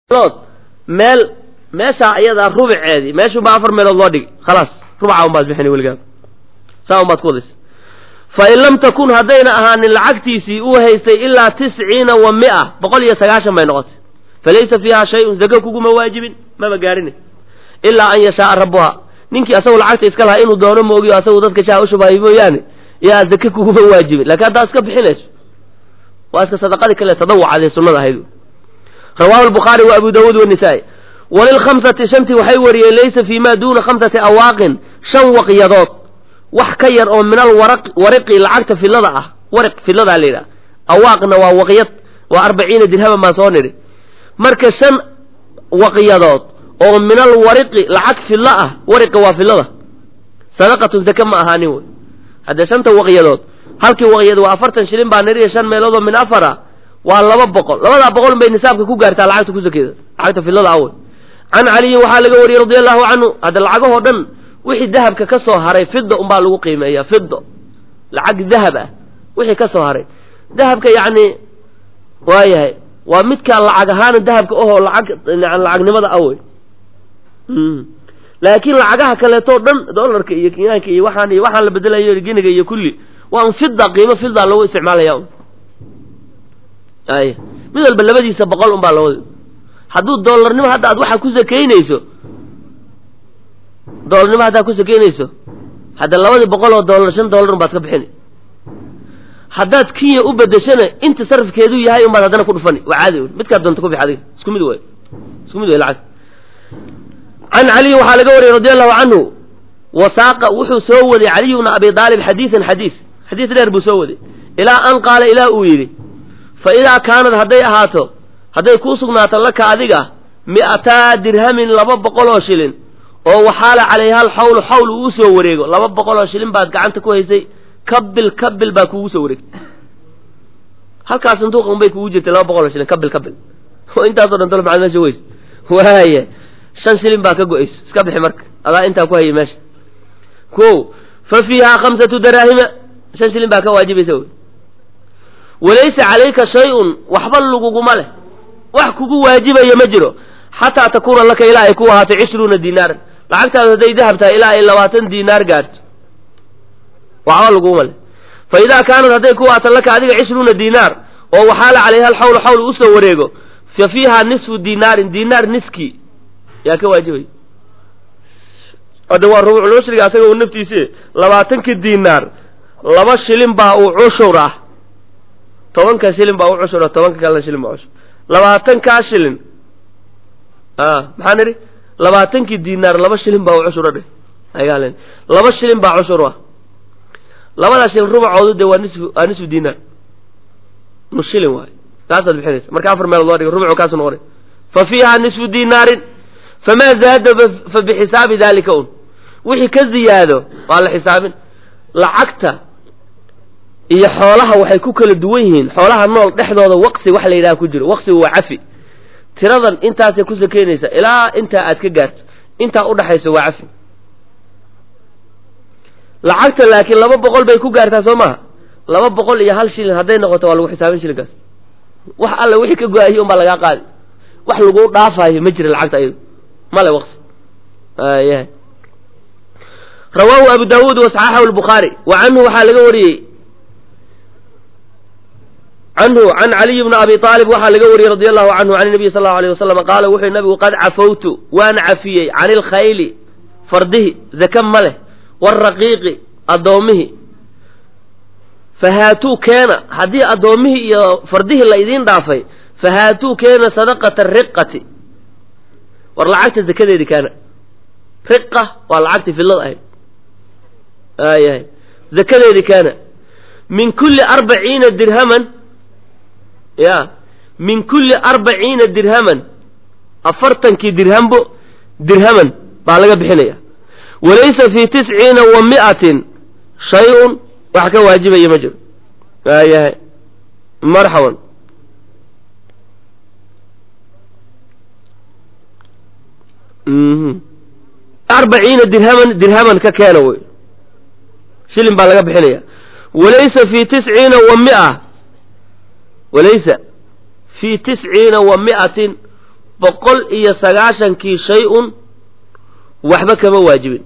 meelood meel meeshaa iyadaa rubiceedii meeshunbaa afar meelood loo dhigi khalaas rubaca unbaad bixini weligaa saa unbaad ku wadaysa fa in lam takun haddayna ahaanin lacagtiisii uu haystay ilaa tisciina wa mia boqol iyo sagaashan bay noqotay falaysa fiiha shay-un zako kuguma waajibin maba gaarhina ilaa an yashaaa rabbuha ninkii asagu lacagta iska lahaa inuu doono moogiyo asagu dadka shaha ushubahay mooyaane yaa zake kuguma waajibin laakiin haddaa iska bixinayso waa iska sadaqadii kale tadawucadee sunnada ahayd rawahu albukhaari wa abu dawuud wanisaa-i walilkhamsati shantii waxay wariyeen laysa fii ma duuna khamsati awaaqin shan waqyadood wax ka yar oo min alwaraq wariqi lacagta fillada ah wariq filladaa la yidhaha awaaqna waa waqyad waa arbaciina dirhaman baan soo nidhi marka shan waqyadood oo min alwariqi lacag fillo ah wariqa waa fillada sadaqatun zake ma ahaanin wey haddee shanta waqyadood halkii waqyad waa afartan shilin baa nidhiya shan meeloodoo min afara waa laba boqol labadaa boqol bay nisaabka ku gaartaa lacagta ku sakeeda lacagta fillada ah wey can caliyin waxaa laga wariyey radia allahu canhu hadda lacagahoo dhan wixii dahabka ka soo haray fida unbaa lagu qiimeeya fido lacag dahab ah wixii ka soo haray dahabka yacni waayahay waa midka lacag ahaana dahabka ohoo lacag lacagnimada ah wey laakiin lacagaha kaleetoo dhan dollarka iyo kinyaanka iyo waxaan iyo waxaan la bedelayo giniga iyo kulli waa un fida qiimo fida lagu isticmaalaya un ay mid walba labadiisa boqol un baa lawada hadduu doolarnimo hadda aad waxa ku sakaynayso doolarnimo haddaad ku sakaynayso hadda labadii boqol oo doolar shan doolar un baad ka bixini haddaad kinya u bedeshana inta sarafkeedu yahay un baad haddana ku dhufani waa caadi un midkaad doonta ku bix adiga isku mid way isku mid way lacag can caliyin waxaa laga wariyey radi allahu canhu wasaaqa wuxuu soo waday caliy bna abi aalib xadiidan xadiis xadiis dheer buu soo waday ilaa an qaala ilaa uu yidhi fa idaa kaanad hadday ahaato hadday kuu sugnaato laka adiga mi'ataa dirhamin laba boqol oo shilin oo waxaala calayha alxawlu xawl uu usoo wareego laba boqol oo shilin baad gacanta ku haysay kabil kabil baa kuugu soo wareegtay halkaas sanduuqa unbay kugu jirtay laba boqol oo shilin kabil kabil oo intaasoo dhan talo maxaad meesha weys waaya shan shilin baa ka go-ayso iska bixi marka adaa intaa ku hayay meesha ko fa fiihaa khamsatu daraahima shan shilin baa ka waajibaysa wy walaysa calayka shay-un waxba laguguma leh wax kugu waajibaya ma jiro xataa takuuna laka ilaa ay ku ahaato cishruuna dinaaran lacagtaadu hadday dahab tahay ilaa ay labaatan dinaar gaarto waxba laguguma leh fa idaa kaanad hadday ku ahaato laka adiga cishruuna dinaar oo waxaala calayha alxawlu xawl usoo wareego fa fiihaa nisfu dinaarin dinaar niski yaa ka waajibay hadda waa rubucul cushriga asaga u naftiisi labaatanka dinaar laba shilin baa uu cushur ah tobanka shilin baa u cushur ah tobanka kalena shilin baa cushur labaatankaa shilin a maxaan idhi labaatankii dinaar laba shilin baa u cushura dhe ayaa laba shilin baa cushur ah labadaa shilin rubacoodu dee waa nisfu waa nisfu dinaar nus shilin waayo kaasaad bixinaysa marka afar meelood loo dhiga rubucu kaasu noqonay fa fiiha nisfu dinaarin famaa zaada fa bixisaabi dalika un wixii ka ziyaado waa la xisaabin lacagta iyo xoolaha waxay ku kala duwan yihiin xoolaha nool dhexdooda waqsi wax la yidhaha ku jiro waqsigu waa cafi tiradan intaasay ku sakeynaysa ilaa intaa aad ka gaarto intaa udhaxayso waa cafi lacagta laakiin laba boqol bay ku gaartaa soo maaha laba boqol iyo hal shilin hadday noqoto waa lagu xisaabin shilinkaas wax alla wixii ka go-ahiy un baa lagaa qaadi wax lagu dhaafayo ma jira lacagta ayado male waqsi ya rawaahu abu daawuud wasaxaxahu lbukhaari wa canhu waxaa laga wariyey canhu can caliy bni abi aalib waxaa laga wariyey radi allahu canhu can nabiy sal allahu alayh wasalam qaala wuxuu nabigu qad cafawtu waan cafiyey can ilkhayli fardihi zaka ma leh waraqiiqi addoommihii fahaatuu keena haddii addoommihii iyo fardihii la idiin dhaafay fahaatuu keena sadaqata riqati war lacagta zakadeedi keena riqa waa lacagtii fillada ahayd aayahay zakadeedi keena min kulli arbaciina dirhaman ya min kulli arbaciina dirhaman afartankii dirhambo dirhaman baa laga bixinaya walaysa fii tisciina wa mi'atin shay-un wax ka waajibaya ma jiro aayahay marxaban arbaciina dirhaman dirhaman ka keena wey shilin baa laga bixinaya walaysa fii tisciina wa mia walaysa fii tisciina wa mi'atin boqol iyo sagaashankii shay-un waxba kama waajibin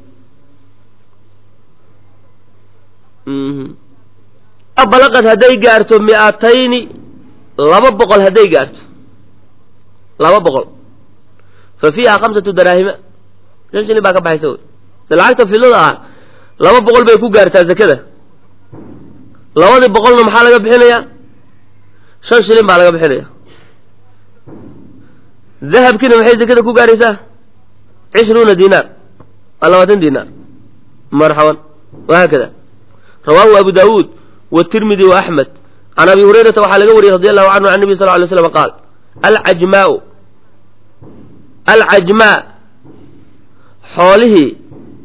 balaqad hadday gaarto mi'atayni laba boqol hadday gaarto laba boqol fa fiiha khamsatu daraahima shan shilin baa ka baxaysa wy de lacagta fidlada ah laba boqol bay ku gaartaa zakada labadii boqolna maxaa laga bixinayaa shan shilin baa laga bixinaya dahabkiina maxay zakada ku gaaraysaa cishruuna dinaar waa labaatan dinaar marxaban wahaakada rawaahu abu daawuud wtirmidi waaxmed can abi hurayrata waxaa laga wariyey radi allahu canhu can nebi sal lay slam qaal alcajmaau alcajmaa xoolihii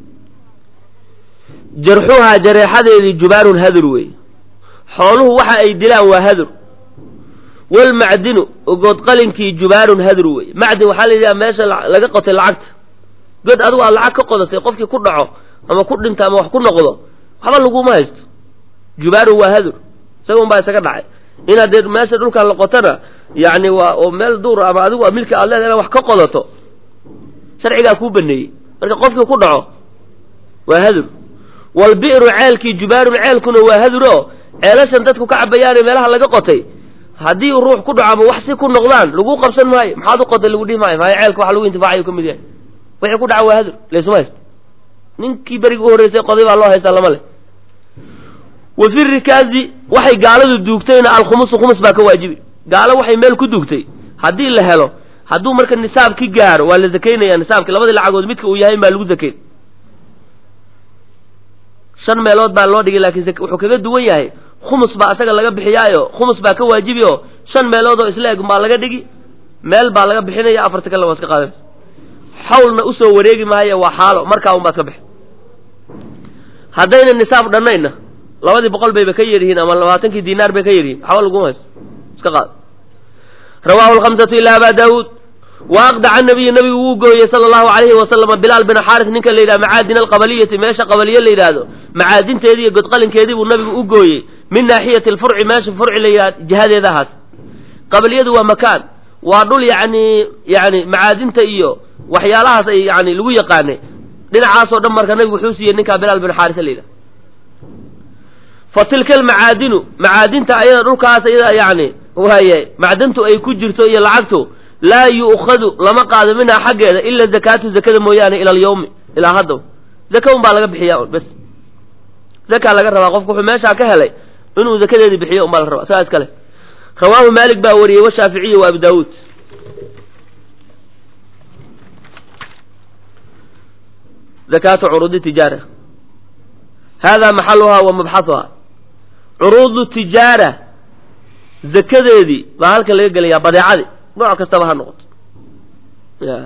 jarxuhaa jareexadeedii jubaarun hadur weeye xooluhu waxa ay dilaan waa hadur walmacdinu godqalinkii jubaarun hadur weeye macdin waxaa la yidhaha meesha laga qotay lacagta god adigu aad lacag ka qodatay qofkii ku dhaco ama ku dhinta ama wax ku noqdo waxba laguma haysto jubaarun waa hadur isaga un baa isaga dhacay inaad dee meesha dhulkan la qotana yani waa oo meel duur ama adigu milki aad leedahay inaad wax ka qodato sharcigaa kuu baneeyey marka qofkii ku dhaco waa hadur walbi'ru ceelkii jubaarun ceelkuna waa hadur oo ceelashan dadku ka cabayaane meelaha laga qotay haddii ruux ku dhaco ama wax si ku noqdaan lagu qabsan maayo maxaad u qotay lagu dhihi maayo maayo ceelka wax lagu intifaacayo ka mid yahay wixii ku dhaca waa hadur laysuma haysto ninkii berigi u horreysay qoday baa loo haystaa lama leh wa fi rikaazi waxay gaaladu duugtayna alkhumusu khumus baa ka waajibi gaalo waxay meel ku duugtay haddii la helo hadduu marka nisaabki gaaro waa la zakaynaya nisaabki labadii lacagood midka uu yahay baa lagu zakayn shan meelood baa loo dhigay laakiin wuxuu kaga duwan yahay khumus baa asaga laga bixiyaayo khumus baa ka waajibi oo shan meelood oo isla eg baa laga dhigi meel baa laga bixinaya afarta kale waa iska qaadanaysa xawlna usoo wareegi maayo waa xaalo markaa un baad ka bixi haddayna nisaab dhannayna labadii boqol bayba ka yaryihiin ama labaatankii dinaar bay ka yaryihiin waxba laguma haysto iska qaad rawaahu lkhamsatu ila aba daawuud wa aqdaca nabiyu nabigu wuu gooyey sala allahu alayhi wasalama bilaal bin xaaris ninka la yidhaha macaadin alqabaliyati meesha qabaliye la yidhaahdo macaadinteedii iyo godqalinkeedii buu nabigu u gooyey min naaxiyati alfurci meesha furci la yidhahdo jihadeeda ahaas qabaliyadu waa makaan waa dhul yacni yani macaadinta iyo waxyaalahaas ay yani lagu yaqaanay dhinacaasoo dhan marka nabigu wuxuu siiyey ninkaa bilaal bin xaaris la yidhaha fa tilka almacaadinu macaadinta ayada dhulkaas ayada yani waaye macdantu ay ku jirto iyo lacagtu laa yu'khadu lama qaado minhaa xaggeeda ila zakaatu zakada mooyaane ila alyawmi ilaa haddaw zaka un baa laga bixiya bes zakaa laga rabaa qofku wuxuu meeshaa ka helay inuu zakadeedii bixiyo un baa la rabaa saa iskale rawaahu maalik baa wariyey washaaficiyi wa abu daawuud zakaatu curuudi tijaara hada maxaluhaa wa mabxahuhaa curuudu tijaara zakadeedii baa halka laga gelayaa badeecadii nooc kastaba ha noqoto ya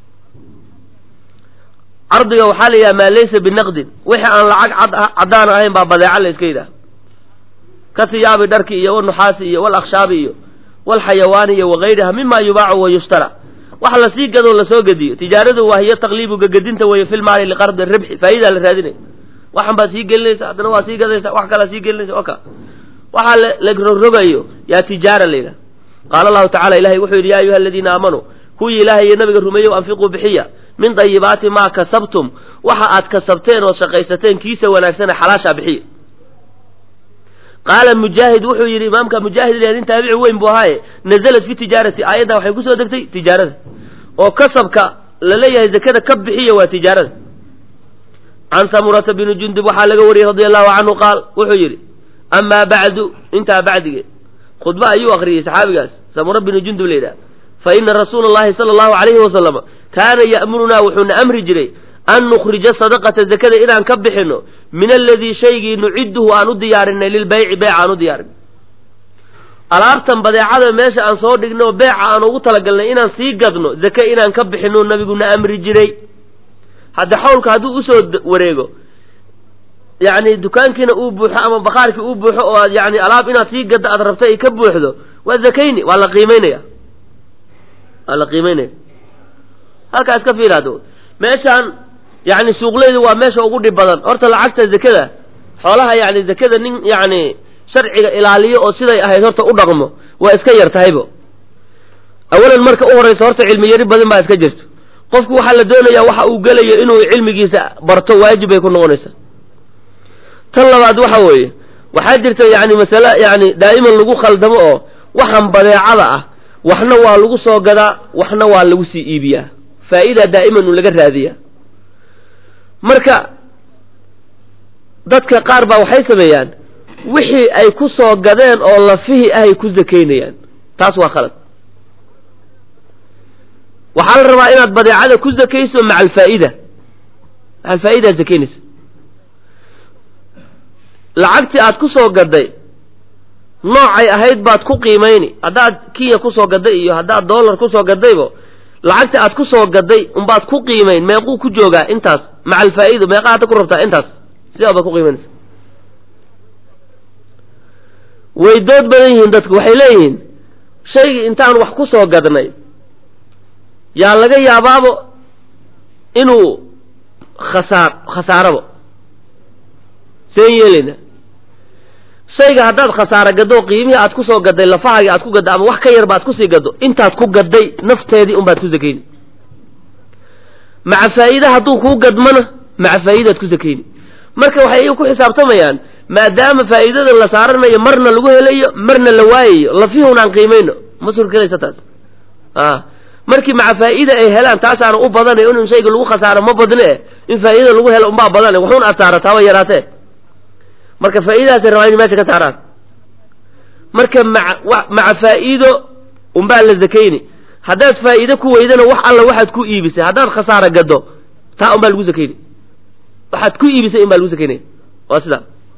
cardiga waxaa la yidhaha maa laysa binaqdin wixii aan lacag cad caddaan ahayn baa badeeca la iska yidhaha ka hiyaabi dharki iyo wanuxaasi iyo walakhshaabi iyo walxayawaani iyo wagayriha mima yubaacu wa yushtara wax lasii gadoo lasoo gediyo tijaaradu waa hiyo taqliibu gagadinta weeye fi lmaali liqardi ribxi faa'idaa la raadinaya waxan baad sii gelinaysa haddana waa sii gadaysa wax kalaa sii gelinaysa oka waxaa la rogrogayo yaa tijaara la yidhaha qaala allahu tacala ilahay wuxuu yidhi ya ayuha aladiina aamanuu kuwii ilaahay iyo nabiga rumeeyow anfiquu bixiya min dayibaati maa kasabtum waxa aad kasabteen ood shaqaysateen kiisa wanaagsane xalaashaa bixiya qaala mujaahid wuxuu yidhi imaamka mujaahid nin taabici weyn buu ahaaye nazalat fi tijaarati aayadda waxay kusoo degtay tijaarada oo kasabka la leeyahay zakada ka bixiya waa tijaarada can samurata bini jundub waxaa laga wariyey radia allahu canhu qaal wuxuu yidhi amaa bacdu intaa bacdigeed khudba ayuu akriyey saxaabigaas samura binu jundub la yidhaha fa ina rasuula allahi sala allahu alayhi wasalama kaana ya'murunaa wuxuuna amri jiray an nukhrija sadaqata zakada inaan ka bixino min aladii shaygii nucidduhu aan u diyaarinay lilbayci beeca aan u diyaarinay alaabtan badeecada meesha aan soo dhigno beeca aan ugu talagalnay inaan sii gadno zake inaan ka bixino nabiguna amri jiray hadda xawlka hadduu usoo wareego yacni dukaankiina uu buuxo ama bakaarkii uu buuxo oo aad yani alaab inaad sii gaddo aad rabto ay ka buuxdo waa zakayni waa la qiimeynaya waa la qiimeynaya halkaa iska fiiraado meeshaan yani suuqleydu waa meesha ugu dhib badan horta lacagta zakada xoolaha yani zakada nin yani sharciga ilaaliyo oo siday ahayd horta u dhaqmo waa iska yar tahaybo awalan marka u horraysa horta cilmi yari badan baa iska jirto qofku waxaa la doonayaa waxa uu gelayo inuu cilmigiisa barto waajib bay ku noqonaysaa tan labaad waxa weeye waxaa jirta yani masale yani daa'iman lagu khaldamo oo waxaan badeecada ah waxna waa lagu soo gadaa waxna waa lagu sii iibiyaa faa'idaa daa'iman uu laga raadiyaa marka dadka qaar baa waxay sameeyaan wixii ay ku soo gadeen oo lafihii ahay ku sakaynayaan taas waa khalad waxaa la rabaa inaad badeecada ku zakayso maca alfaa'ida maca alfaa'idaad zakaynaysa lacagtii aad ku soo gaday noocay ahayd baad ku qiimayni haddaad kinya kusoo gaday iyo haddaad dollar kusoo gadaybo lacagtii aad ku soo gaday unbaad ku qiimayn meequu ku joogaa intaas maca alfaa'ida meeqa hadda ku rabtaa intaas sidaa baad ku qiimaynaysa way dood badan yihiin dadku waxay leeyihiin shaygii intaan wax ku soo gadnay yaa laga yaabaabo inuu khasaar khasaarabo seen yeelayna shayga haddaad khasaaro gaddo qiimihii aad ku soo gadday lafahaagii aad ku gaddo ama wax ka yarba aad kusii gaddo intaad ku gadday nafteedii unbaad ku sakayni maca faa'iida hadduu kuu gadmana maca faa'idaad ku sakayni marka waxay iyagu ku xisaabtamayaan maadaama faa'iidada la saaranayo marna lagu helayo marna la waayayo lafihun aan qiimayno ma surkelaysa taas a markii maca faa'ida ay helaan taasaana u badanay in shayga lagu khasaaro ma badne eh in faa'idada lagu helo unbaa badane waxuun aad saarataaba yaraatee marka faa'iidadaasay rabaa inay meesha ka saaraan marka maa maca faa'iido unbaa la zakayni haddaad faa'iide ku weydana wax alla waxaad ku iibisay haddaad khasaaro gaddo taa unbaa lagu zakayni waxaad ku iibisay in baa lagu sakaynaya waa sidaa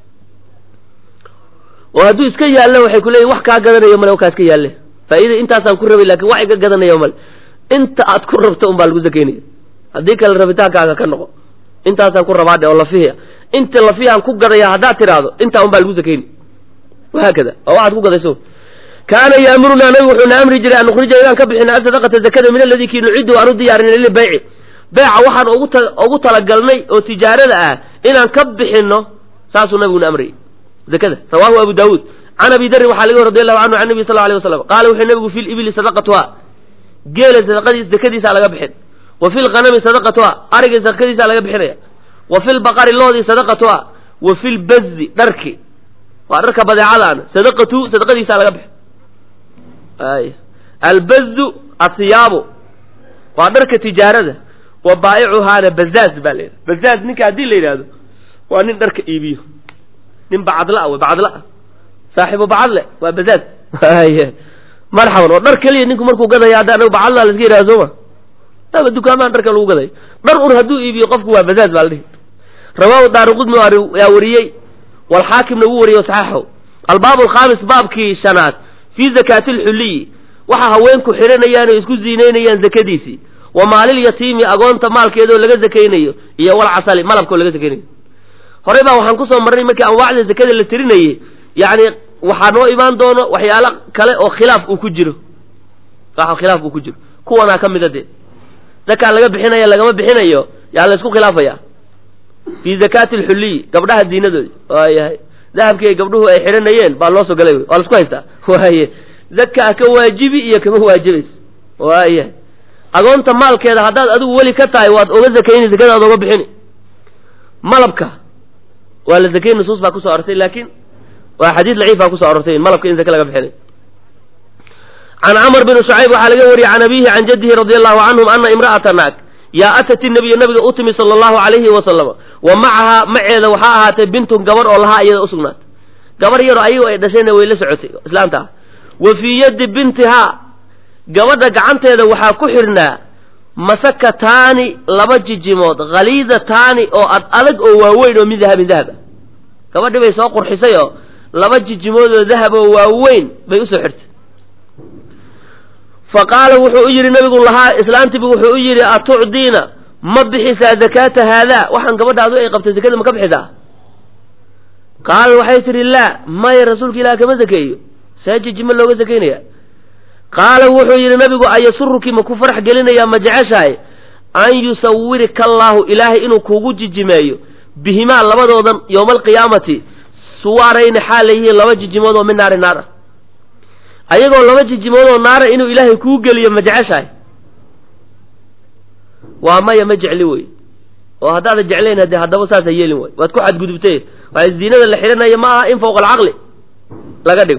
oo hadduu iska yaallo waxay ku leeyihin wax kaa gadanayo male kaa iska yaalle faa'iida intaasaan ku rabay lakin wax iga gadanayo male inta aad ku rabto un baa lagu sakaynaya haddii kale rabitaankaaga ka noqo intaasaan ku rabaadhe oo lafihiya inta lafihaan ku gadaya haddaad tidhaahdo intaa un baa lagu sakayni wahaakada oo waxaad ku gadayso kaana yaamurunaa nabigu wuxuuna amri jiray an nukrija inaan ka bixino asadaqata zakada min aladii kii nucidu aan u diyaarinay lilbayci beeca waxaan ugu ta ugu talagalnay oo tijaarada ah inaan ka bixino saasuu nabiguna amrayay zakada rawahu abu daawuud can abi darin waxaa laga radi allahu canhu can nabi sal alay waslam qaala wuxuu nabigu fi libili sadaqatuha geela sadaqadiis zakadiisaa laga bixin wa fi lqanami sadaqatuha arigii sadaqadiisaa laga bixinaya wa fi lbaqari loodii sadaqatuha wa fi lbazi dharki waa dharka badeecadaana sadaqatu sadaqadiisaa laga bixin ay albazu asiyaabu waa dharka tijaarada wa baa'icuhaana bazaaz baa la yidhaha bazaaz ninka haddii la yidhaahdo waa nin dharka iibiyo nin bacadla wey bacadla saaxibu bacadle waa bazaaz marxaban oo dhar keliya ninku markuu gadaya hadda anagu bacadla la iska yidhaha sooma aba dukaamaan dharka lagu gaday dhar un hadduu iibiyo qofku waa bazaaz baa la dhihi rawaahu daaruqudmi yaa wariyey walxaakimna wuu wariyey saxaxow albaab alkhaamis baabkii shanaad fii zakaati alxulliyi waxa haweenku xidhanayaan oo isku ziinaynayaan zakadiisii wa maalil yatiimi agoonta maalkeedoo laga zakaynayo iyo walcasali malabkoo laga zakaynayo horey baa waxaan kusoo marnay markii anwaacda zakada la tirinayey yacni waxaa noo imaan doono waxyaalo kale oo khilaaf uu ku jiro wax khilaaf uu ku jiro kuwanaa ka mida dee zakaa laga bixinaya lagama bixinayo yaa la isku khilaafaya fii zakaati alxulliyi gabdhaha diinadoodi waayahay dahabkii ay gabdhuhu ay xidhanayeen baa loo soo galay wey waa la isku haystaa waaye zakaa ka waajibi iyo kama waajibayso waayahay agoonta maalkeeda haddaad adigu weli ka tahay waad oga zakayni zakadaad oga bixini malabka waa la zakay nusuus baa kusoo arortay laakiin waa xadiis daciif baa kusoo arortay malabka in zake laga bixinay can camr bn shucayb waxaa laga wariyey can abihi can jaddihi radi allahu canhum ana imra'ata naag yaa atat inabiya nabiga u timi sala allahu calayhi wasalama wa macahaa maceeda waxaa ahaatay bintun gabar oo lahaa iyada usugnaatay gabar yaroo ayago ay dhashayna way la socotay islaanta ah wa fii yaddi bintihaa gabadha gacanteeda waxaa ku xidhnaa masakataani laba jijimood khaliidataani oo ad adag oo waaweyn oo min dahabin dahab ah gabadhii bay soo qurxisay oo laba jijimood oo dahab oo waaweyn bay usoo xirtay fa qaala wuxuu u yidhi nabigu lahaa islaantiibu wuxuu u yidhi atucdiina ma bixisaa zakaata haadaa waxaan gabadhaadu ay qabtay zakada ma ka bixisaa qaala waxay tidhi laa maya rasuulka ilaah kama zakeeyo see jijimo looga zakaynaya qaala wuxuu yidhi nabigu ayasuruki ma ku farax gelinayaa ma jeceshahay an yusawirika allaahu ilaahay inuu kuugu jijimeeyo bihimaa labadoodan yowma alqiyaamati suwaarayni xaal yihiin laba jijimood oo min naari naar ah ayagoo laba jijimood oo naara inuu ilaahay kuu geliyo ma jeceshahay waa maya ma jecli wey oo haddaada jeclayn haddee haddaba saasa yeelin way waad ku xadgudubtay waay ziinada la xidhanaya ma aha in fawqa alcaqli laga dhigo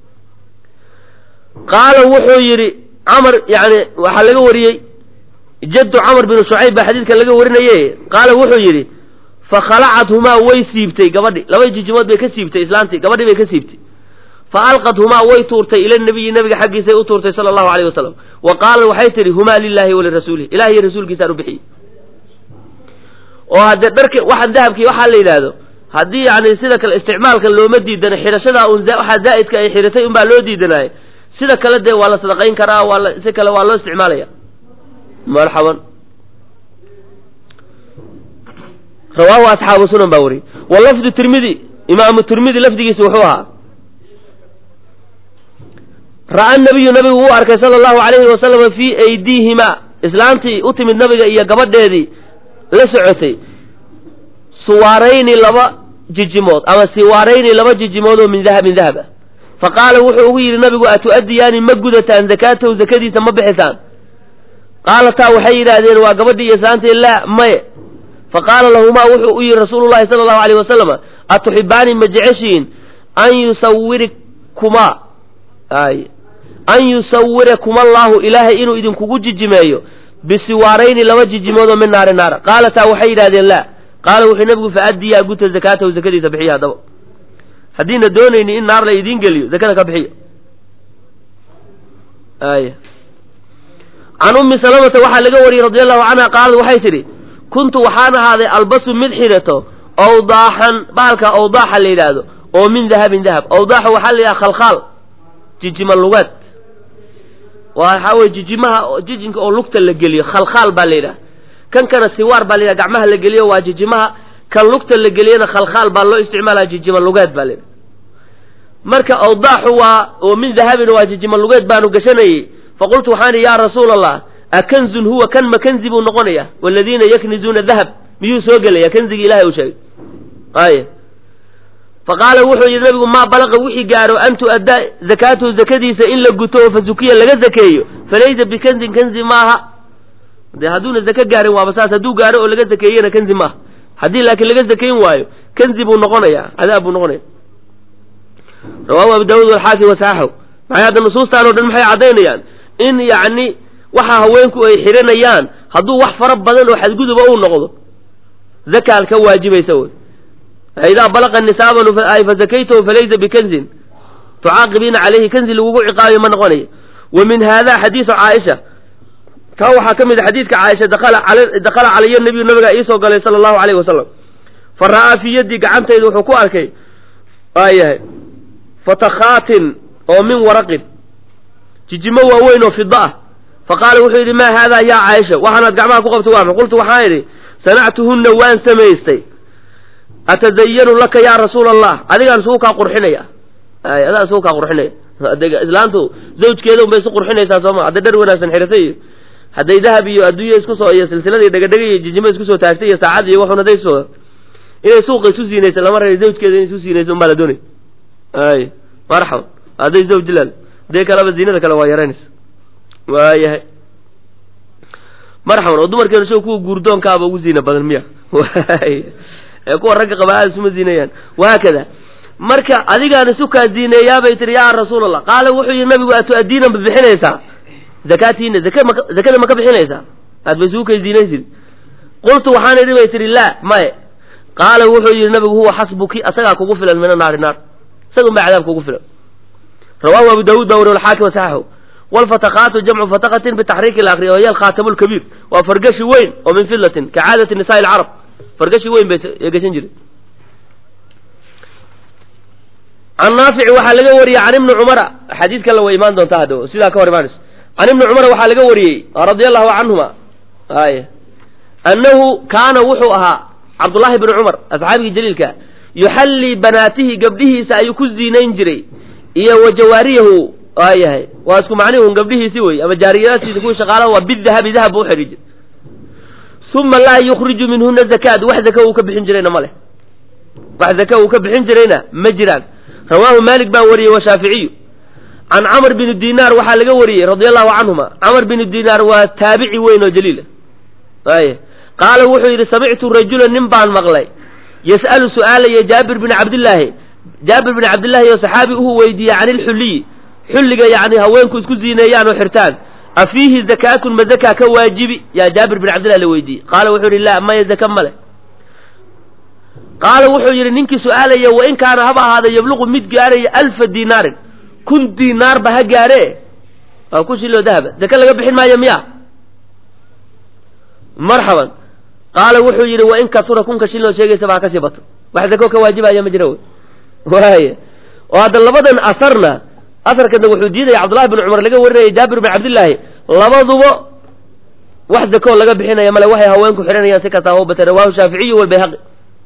qaala wuxuu yidhi camar yani waxaa laga wariyey jaddu camar binu shucayb baa xadiidka laga warinaye qaala wuxuu yidhi fakhalacathumaa way siibtay gabadhi laba jijimood bay ka siibtay islaantii gabadhii bay ka siibtay fa alqathumaa way tuurtay ila nabiyi nabiga xaggiisay u tuurtay sala allahu alayh wasalam wa qaalat waxay tidhi humaa lilahi walirasuulih ilahi iyo rasuulkiisaan u bixiyey oo haddee dharka waxaan dahabkii waxaa la yidhaahdo haddii yani sida kale isticmaalka looma diidana xidhashadaa un waxaa zaa'idka ay xidhatay unbaa loo diidanaaye sida kale dee waa la sadaqayn karaa waa la si kale waa loo isticmaalaya marxaban rawaahu asxaabu sunan baa wariyey wa lafdu tirmidi imaamu tirmidi lafdigiisa wuxuu ahaa ra'a nabiyu nabigu wuu arkay sala allahu alayhi wasalama fii aydiihima islaantii u timid nabiga iyo gabadheedii la socotay suwaarayni laba jijimood ama siwaarayni laba jijimood oo min dahabin dahab ah fa qaala wuxuu ugu yidhi nabigu atu'addiyaani ma gudataan zakaatahu zakadiisa ma bixisaan qaalataa waxay yidhaahdeen waa gabadhii iyo islaantii laa maye fa qaala lahumaa wuxuu u yidhi rasuulu llahi sala allahu alayh wasalama atuxibaani ma jeceshiin an yusawirikumaa ay an yusawirakum allaahu ilaahay inuu idinkugu jijimeeyo bisiwaarayni laba jijimood oo min naari naara qaalataa waxay yidhahdeen laa qaala wuxuu nabigu faaddiyaa guta zakaatahu zakadiisa bixiya haddaba haddiina doonayni in naar la idiin geliyo zakada ka bixiya ay can ummi salamata waxaa laga wariyey radi allahu canha qaalad waxay tidhi kuntu waxaan ahaaday albasu mid xidhato awdaaxan baalka awdaaxa la yidhaahdo oo min dahabin dahab awdaaxa waxaa la yidhaha khalkhaal jijima lugaad waxaa weye jijimaha jijinka oo lugta la geliyo khalkhaal baa la yidhaha kan kana siwaar baa la yidhaha gacmaha la geliyo waa jijimaha kan lugta la geliyana khalkhaal baa loo isticmaalaya jijima lugeed baa la yidhaha marka awdaaxu waa oo min dahabin waa jijima lugeed baanu gashanayey faqultu waxaan idhi yaa rasuula allah akanzun huwa kan ma kanzi buu noqonaya waladiina yaknizuuna dahab miyuu soo gelaya kanzigii ilahay uu sheegay ay faqaala wuxuu yidhi nabigu maa balaqa wixii gaaro an tu'addaa zakaatuhu zakadiisa in la guto oo fasukiya laga zakeeyo falaysa bikanzin kanzi maaha dee hadduuna zake gaarin waaba saas hadduu gaaro oo laga zakeeyena kanzi maaha haddii laakiin laga zakeyn waayo kanzi buu noqonaya cadaab buu noqonaya rawaahu abu daawuud walxaakim wasaxaxu maxay hadda nusuustaan o dhan maxay caddaynayaan in yacni waxa haweenku ay xidhanayaan hadduu wax fara badan oo xadguduba uu noqdo zakaal ka waajibaysa wey idaa balaqa nisaaban ay fasakaytahu falaysa bikanzin tucaaqibiina calayhi kanzi lagugu ciqaabiyo ma noqonayo wa min hada xadiisu caaisha kaa waxaa ka mid a xadiidka caaisha dakala calaya nabiyu nabigaa iisoo galay sala allahu alayhi wasalam fa ra'aa fii yaddii gacantayda wuxuu ku arkay waayahay fatakhaatin oo min waraqin jijimo waaweyn oo fida ah fa qaala wuxuu yidhi maa haadaa yaa caaisha waxaanaad gacmaha ku qabto waa ma qultu waxaan idhi sanactuhunna waan samaystay atazayanu laka yaa rasuula allah adigaan isugu kaa qurxinaya ay adaa isugu kaa qurxinaya islaantu zawjkeeda unbay isu qurxinaysaa sooma hadday dhar wanaagsan xiratay iyo hadday dahab iyo adduunya isku soo iyo silsilada iyo dhegadhega iyo jijimo isku soo taagtay iyo saacad iyo waxun hadday soo inay suuqa isu siinaysa lama raba zawjkeeda inay isu siinayso unbaa la doonay ay marxaba hadday zawj jilaal hadee kaleba ziinada kale waa yaraynaysa waayahay marxaban oo dumarkeenu soo kuwa guurdoonkaaba ugu ziina badan miya ee kuwa ragga qaba aada isuma ziinayaan wahaakada marka adigaan isu kaa ziineeyaabay tihi yaa rasuul allah qaala wuxuu yihi nabigu atu-addiina ma bixinaysaa zakaatiina zaka ma zakada ma ka bixinaysaa aad ba isugu kay ziinaysid qultu waxaan idhi bay tihi laa maye qaala wuxuu yihi nabigu huwa xasbuki asagaa kugu filan mina naari naar isaga unbaa cadaab kugu filan rawaahu abu daawuud baa wari alxaakim wasaxaxu walfatakaatu jamcu fatakatin bitaxriiki lakri oo hiya alkhaatamu lkabiir waa fargashi weyn oo min filatin ka caadati nisaai alcarab fargashi weyn bay gashan jiray can naafici waxaa laga wariyey can ibni cumara xadiidkan la way imaan doontaa hadda sidaa ka hor imaanayso can ibni cumara waxaa laga wariyey radia allahu canhuma ay annahu kaana wuxuu ahaa cabdullaahi bni cumar asxaabigii jaliilka yuxallii banaatihi gabdhihiisa ayuu ku ziinayn jiray iyo wa jawaariyahu waayahay waa isku macnihun gabdhihiisi wey ama jaariyadaadkiisa kuwii shaqaalaha waa bidahabi dahab buu uxidhi jiray uma laa yukhriju minhuna zakaat wax zaka uu ka bixin jirayna ma leh wax zaka uu ka bixin jirayna ma jiraan rawaahu maalik baa wariyey washaaficiyu can camr bini dinaar waxaa laga wariyey radia allahu canhuma camr bini dinaar waa taabici weyn oo jaliila ay qaala wuxuu yidhi samictu rajulan nin baan maqlay yas'alu su'aalaya jaabir bini cabdillaahi jaabir bini cabdillaahi oo saxaabi uhu weydiiyey can ilxulliyi xulliga yacni haweenku isku ziineeyaan oo xirtaan afiihi zakaatun ma zakaa ka waajibi yaa jaabir bin cabdillahi la weydiiyey qaala wuxuu yidhi laa maya zaka male qaala wuxuu yidhi ninkii su-aalaya wa in kaana haba ahaada yabluqu mid gaaraya alfa dinaarin kun dinaarba ha gaare waa kun shiloo dahaba zaka laga bixin maayo miya marxaban qaala wuxuu yidhi wa in kasura kunka shiloo sheegaysa baa kasii bato wax zako ka waajibaya ma jira wy waaya oo hadda labadan asarna asarkana wuxuu diidaya cabdullahi bin cumar laga warinaya jaabir bin cabdillaahi labaduba wax zakoo laga bixinaya male waxay haweenku xidhanayaan si kastaa hubata rawahu shaaficiyu walbayhaqi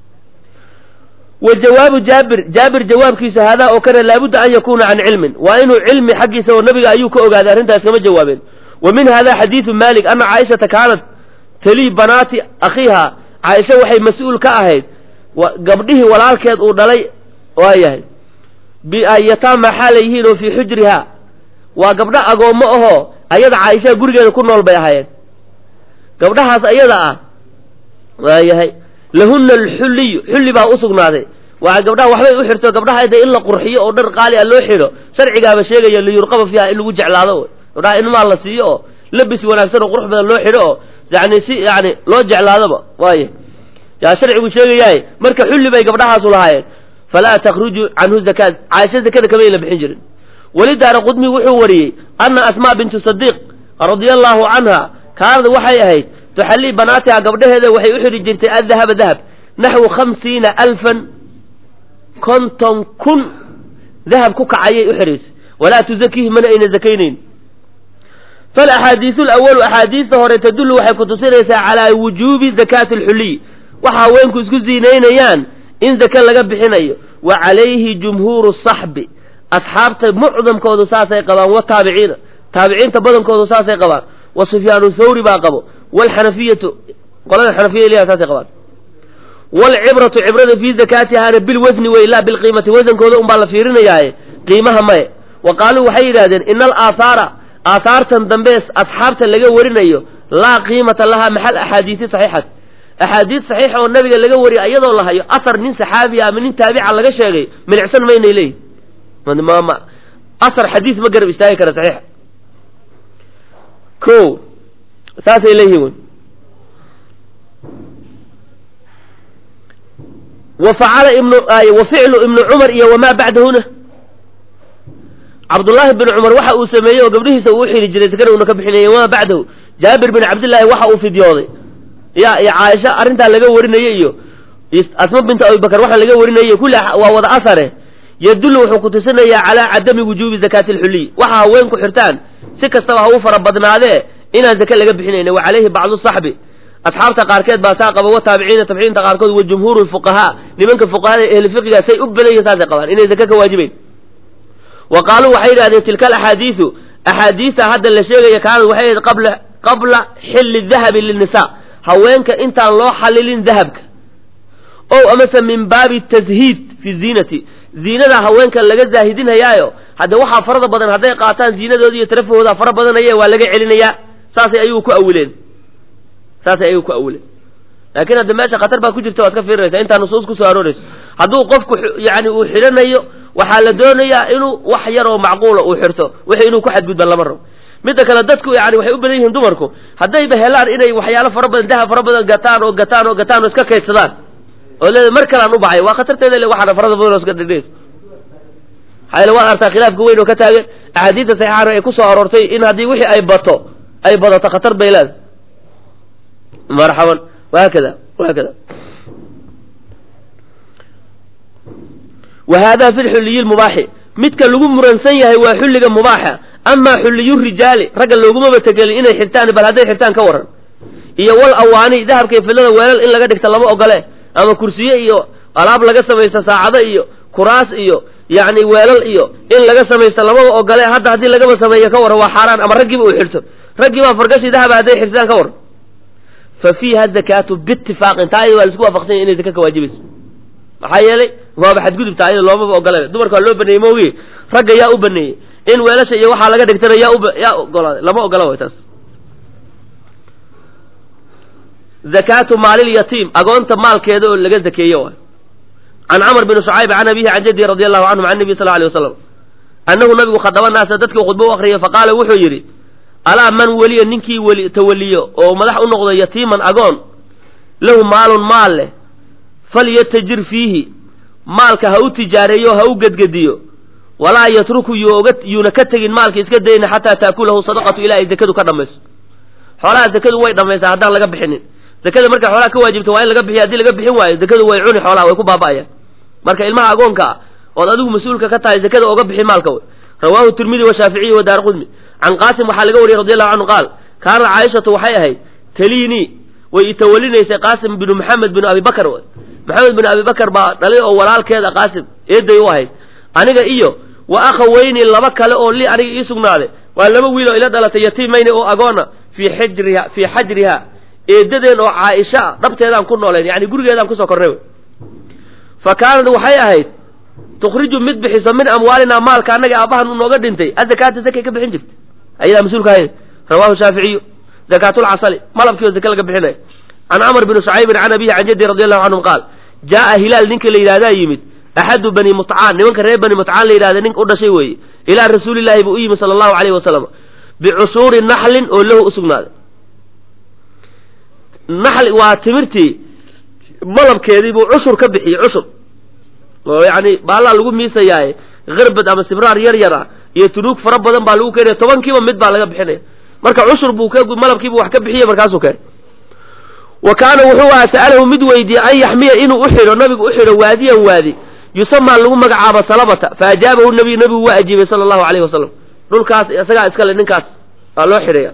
wa jawaabu jaabir jaabir jawaabkiisa haadaa oo kale laabudda an yakuna can cilmin waa inuu cilmi xaggiisa oo nabiga ayuu ka ogaaday arrintaas kama jawaabeen wa min hada xadiidu malik ana caaishata kaanat talii banaati akhiiha caaisha waxay mas-uul ka ahayd gabdhihii walaalkeed uu dhalay waayahay biayataama xaalay yihiin oo fii xujriha waa gabdho agoommo ahoo ayada caaisha gurigeeda ku nool bay ahaayeen gabdhahaas ayada ah waayahay lahunna alxulliyu xulli baa u sugnaaday waa gabdhaha waxbay u xirto gabdhaha de in la qurxiyo oo dhar qaali a loo xidho sharcigaaba sheegaya liyurqaba fiiha in lagu jeclaado gabdhaha inmaa la siiyo oo labis wanaagsan oo qurux badan loo xidho oo yani si yani loo jeclaadoba waaya yaa sharcigu sheegayahay marka xulli bay gabdhahaasu lahaayeen falaa takhruju canhu zakaat caaisha zakada kamayna bixin jirin welidaara qudmi wuxuu wariyey ana asmaa bintu sadiiq radia allahu canha kaanad waxay ahayd tuxallii banaatiha gabdhaheeda waxay u xidhi jirtay adahaba dahab naxwu khamsiina alfan konton kun dahab ku kacayay u xidhaysay walaa tuzakiihi mana ayna zakaynayn falaxaadiisu lawalu axaadiista hore tadullu waxay kutusinaysaa calaa wujuubi zakaati alxuliy waxa haweenku isku ziinaynayaan in zake laga bixinayo wa calayhi jumhuuru saxbi asxaabta mucdamkoodu saasay qabaan wataabiciina taabiciinta badankoodu saasay qabaan wa sufyaanu thawri baa qabo wlxanafiyatu qolada xanafiya ilaha saasay qabaan waalcibratu cibrada fii zakaatihaana bilwasni wey laa bilqiimati wasankooda un baa la fiirinayaaye qiimaha maye wa qaaluu waxay yidhahdeen ina alaahaara aahaartan dambe asxaabta laga warinayo laa qiimata lahaa maxal axaadiisi saxiixati axaadiis saxiixa oo nabiga laga wariya iyadoo la hayo asar nin saxaabiya ama nin taabica laga sheegay milicsan maynay leeyihin asar xadiis ma garab istaagi kara saxiixa ko saasay leeyihin wy wa facala ibnu wa ficlu ibnu cumar iyo wamaa bacdahuna cabdullaahi bin cumar waxa uu sameeyey oo gabdhihiisa uu xiri jiray sakana una ka bixinayay wamaa bacdahu jaabir bin cabdillaahi waxa uu fidyooday ya iyo caaisha arrintaa laga warinayay iyo asma binta abibakar waxa laga warinayay kulli waa wada asare yadullu wuxuu kutusinayaa calaa cadami wujuubi zakaati alxuliy waxa haweenku xirtaan si kastaba ha u fara badnaadee inaan zake laga bixinayna wa calayhi bacdu saxbi asxaabta qaarkeed baa saa qaba wa taabiciina tabciinta qaarkood wa jumhuuru lfuqahaa nimanka fuqahada ehli fiqiga say u badan yihin saasay qabaan inay zake ka waajibayn wa qaaluu waxay yidhahdeen tilka alaxaadiisu axaadiista hadda la sheegaya kaanad waxay ahayd qabla qabla xilli dahabi lilnisaa haweenka intaan loo xalilin dahabka o amase min baabi tashiid fi ziinati ziinada haweenka laga zaahidinhayaayo hadde waxaa farada badan hadday qaataan ziinadooda iyo tarafahooda fara badanaye waa laga celinayaa saasay ayuu ku awileen saasay ayuu ku awileen laakiin hadda meesha khatar baa ku jirta waad ka fiirinaysaa intaa nusuus kusoo aroorayso hadduu qofku yani uu xidhanayo waxaa la doonayaa inuu wax yar oo macquula uu xirto wixii inuu ku xadgudba lama rabo midda kale dadku yani waxay u badan yihiin dumarku haddayba helaan inay waxyaalo fara badan dahab fara badan gataan oo gataan oo gataan oo iska kaydsadaan oo leeda mar kalean u baxay waa khatarteeda le waxaana farada badan oo iska dhidhis maxaa waad artaa khilaafka weyn oo ka taagan axaadiista saxiixaana ay ku soo aroortay in haddii wixii ay bato ay badato khatar bay leedahay marxaban wahaakada wahaakada wa hada fi lxuliyi lmubaaxi midka lagu muransan yahay waa xulliga mubaaxa amaa xulliyu rijaali ragga loogumaba tegelin inay xirtaan bal hadday xirtaan ka waran iyo wal awaani dahabka iyo fidlada weelal in laga dhigta lama ogole ama kursiye iyo alaab laga samaysta saacado iyo kuraas iyo yacni weelal iyo in laga samaysta lamaba ogole hadda haddii lagaba sameeyo ka waran waa xaaraan ama raggiiba uu xirto raggii baa fargashi dahaba hadday xirtaan ka waran fa fiiha zakaatu biitifaaqin taa iyada waa la isku waafaqsan yahy inay zaka ka waajibayso maxaa yeelay waaba xadgudubtaa iyada loomaba ogole dumarka waa loo baneeyey maogi ragga yaa u baneeyey in weelasha iyo waxaa laga dhigtana yaa ub yaa ogolaaday lama ogola way taas zakaatu maalilyatiim agoonta maalkeeda oo laga zakeeyo waay can camr bn shucayb can abihi can jaddi radi allahu canhum can nabiy sal alay wasalam annahu nabigu khadaba naasa dadkii khudbo u akriyay faqaala wuxuu yidhi alaa man weliya ninkii weli tawaliyo oo madax u noqdo yatiiman agoon lahu maalun maal leh falyatajir fiihi maalka ha u tijaareeyo ha u gedgediyo walaa yatruku yuoga yuuna ka tegin maalka iska dayna xataa taakulahu sadaqatu ilaa ay zakadu ka dhammayso xoolaha zakadu way dhammaysaa haddaan laga bixinin zakada markay xoolaha ka waajibto waa in laga bixiyo haddii laga bixin waayo zakadu way cuni xoolaha way ku baaba'ayaan marka ilmaha agoonka ah ood adigu mas-uulka ka tahay zakada oga bixi maalka wey rawaahu tirmidi washaaficiyi wa daar qudmi can qaasim waxaa laga wariyey radi allahu canhu qaal kaanat caaishatu waxay ahayd taliinii way itawalinaysay qaasim binu maxamed binu abi bakar maxamed binu abi bakar baa dhalay oo walaalkeeda qaasim eeday u ahayd aniga iyo wa akhaweyni laba kale oo li aniga ii sugnaaday waa laba wiil oo ila dhalatay yatiimayni oo agoona fii xijriha fii xajriha eedadeen oo caaisha ah dhabteedaan ku nooleen yani gurigeedaan kusoo kornay fa kaanad waxay ahayd tukhriju mid bixiso min amwaalinaa maalka annaga aabbahan u nooga dhintay azakaata zakay ka bixin jirta ayadaa mas-uulka ahayn rawaahu shaaficiyu zakaatulcasali malabkii oo zake laga bixinaya can camr bni shucaybin can abihi can jaddi radi allahu canhum qaal jaaa hilaal ninka la yidhahdaa yimid axadu bani mutcaan nimanka reer bani mutcaan la yidhahda nin u dhashay weeye ilaa rasuulillahi buu u yimid sala allahu alayhi wasalam bicushuuri naxlin oo lahu u sugnaaday naxli waa timirtii malabkeedii buu cushur ka bixiyey cushur oo yacni baallaa lagu miisayaaye harbad ama sibraar yar yar ah iyo tunuug fara badan baa lagu keenaya tobankiiba mid baa laga bixinaya marka cushur buu ka malabkiibu wax ka bixiyey markaasuu keenay wa kaana wuxuu ahaa sa'alahu mid weydiiyey an yaxmiya inuu u xidho nabigu u xidho waadiyan waadi yusamaa lagu magacaabo salabata fa ajaabahu nabiy nabigu waa ajiibay sala allahu alayhi wasalam dhulkaas isagaa iskale ninkaas waa loo xidhaya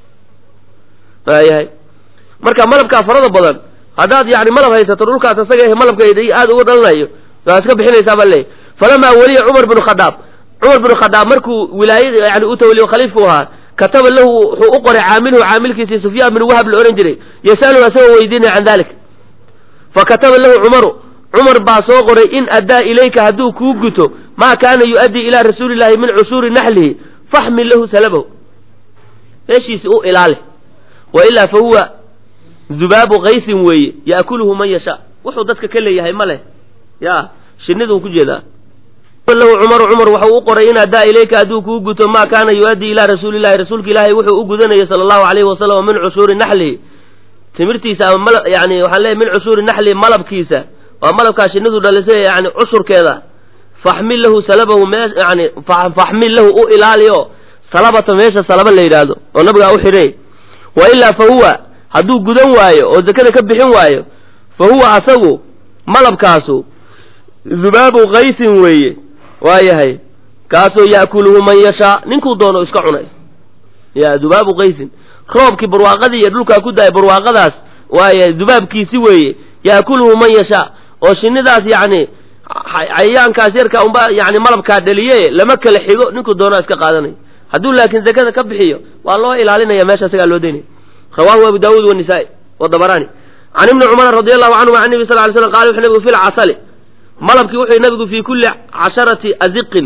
waayahay marka malabkaa farada badan haddaad yani malab haysato dhulkaas isaga malabka aada uga dhalanayo waa iska bixinaysaa baa leeyahy falamaa weliya cumar binu khadaab cumar binu khadaab markuu wilaayada yani u tawaliyo khaliifku ahaa kataba lahu wuxuu u qoray caamilhu caamilkiisii sufyaan bin wahab la odhan jiray yasaluhu asagoo weydiinaya can dalik fa kataba lahu cumaru cumar baa soo qoray in addaa ilayka hadduu kuu guto maa kaana yu-addii ilaa rasuulillahi min cushuuri naxlihi faxmil lahu salabahu meeshiisi u ilaali wa ilaa fa huwa dubaabu kaysin weeye yaakuluhu man yashaa wuxuu dadka ka leeyahay ma leh ya shiniduu ku jeedaa lahu cumaru cumar waxau u qoray in addaa ilayka hadduu kuu guto maa kaana yu-addii ilaa rasuulillahi rasuulka ilaahay wuxuu u gudanayay sala allahu alayhi wasalam min cushuuri naxlihi timirtiisa ama yani waxaan leeyahy min cushuuri naxlihi malabkiisa waa malabkaa shinidu dhalisay yani cushurkeeda faxmil lahu salabahu mee yani faxmil lahu u ilaaliyo salabata meesha salaba la yidhaahdo oo nabigaa u xidhay wa ilaa fa huwa hadduu gudan waayo oo zakada ka bixin waayo fa huwa asagu malabkaasu zubaabu kaysin weeye waayahay kaasoo ya'kuluhu man yashaa ninkuu doono iska cunay ya dubaabu kaysin roobkii barwaaqadii iyo dhulkaa ku daaya barwaaqadaas waaya dubaabkiisi weeye ya'kuluhu man yashaa oo shinidaas yacni cayayaankaas yarka unba yani malabkaa dhaliye lama kala xigo ninkuu doonaa iska qaadanaya hadduu laakiin zakada ka bixiyo waa loo ilaalinaya meesha isagaa loo daynaya rawahu abu daawuud wanisaa-i wadabarani can ibni cumar radi allahu canhum an nebi sal ly slam qala wuxuu nabigu fi lcasali malabkii wuxuu nabigu fii kulli casharati aziqin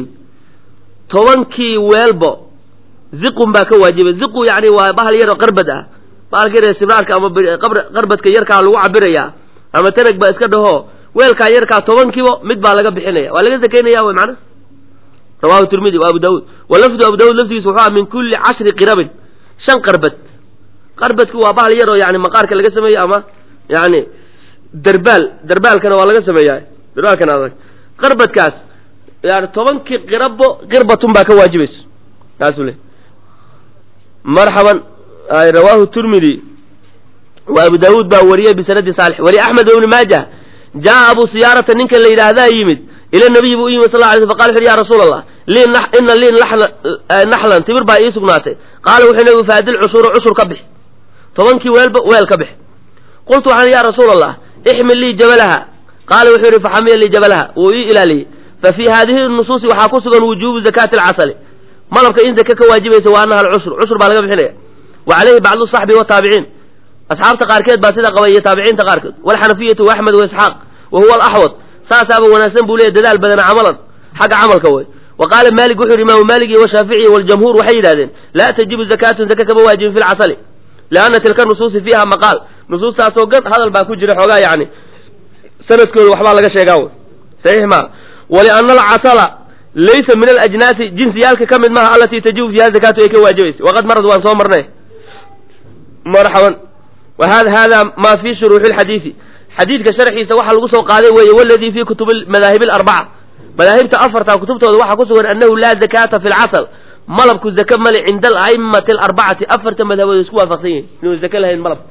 tobankii weelbo ziqun baa ka waajibay ziqu yani waa bahal yaroo qarbad ah bahalka yar sibraarka ama qarbadka yarkaa lagu cabirayaa ama tanag baa iska dhaho weelkaa yarkaa tobankiiba mid baa laga bixinaya waa laga zakaynaya wy mana rawahu tirmidi wa abu daawuud wa lafdu abu daawud lafdigiisa wuxuu aha min kulli cashri qirabin shan qarbad qarbadki waa bahal yaroo yani maqaarka laga sameeyo ama yani darbaal darbaalkana waa laga sameeya darbaalkana adag qarbadkaas yani tobankii qirabo qirbatun baa ka waajibayso taasuu le marxaban rawahu tirmidi wa abu daawuud baa wariyey bisanadi saalix wali axmed ibni maajah jaa abu siyaarata ninka la yidhaahdaa yimid ila nabiyi buu u yimid sal lla alay sl faqala wuxu ya rasuula allah lii ina lii naxlan timir baa ii sugnaatay qaala wuxuu nabigu faadil cushuura cushur ka bix tobankii weelba weel ka bix qultu waxaan ya rasuula allah ixmil lii jabalaha qaala wuxuu yidhi faxamiya lii jabalaha wuu ii ilaaliyey fa fii haadihi nusuusi waxaa ku sugan wujuubu zakaati alcasali malabka in zake ka waajibaysa waa anaha alcushur cushur baa laga bixinaya wa calayhi bacdu saxbi wataabiciin asxaabta qaarkeed baa sidaa qaba iyo taabiciinta qaarkood walxanafiyatu waaxmed waisxaaq wa huwa alaxwad saasaaba wanaagsan buu leeyahy dadaal badana camalan xagga camalka wey wa qaala maalik wuxuu yidhi imaamu maalik iyo washaaficiy waljamhuur waxay yidhahdeen laa tajibu zakaatun zaka kama waajibin fi lcasali lianna tilka nusuusi fiiha maqaal nusuustaasoo gad hadal baa ku jira xoogaa yani sanadkooda waxbaa laga sheegaa wy saxiix maa walianna alcasala laysa min alajnaasi jinsiyaalka ka mid maaha alatii tajibu fiiha zakaatu ay ka waajibaysa waqad marad waan soo marnay marxaban wa hada hada ma fi shuruuxi lxadiidi xadiidka sharxiisa waxaa lagu soo qaaday weeye waladii fi kutubi madaahib alarbaca madaahibta afarta kutubtooda waxaa ku sugan annahu laa zakaata fi lcasal malabku zake male cinda ala'immati alarbacati afarta madhabood isku waafaqsan yihin inuu zake lahayn malabka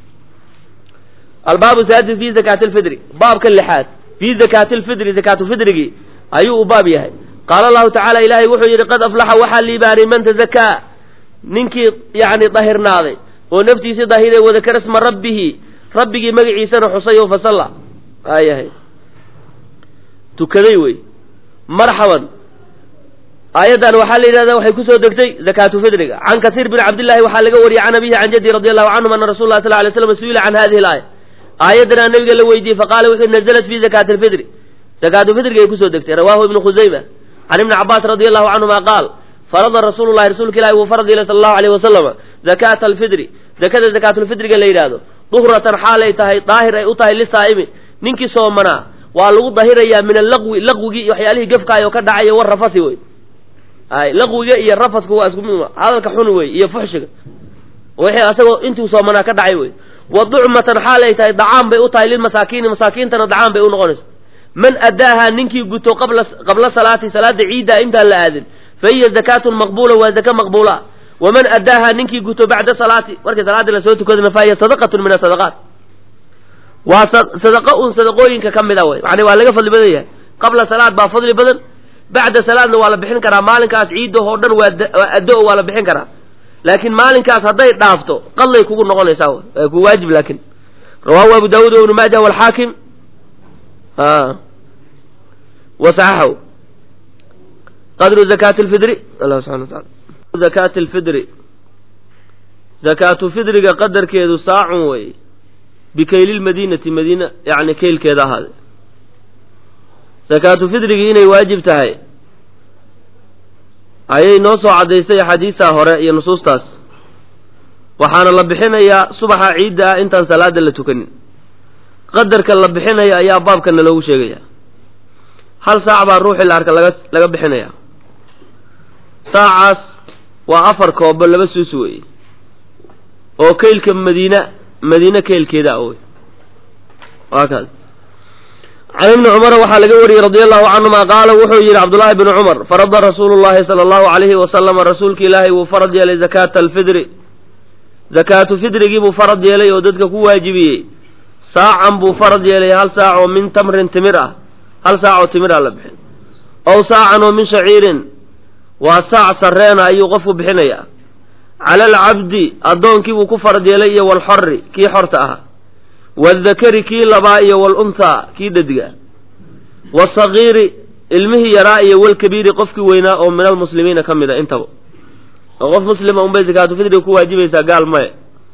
albaabu saadis fi zakaati lfidri baabka lixaad fi zakaati lfidri zakaatulfidrigii ayuu u baab yahay qaala allahu tacaala ilaahay wuxuu yidhi qad aflaxa waxaa liibaanay man tazakaa ninkii yani dahirnaaday oo naftiisii dahiray wadakara sma rabbihi rabbigii magaciisana xusay oo fasalla aayahay tukaday wey marxaban aayaddan waxaa la yidhahdaa waxay kusoo degtay zakaatu fidriga can kasiir bin cabdillahi waxaa laga wariyey can abihi can jaddi radi allahu canhum ana rasul lah sal lay slam su-ila can hadihi alaaya aayaddanaa nabiga la weydiiyey faqaala wuxuu nazalat fi zakaati alfidri zakaatu fidriga ay kusoo degtay rawaahu ibnu khusayma can ibni cabaas radi allahu canhuma qaal farada rasuulu llahi rasuulka ilahi wuu farad yeelay sala allahu alayh wasalama zakaata alfidri zakada zakaatulfidriga la yidhaahdo duhratan xaalay tahay daahir ay u tahay lisaa'imi ninkii soomanaa waa lagu dahirayaa min allaqwi laqwigii iyo waxyaalihii gefkaayoo ka dhacaya war rafasi wey ay laqwiga iyo rafasku waa isku mid hadalka xun wey iyo fuxshiga wixii asagoo intuu soomanaa ka dhacay wey wa ducmatan xaalay tahay dacaan bay u tahay lilmasaakiini masaakiintana dacaan bay u noqonaysa man addaahaa ninkii guto qabla qabla salaati salaada ciiddaa intaan la aadin fa hiya zakaatun maqbuula waa zaka maqbuula waman addaahaa ninkii guto bacda salaati markii salaadii lasoo tukadana fa hiya sadaqatun min asadaqaat waa sadaqa un sadaqooyinka ka mid a wey macnaa waa laga fadli badan yahay qabla salaad baa fadli badan bacda salaadna waa la bixin karaa maalinkaas ciidahoo dhan waa waa addo waa la bixin karaa laakiin maalinkaas hadday dhaafto qadlay kugu noqonaysaa w waa ku waajib laakin rawaahu abu daawuud wa ibnu maaja walxaakim wa saxaxahu qadru zakaati lfidri allah subxana wa taala zakaati lfidri zakaatu fidriga qadarkeedu saacun wey bikaylilmadiinati madiina yani kaylkeeda ahaade zakaatu fidrigii inay waajib tahay ayay noo soo caddaysay axaadiistaa hore iyo nusuustaas waxaana la bixinayaa subaxa ciidda ah intaan salaada la tukanin qadarka la bixinaya ayaa baabkana loogu sheegaya hal saac baa ruuxii la arka laga laga bixinaya saacaas waa afar koobo laba suus weeye oo kaylka madiina madiine kaylkeeda ah wey waa kaas can ibni cumara waxaa laga wariyey radia allahu canhuma qaala wuxuu yidhi cabdullaahi bni cumar farada rasuulu llahi sala allahu alayhi wasalama rasuulka ilaahay wuu farad yeelay zakaata alfidri zakaatu fidrigii buu farad yeelay oo dadka ku waajibiyey saacan buu farad yeelay hal saac oo min tamrin timir ah hal saac oo timir ah la bixin ow saacan oo min shaciirin waa saac sarreena ayuu qofku bixinayaa cala alcabdi addoonkii buu ku farad yeelay iyo walxori kii xorta ahaa waaldakari kii labaa iyo walunthaa kii dhadiga waasagiiri ilmihii yaraa iyo walkabiiri qofkii weynaa oo min almuslimiina ka mid a intaba oo qof muslima unbay zakaatu fidriga ku waajibaysaa gaal maye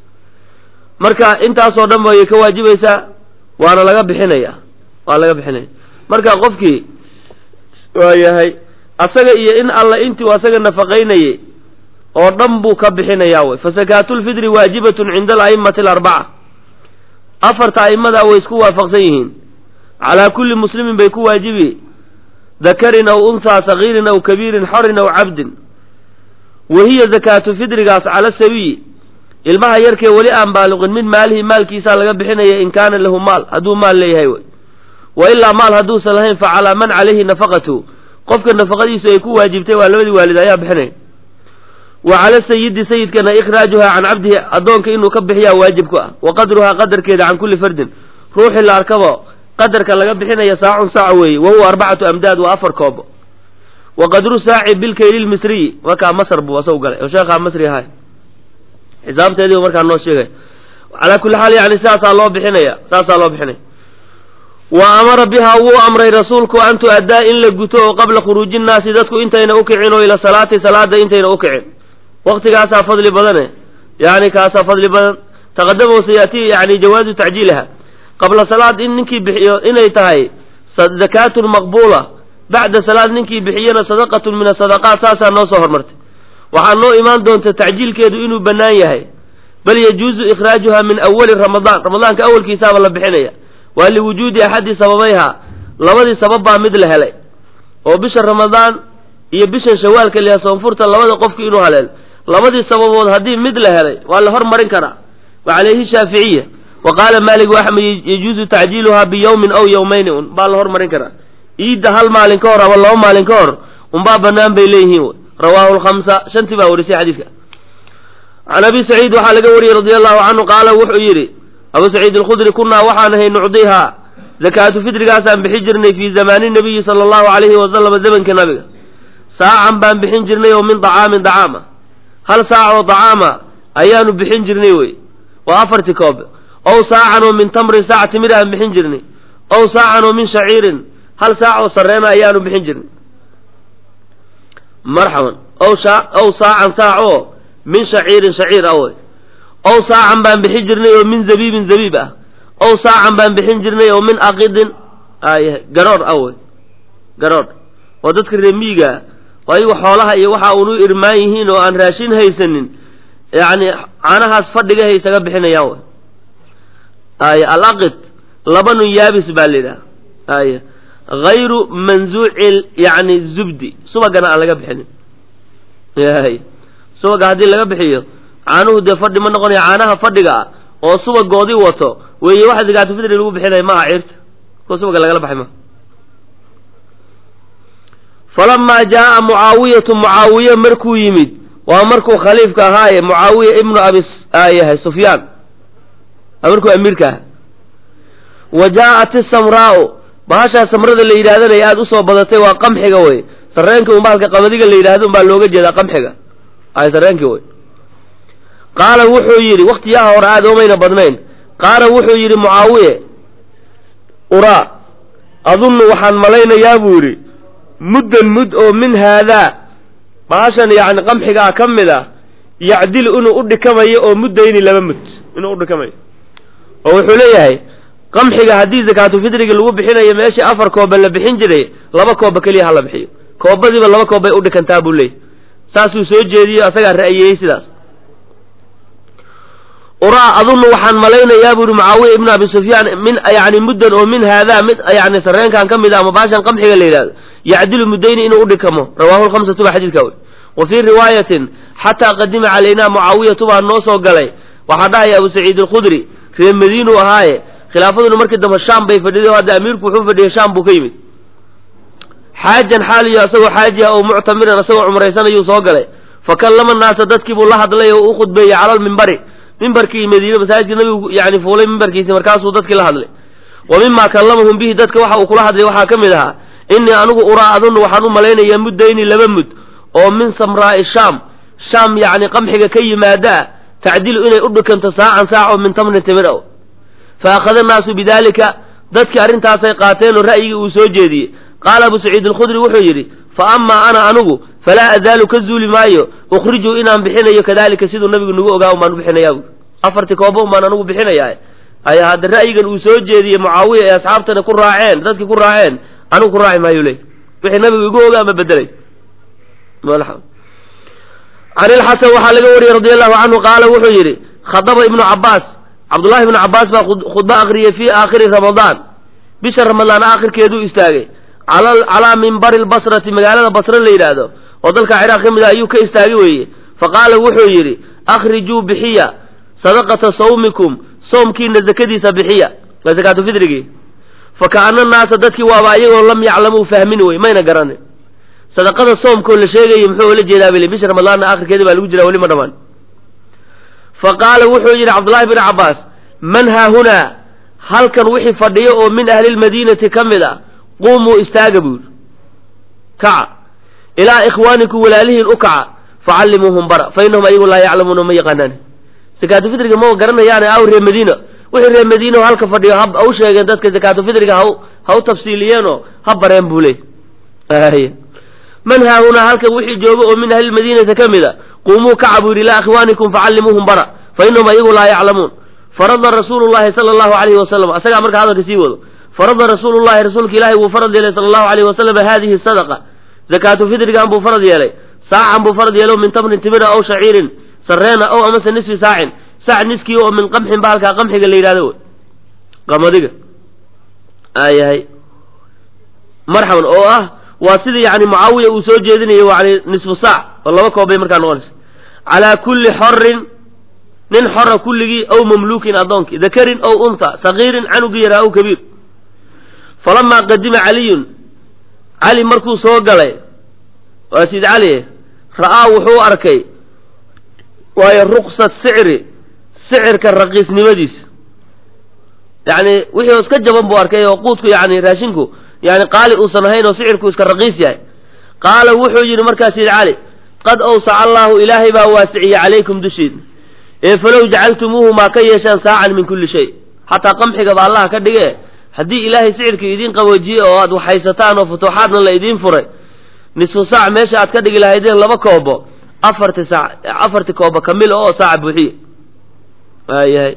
marka intaasoo dhan bay ka waajibaysaa waana laga bixinaya waa laga bixinaya marka qofkii waa yahay asaga iyo in alla intuu asaga nafaqaynayey oo dhan buu ka bixinayaa wey fa sakaatulfidri waajibatun cinda ala'immati alarbaca afarta a'immadaa way isku waafaqsan yihiin calaa kulli muslimin bay ku waajibi dakarin aw unhaa sagiirin aw kabiirin xorin aw cabdin wa hiya zakaatu fidrigaas cala sawiyi ilmaha yarkee weli aan baaliqin min maalihi maalkiisaa laga bixinaya in kaana lahu maal hadduu maal leeyahay wey wa ilaa maal hadduusan lahayn fa calaa man calayhi nafaqatu qofka nafaqadiisu ay ku waajibtay waa labadii waalid ayaa bixinaya wa cala sayidi sayidkana ikhraajuhaa can cabdihi addoonka inuu ka bixiyaa waajib ku ah wa qadruhaa qadarkeeda can kulli fardin ruuxii la arkabo qadarka laga bixinaya saacun saac weeye wa huwa arbacatu amdaad waa afar koobo wa qadru saaci bilkayli lmisriyi markaa masr buu asagu galay oo sheekhaa masri ahay xisaabteedii u markaa noo sheegay calaa kulli xaal yani saasaa loo bixinaya saasaa loo bixinaya wa amara bihaa wuu amray rasuulku an tu-addaa in la guto oo qabla khuruuji nnaasi dadku intayna u kicin oo ila salaati salaada intayna u kicin waktigaasaa fadli badane yani kaasaa fadli badan taqadama sayaati yani jawaazu tacjiiliha qabla salaad in ninkii bixiyo inay tahay zakaatun maqbuula bacda salaad ninkii bixiyana sadaqatun min asadaqaat saasaa noo soo hormartay waxaa noo imaan doonta tacjiilkeedu inuu bannaan yahay bal yajuuzu ikhraajuha min awali ramadaan ramadaanka awalkiisaaba la bixinaya waa liwujuudi axadi sababayha labadii sabab baa mid la helay oo bisha ramadaan iyo bishan shawaalka liha soonfurta labada qofki inuu haleel labadii sababood haddii mid la helay waa la hormarin karaa wa calayhi shaaficiya wa qaala maalik axmed yajuuzu tacjiiluha biyawmin aw yawmayni un baa la hormarin karaa iidda hal maalin ka hor ama laba maalin ka hor unbaa bannaan bay leeyihiin rawaahu lkhamsa shantii baa warisay xadiidka can abi saciid waxaa laga wariyey radia allahu canhu qaala wuxuu yidhi abu saciid alkhudri kunaa waxaan ahay nucdihaa zakaatu fidrigaasaan bixin jirnay fii zamaani nabiyi sala allahu calayhi wasalama zamanka nabiga saacan baan bixin jirnay oo min dacaamin dacaama hal saac oo dacaama ayaanu bixin jirnay wey waa afartii koob ow saacan oo min tamrin saac timir aan bixin jirnay ow saacan oo min shaciirin hal saac oo sarreena ayaanu bixin jirnay marxaban ow ow saacan saac oo min shaciirin shaciir ah wey ow saacan baan bixin jirnay oo min zabiibin zabiib ah ow saacan baan bixin jirnay oo min aqidin garoor ah wey garoor oo dadka reemiigaa oo ayagu xoolaha iyo waxa unu irmaan yihiin oo aan raashin haysanin yacni caanahaas fadhigahay isaga bixinayaan wey ay alaqid labanun yaabis baa la yidhaha ay hayru manzuuci yani zubdi subagana aan laga bixinin y subaga haddii laga bixiyo caanuhu dee fadhi ma noqonaya caanaha fadhiga ah oo subagoodii wato weeye waxa zakaatu fidri lagu bixinaya maaha ciirta kuwa subaga lagala baxay maha falamaa jaaa mucaawiyatu mucaawiye markuu yimid waa markuu khaliifka ahaaye mucaawiya ibnu abi yahay sufyaan markuu amiirka aha wa jaa'at isamraa'u bahashaa samrada la yidhahdanaya aada usoo badatay waa qamxiga wey sarreenka un bahalka qamadiga la yidhahdo un baa looga jeedaa qamxiga ay sarreenkii wey qaala wuxuu yidhi waktiyaha hore aada oomayna badnayn qaala wuxuu yidhi mucaawiye uraa adunnu waxaan malaynayaa buu yidhi muddan mud oo min haadaa bahashan yacni qamxigaa ka mid ah yacdilu inuu u dhikamayo oo muddayni laba mud inuu u dhikamayo oo wuxuu leeyahay qamxiga haddii zakaatu fidriga lagu bixinayo meeshii afar kooba la bixin jiray laba kooba keliya ha la bixiyo koobadiiba laba koob bay u dhikantaa buu leeyahy saasuu soo jeediyey asagaa ra'yeeyey sidaas uraa adunnu waxaan malaynayaa buu yihi mucaawiya ibnu abi sufyaan min yani muddan oo min haadaa mid yani sarreenkan ka mid a ama baashan qamxiga la yidhahdo yacdilu muddayni inuu u dhikamo rawaahu lkhamsatu baa xadiidka wey wa fii riwaayatin xataa qadima calaynaa mucaawiyatu baa noo soo galay waxaa dhahaya abu saciid alkhudri reer madiinuu ahaaye khilaafaduna markii dambe shaam bay fadhiday hadda amiirku wuxuu fadhiyay shaam buu ka yimid xaajan xaaliyo asagoo xaaji ah oo muctamiran asagoo cumraysanayuu soo galay fa kallama naasa dadkii buu la hadlay oo u khudbeeyey cala lmimbari mimbarkii madiine masaajidka nabigu yani fuulay mimbarkiisi markaasuu dadkii la hadlay wa mima kallamahum bihi dadka waxa uu kula hadlay waxaa ka mid ahaa innii anigu uraa adunnu waxaan u malaynayaa muddayni laba mud oo min samraa'i shaam shaam yacni qamxiga ka yimaadaa tacdilu inay u dhikanto saacan saac oo min tamrin timir ow fa akhada naasu bidaalika dadkii arrintaasay qaateen oo ra'yigii uu soo jeediyey qaala abu saciid alkhudri wuxuu yidhi fa amaa ana anigu falaa azaalu ka zuuli maayo ukhrijuu inaan bixinayo kadalika siduu nabigu nagu ogaa umbaan u bixinayaa buui afartii kooba umbaan anigu bixinayaa ay hadda ra'yigan uu soo jeediyey mucaawiya ee asxaabtana ku raaceen dadkii ku raaceen anigu ku raaci maayo ley wixii nabigu igu ogaa ma bedelay can ilxasan waxaa laga wariyey radi allahu canhu qaala wuxuu yidhi khadaba ibnu cabaas cabdullahi ibnu cabaas baa khudbo akriyey fii aakhiri ramadaan bisha ramadaan aakhirkeeduu istaagay calaa mimbari lbasrati magaalada basre la yidhaahdo oo dalka ciraaq ka mid ah ayuu ka istaagi weeye fa qaala wuxuu yidhi akhrijuu bixiya sadaqata sawmikum soomkiina zakadiisa bixiya waa zakaatu fidrigii fa kaana naasa dadkii waaba ayagoo lam yaclamuu fahmin wey mayna garanin sadaqada soomkoo la sheegayay muxuu ola jeedaa bale bisha ramadaanna aakhirkeeda baa lagu jiraa weli ma dhamaan fa qaala wuxuu yidhi cabdullahi bn cabbaas man haahunaa halkan wixii fadhiyo oo min ahli lmadiinati ka mid a quumuu istaaga buu yidhi kaca ilaa ikhwaanikum walaalihiin u kaca facallimuuhum bara fa innahum ayagu laa yaclamuuna ma yaqaanaan zakaatu fidriga ma garanayaane aw reer madiina wixii reer madiina oo halka fadhiyo ha ha u sheegeen dadka zakaatu fidriga ha ha u tafsiiliyeenoo ha bareen buu leey man haahunaa halkan wixii jooga oo min ahli lmadiinati ka mid a quumuu kaca buu yidhi ilaa ikhwaanikum facallimuuhum bara fa innahum ayagu laa yaclamuun farada rasuulu llahi sala allahu alayhi wasalam asagaa marka hadalka sii wado farada rasuulu llahi rasuulka ilaahi wuu farad yeelay sala allahu alayh wasalam hadihi sadaqa zakaatu fidrigan buu farad yeelay saacan buu farad yeelo min tamrin timira aw shaciirin sareena ow amase nisfi saacin saac niskii oo min qamxin baalkaa qamxiga la yidhahdo wey qamadiga aayahay marxaban oo ah waa sidii yani mucaawiya uu soo jeedinayo yani nisfu saac oo laba koob bay markaa noqonaysa calaa kulli xorin nin xora kulligii aw mamluukin addoonkii dakarin ow unta sagiirin canugii yaraa aw kabiir falamaa qadima caliyun cali markuu soo galay waa sid cali ra'aa wuxuu arkay waayo ruksa sicri sicirka raqiisnimadiisa yani wixii oo iska jaban buu arkay oo quudku yani raashinku yani qaali uusan ahayn oo sicirku iska raqiis yahay qaala wuxuu yidhi markaa sid cali qad awsaca allaahu ilaahay baa waasiciyey calaykum dushiina ee falow jacaltumuuhu maa ka yeeshaan saacan min kulli shay xataa qamxigaba allah ka dhige haddii ilaahay sicirka idiin qaboojiye oo aad waxhaysataan oo futuuxaadna la idiin furay nisfu saac meesha aad ka dhigi lahaydeen laba koobo afarti saac afarti koobo kamil oo saaca buuxiye waayahay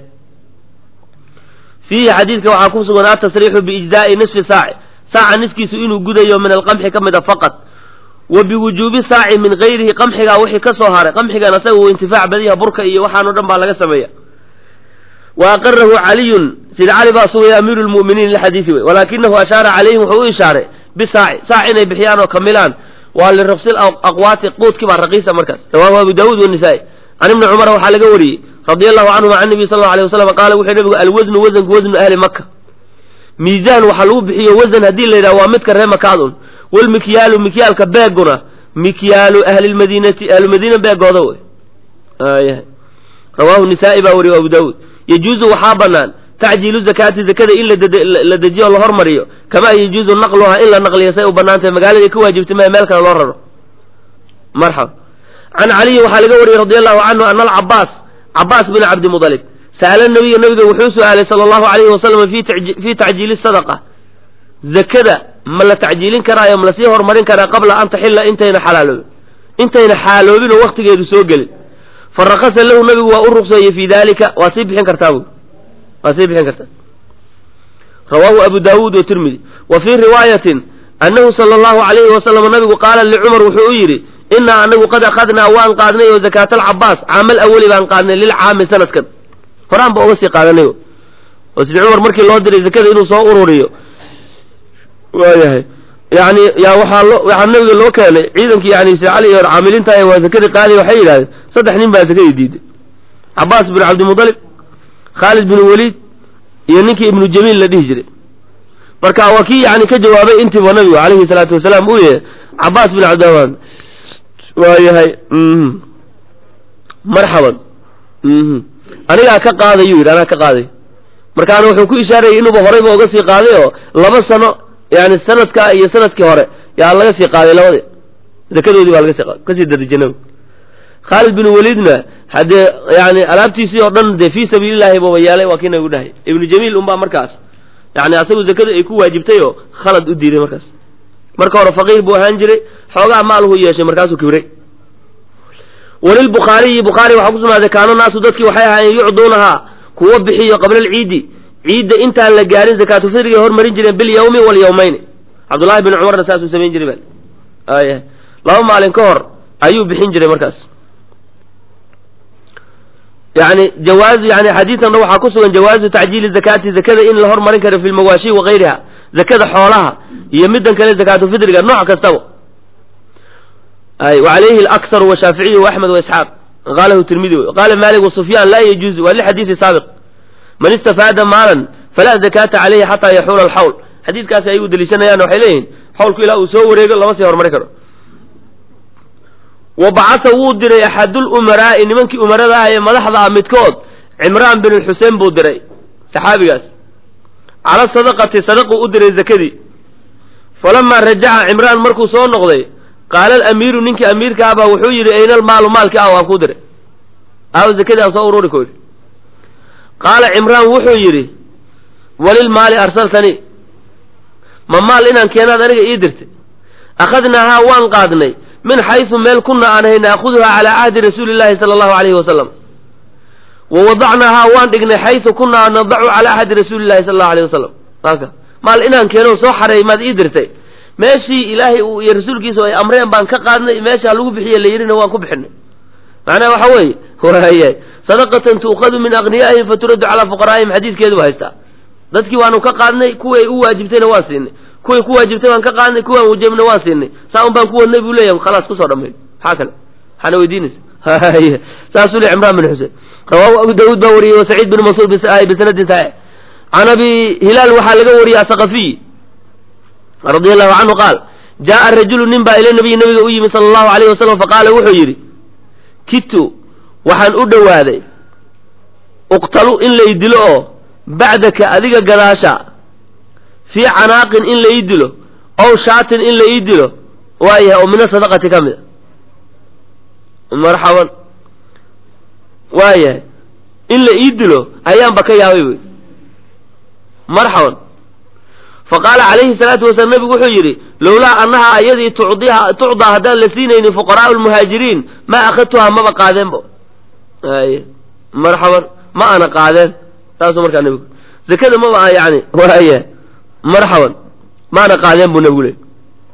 fiihi xadiidka waxaa ku sugan atasriixu biijzaa'i nisfi saaci saaca niskiisu inuu gudayo min alqamxi ka mid a faqad wa biwujuubi saaci min gayrihi qamxigaa wixii ka soo haray qamxigan asaga uu intifaac badiyaha burka iyo waxaan o dhan baa laga sameeya wa aqarahu caliyun sida cali baa sugaya amiiru lmu'miniin lixadiisi wey walaakinahu ashaara calayhim wuxuu u ishaaray bisaaci saac inay bixiyaan oo kamilaan waa liraqsil aqwaati quudkii baa raqiisa markaas rawaahu abu daawuud wanisaa-i can ibni cumar waxaa laga wariyey radia allahu canhuma can nabiy sal lla alay wasalam qaala wuxuu nabigu alwasnu wasanku wasnu ahli maka miisaan waxaa lagu bixiyo wasan haddii la yidhaha waa midka ree makaadun walmikyaalu mikyaalka beeguna mikyaalu ahlilmadiinati ahlulmadiina beegooda wey aya rawaahu nisaa-i baa wariye abu daawuud yajuuzu waxaa banaan tacjiilu zakaati zakada in la dejiyo o la hormariyo kamaa yajuuzu naqluhaa in la naqliyo say u banaantahay magaaladii ka waajibtay maya meel kale loo raro marxaba can caliyin waxaa laga wariyey radi allahu canhu ana alcabaas cabaas bin cabdimudalib sa'ala nabiya nabiga wuxuu su-aalay sala allahu alayhi wasalam fii tacjiili sadaqa zakada ma la tacjiilin karaayo ma lasii horumarin karaa qabla an taxilla intayna xalaaloobin intayna xaaloobin oo waktigeedu soo gelin fa rakasa lahu nabigu waa u ruqseeyey fii dalika waa sii bixin kartaa bu waa sii bixin kartaa rawaahu abu daawuud watirmidi wa fii riwaayatin annahu sala allahu alayhi wasalam nabigu qaala licumar wuxuu u yidhi inaa anagu qad akhadnaa waan qaadnay oo zakaata alcabaas caamal awali baan qaadnay lilcaami sanadkan horaan ba uga sii qaadanay oo sidi cumar markii loo diray zakada inuu soo ururiyo waayahay yani yaa waxaa loo waxaa nabiga loo keenay ciidankii yani sidi cali iyo caamiliintaay waa zakadii qaadiya waxay yidhahdeen saddex nin baa zakadii diiday cabaas bin cabdimudalib khaalid bin waliid iyo ninkii ibnu jamiil la dhihi jiray marka waa kii yani ka jawaabay intiiba nabigu calayhi salaatu wasalaam uu yahay cabaas bin cabdiramaan waayahay marxaban anigaa ka qaadayuu yidhi anaa ka qaaday markaana wuxuu ku ishaarayay inuuba horeyba uga sii qaaday oo laba sano yani sanadka iyo sanadkii hore yaa laga sii qaaday labadi zakadoodii baa laga sii qaaday kasii darajanabi khaalid bin waliidna haddee yani alaabtiisii oo dhan dee fii sabiilillahi buuba yeelay waa kii nabigu dhahay ibnu jamiil unbaa markaas yani asagu zakada ay ku waajibtay oo khalad u diiday markaas marka hore faqiir buu ahaan jiray xoogaa maalhu yeeshay markaasuu kibray walilbukhaariyi bukhaari waxaa ku sugnaaday kaano naasu dadkii waxay ahaayeen yucduunahaa kuwa bixiyo qabla alciidi ciidda intaan la gaarin zakaatufidriga hormarin jireen bilyawmi walyawmayni cabdullahi bin cumarna saasuu samayn jiray ba aya laba maalin ka hor ayuu bixin jiray markaas yani jawaaz yani xadiisanna waxaa ku sugan jawaazu tacjiili zakaati zakada in la hormarin karo fi lmawaashi wagayriha zakada xoolaha iyo midan kale zakaatufidriga nooc kastaba ay wacalayhi alakharu washaaficiyu waaxmed waisxaaq qalahu tirmidi wey qaala malik wasufyaan laa yajuuzu waa lixadiisi saabiq man istafaada maalan falaa zakaata caleyhi xataa yaxuula alxawl xadiidkaasi ay u deliishanayaan waxay leeyihin xawlku ilaa uu soo wareego lama sii horumari karo wa bacasa wuu diray axadulumaraa'i nimankii umarada ah ee madaxda ah midkood cimraan bin xuseen buu diray saxaabigaas cala sadaqati sadaquu u diray zakadii falamaa rajaca cimraan markuu soo noqday qaala alamiiru ninkii amiirka ahbaa wuxuu yidhi ayna almaalu maalkii ah waan kuu diray aaw zakadii aan soo ururi ko yidhi qaala cimraan wuxuu yidhi walilmaali arsaltanii ma maal inaan keenaad aniga ii dirtay akhadnaahaa waan qaadnay min xaysu meel kunna aan hay naakuduhaa calaa cahdi rasuuli llaahi sala allahu alayhi wasalam wa wadacnaahaa waan dhignay xaysu kunaa nadacu calaa cahdi rasuuli llahi sala allahu alayh wasalam aka maal inaan keeno soo xareey maad ii dirtay meeshii ilaahay uu iyo rasuulkiisa ay amreen baan ka qaadnay meesha lagu bixiye la yidhina waan ku bixinay macnaha waxa weeye waaya sadaqatan tuukhadu min aghniyaa'ihim faturaddu calaa fuqaraa'ihim xadiidkeedu ba haystaa dadkii waanu ka qaadnay kuway u waajibtayna waan siinay kuway ku waajibtay waan ka qaadnay kuwaan wajabna waan siinay saa un baan ku wadnay buu leeyahay khalaas kusoo dhammayn maxaa kale maxaana weydiinaysa saasuu le cimraan bin xuseen rawaahu abu daawuud baa wariyey wa saciid bin mansuur bisanadin saxiix can abi hilaal waxaa laga wariyey asaqafiy radi allahu canhu qaal jaaa rajulu nin baa ila nabiyi nabiga u yimi sala allahu alayh wasalam faqaala wuxuu yidhi kitu waxaan u dhowaaday uqtalu in lay dilo oo bacdaka adiga gadaasha fii canaaqin in la ii dilo ow shaatin in la ii dilo waayahay oo mina sadaqati ka mid a marxaban waayahay in la ii dilo ayaanba ka yaabay wy marxaban faqaala calayhi salaatu wasalaam nabigu wuxuu yidhi lowlaa annaha ayadii tucdiha tucdaa haddaan la siinaynin fuqaraau lmuhaajiriin ma akhadtuhaa maba qaadeenba ay marxaban ma ana qaadeen saasuu markaa nabigu zakada maba yani waaya marxaban ma ana qaadeen buu nabigu leey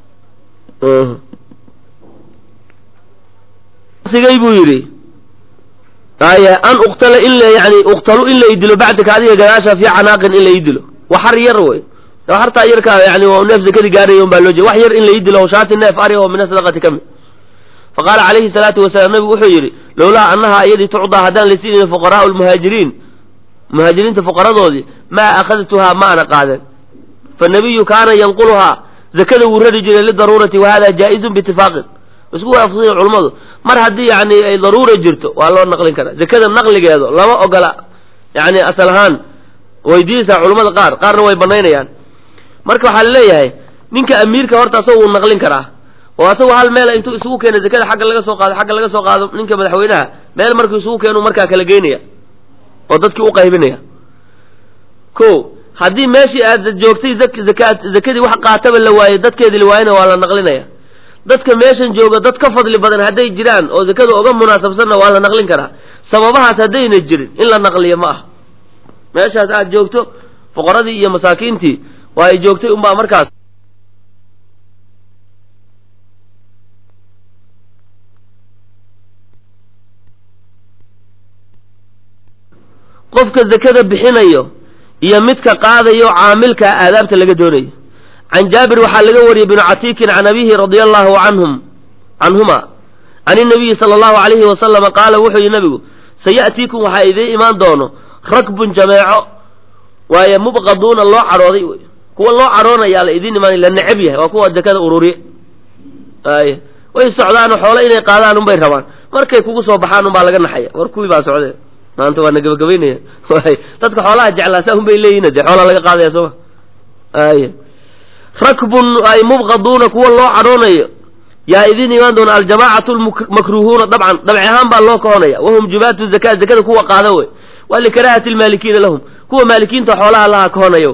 sigay buu yidhi aya an uqtala in la yani uqtalu in la idilo bacdaka adiga gadaasha fii canaaqin in la idilo waxar yar wey hartaa yarkaa yani waa neef zakadii gaaraya un baa loo jeeda wax yar in la ii dilo shaati neef ari oo min sadaqati ka mid faqaala calayhi salaatu wasalaam nabigu wuxuu yidhi lowlaa annaha iyadii tucdaa haddaan la siinayn fuqaraau lmuhaajiriin muhaajiriinta fuqaradoodii maa akhadtuhaa ma ana qaadeen fanabiyu kaana yanquluhaa zakada wuu rari jiray lidaruurati wa hada jaa-izun biitifaaqin isku waafaqsan culummadu mar haddii yani ay daruura jirto waa loo naqlin karaa zakada naqligeedu lama ogola yani asal ahaan weydiinaysaa culummada qaar qaarna way banaynayaan marka waxaa laleeyahay ninka amiirka horta asagoo wuu naqlin karaa oo asagoo hal meel intuu isugu keeno zakada xagga laga soo qaado xagga laga soo qaado ninka madaxweynaha meel markuu isugu keenu markaa kala geynaya oo dadkii u qaybinaya ko haddii meeshii aad joogtay zaka zakadii wax qaataba la waayey dadkeedii la waayena waa la naqlinaya dadka meeshan jooga dad ka fadli badan hadday jiraan oo zakada uga munaasabsanna waa la naqlin karaa sababahaas haddayna jirin in la naqliyo ma aha meeshaas aad joogto fuqaradii iyo masaakiintii waa ay joogtay unbaa markaas qofka zakada bixinayo iyo midka qaadayo caamilka aadaabta laga doonayo can jaabir waxaa laga wariyey binu catiikin can abihi radia allahu canhum canhuma can inabiyi sala allahu alayhi wasalama qaala wuxuu yihi nabigu saya'tiikum waxaa idiin imaan doono rakbun jameeco waaye mubqaduuna loo cadhooday wey kuwa loo cadhoonayaa la idiin imaanay la necab yahay waa kuwa zakada ururiye ay way socdaano xoole inay qaadaan unbay rabaan markay kugu soo baxaan unbaa laga naxaya war kuwii baa socdee maanta waa na gabagabaynaya way dadka xoolaha jeclaa saa unbay leeyihin dee xoolaa laga qaadaya sooma ay rakbun ay mubqaduuna kuwa loo cadhoonayo yaa idin imaan doona aljamaacatu lmakruhuuna dabcan dabci ahaan baa loo kahonaya wahum jubaatu zaka zakada kuwa qaada wey waa likaraahati lmaalikiina lahum kuwa maalikiinta xoolaha laha kahonayo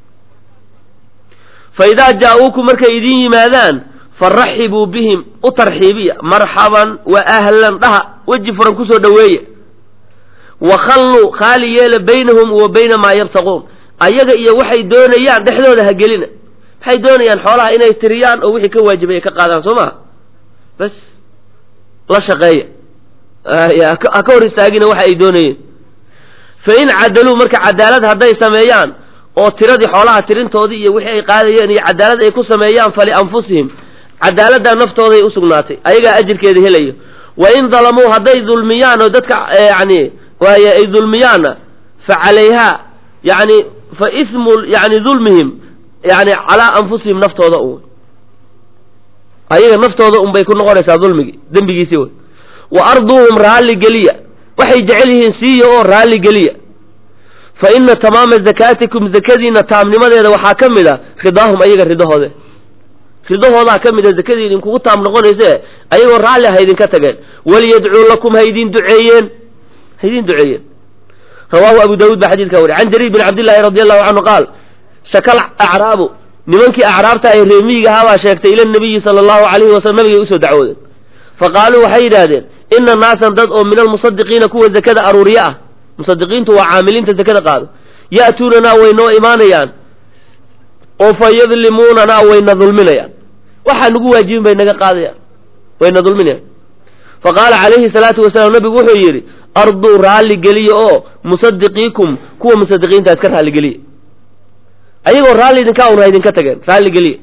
fa idaa jaa-uukum markay idin yimaadaan faraxibuu bihim u tarxiibiya marxaban wa ahlan dhaha weji furan kusoo dhoweeya wa khalluu khaali yeela baynahum wa bayna maa yabtaquun ayaga iyo waxay doonayaan dhexdooda ha gelina maxay doonayaan xoolaha inay tiriyaan oo wixii ka waajibay ay ka qaadaan soo maha bas la shaqeeya ha ka hor istaagina waxa ay doonayeen fa in cadaluu marka cadaalad hadday sameeyaan oo tiradii xoolaha tirintoodii iyo wixii ay qaadayeen iyo cadaalad ay ku sameeyaan falianfusihim cadaaladdaa naftooday usugnaatay ayagaa ajirkeeda helayo wa in dalamuu hadday dulmiyaan oo dadka yani waaye ay dulmiyaanna fa calayhaa yani fa ismu yani dulmihim yani calaa anfusihim naftooda un ayaga naftooda un bay ku noqonaysaa dulmigii dembigiisii wey wa arduuhum raalli geliya waxay jecel yihiin siiya oo raalli geliya fa ina tamaama zakaatikum zakadiina taamnimadeeda waxaa ka mid a ridaahum ayaga ridahoode ridahoodaa ka mid a zakadii idinkugu taam noqonayse ayagoo raalli ha idinka tageen waliyadcuu lakum ha idin duceeyeen ha idin duceeyeen rawaahu abu daawuud baa xadidkaa wariy can jariir bin cabdillaahi radi allahu canhu qaal shakal acraabu nimankii acraabta ay reemiyiga ahaabaa sheegtay ila nabiyi sala allahu alayhi wasalam nabigay usoo dacwoodeen fa qaaluu waxay yidhaahdeen ina naasan dad oo min almusadiqiina kuwa zakada aruuriye ah musadiqiintu waa caamiliinta zakada qaado ya'tuunanaa way noo imaanayaan oo fa yadlimuunana wayna dulminayaan waxaa nagu waajibin bay naga qaadayaan wayna dulminayaan fa qaala calayhi salaatu wasalaam nabigu wuxuu yidhi arduu raalli geliya oo musadiqiikum kuwa musadiqiinta iska raalli geliya ayagoo raalli idinkaa un ha idinka tageen raalli geliya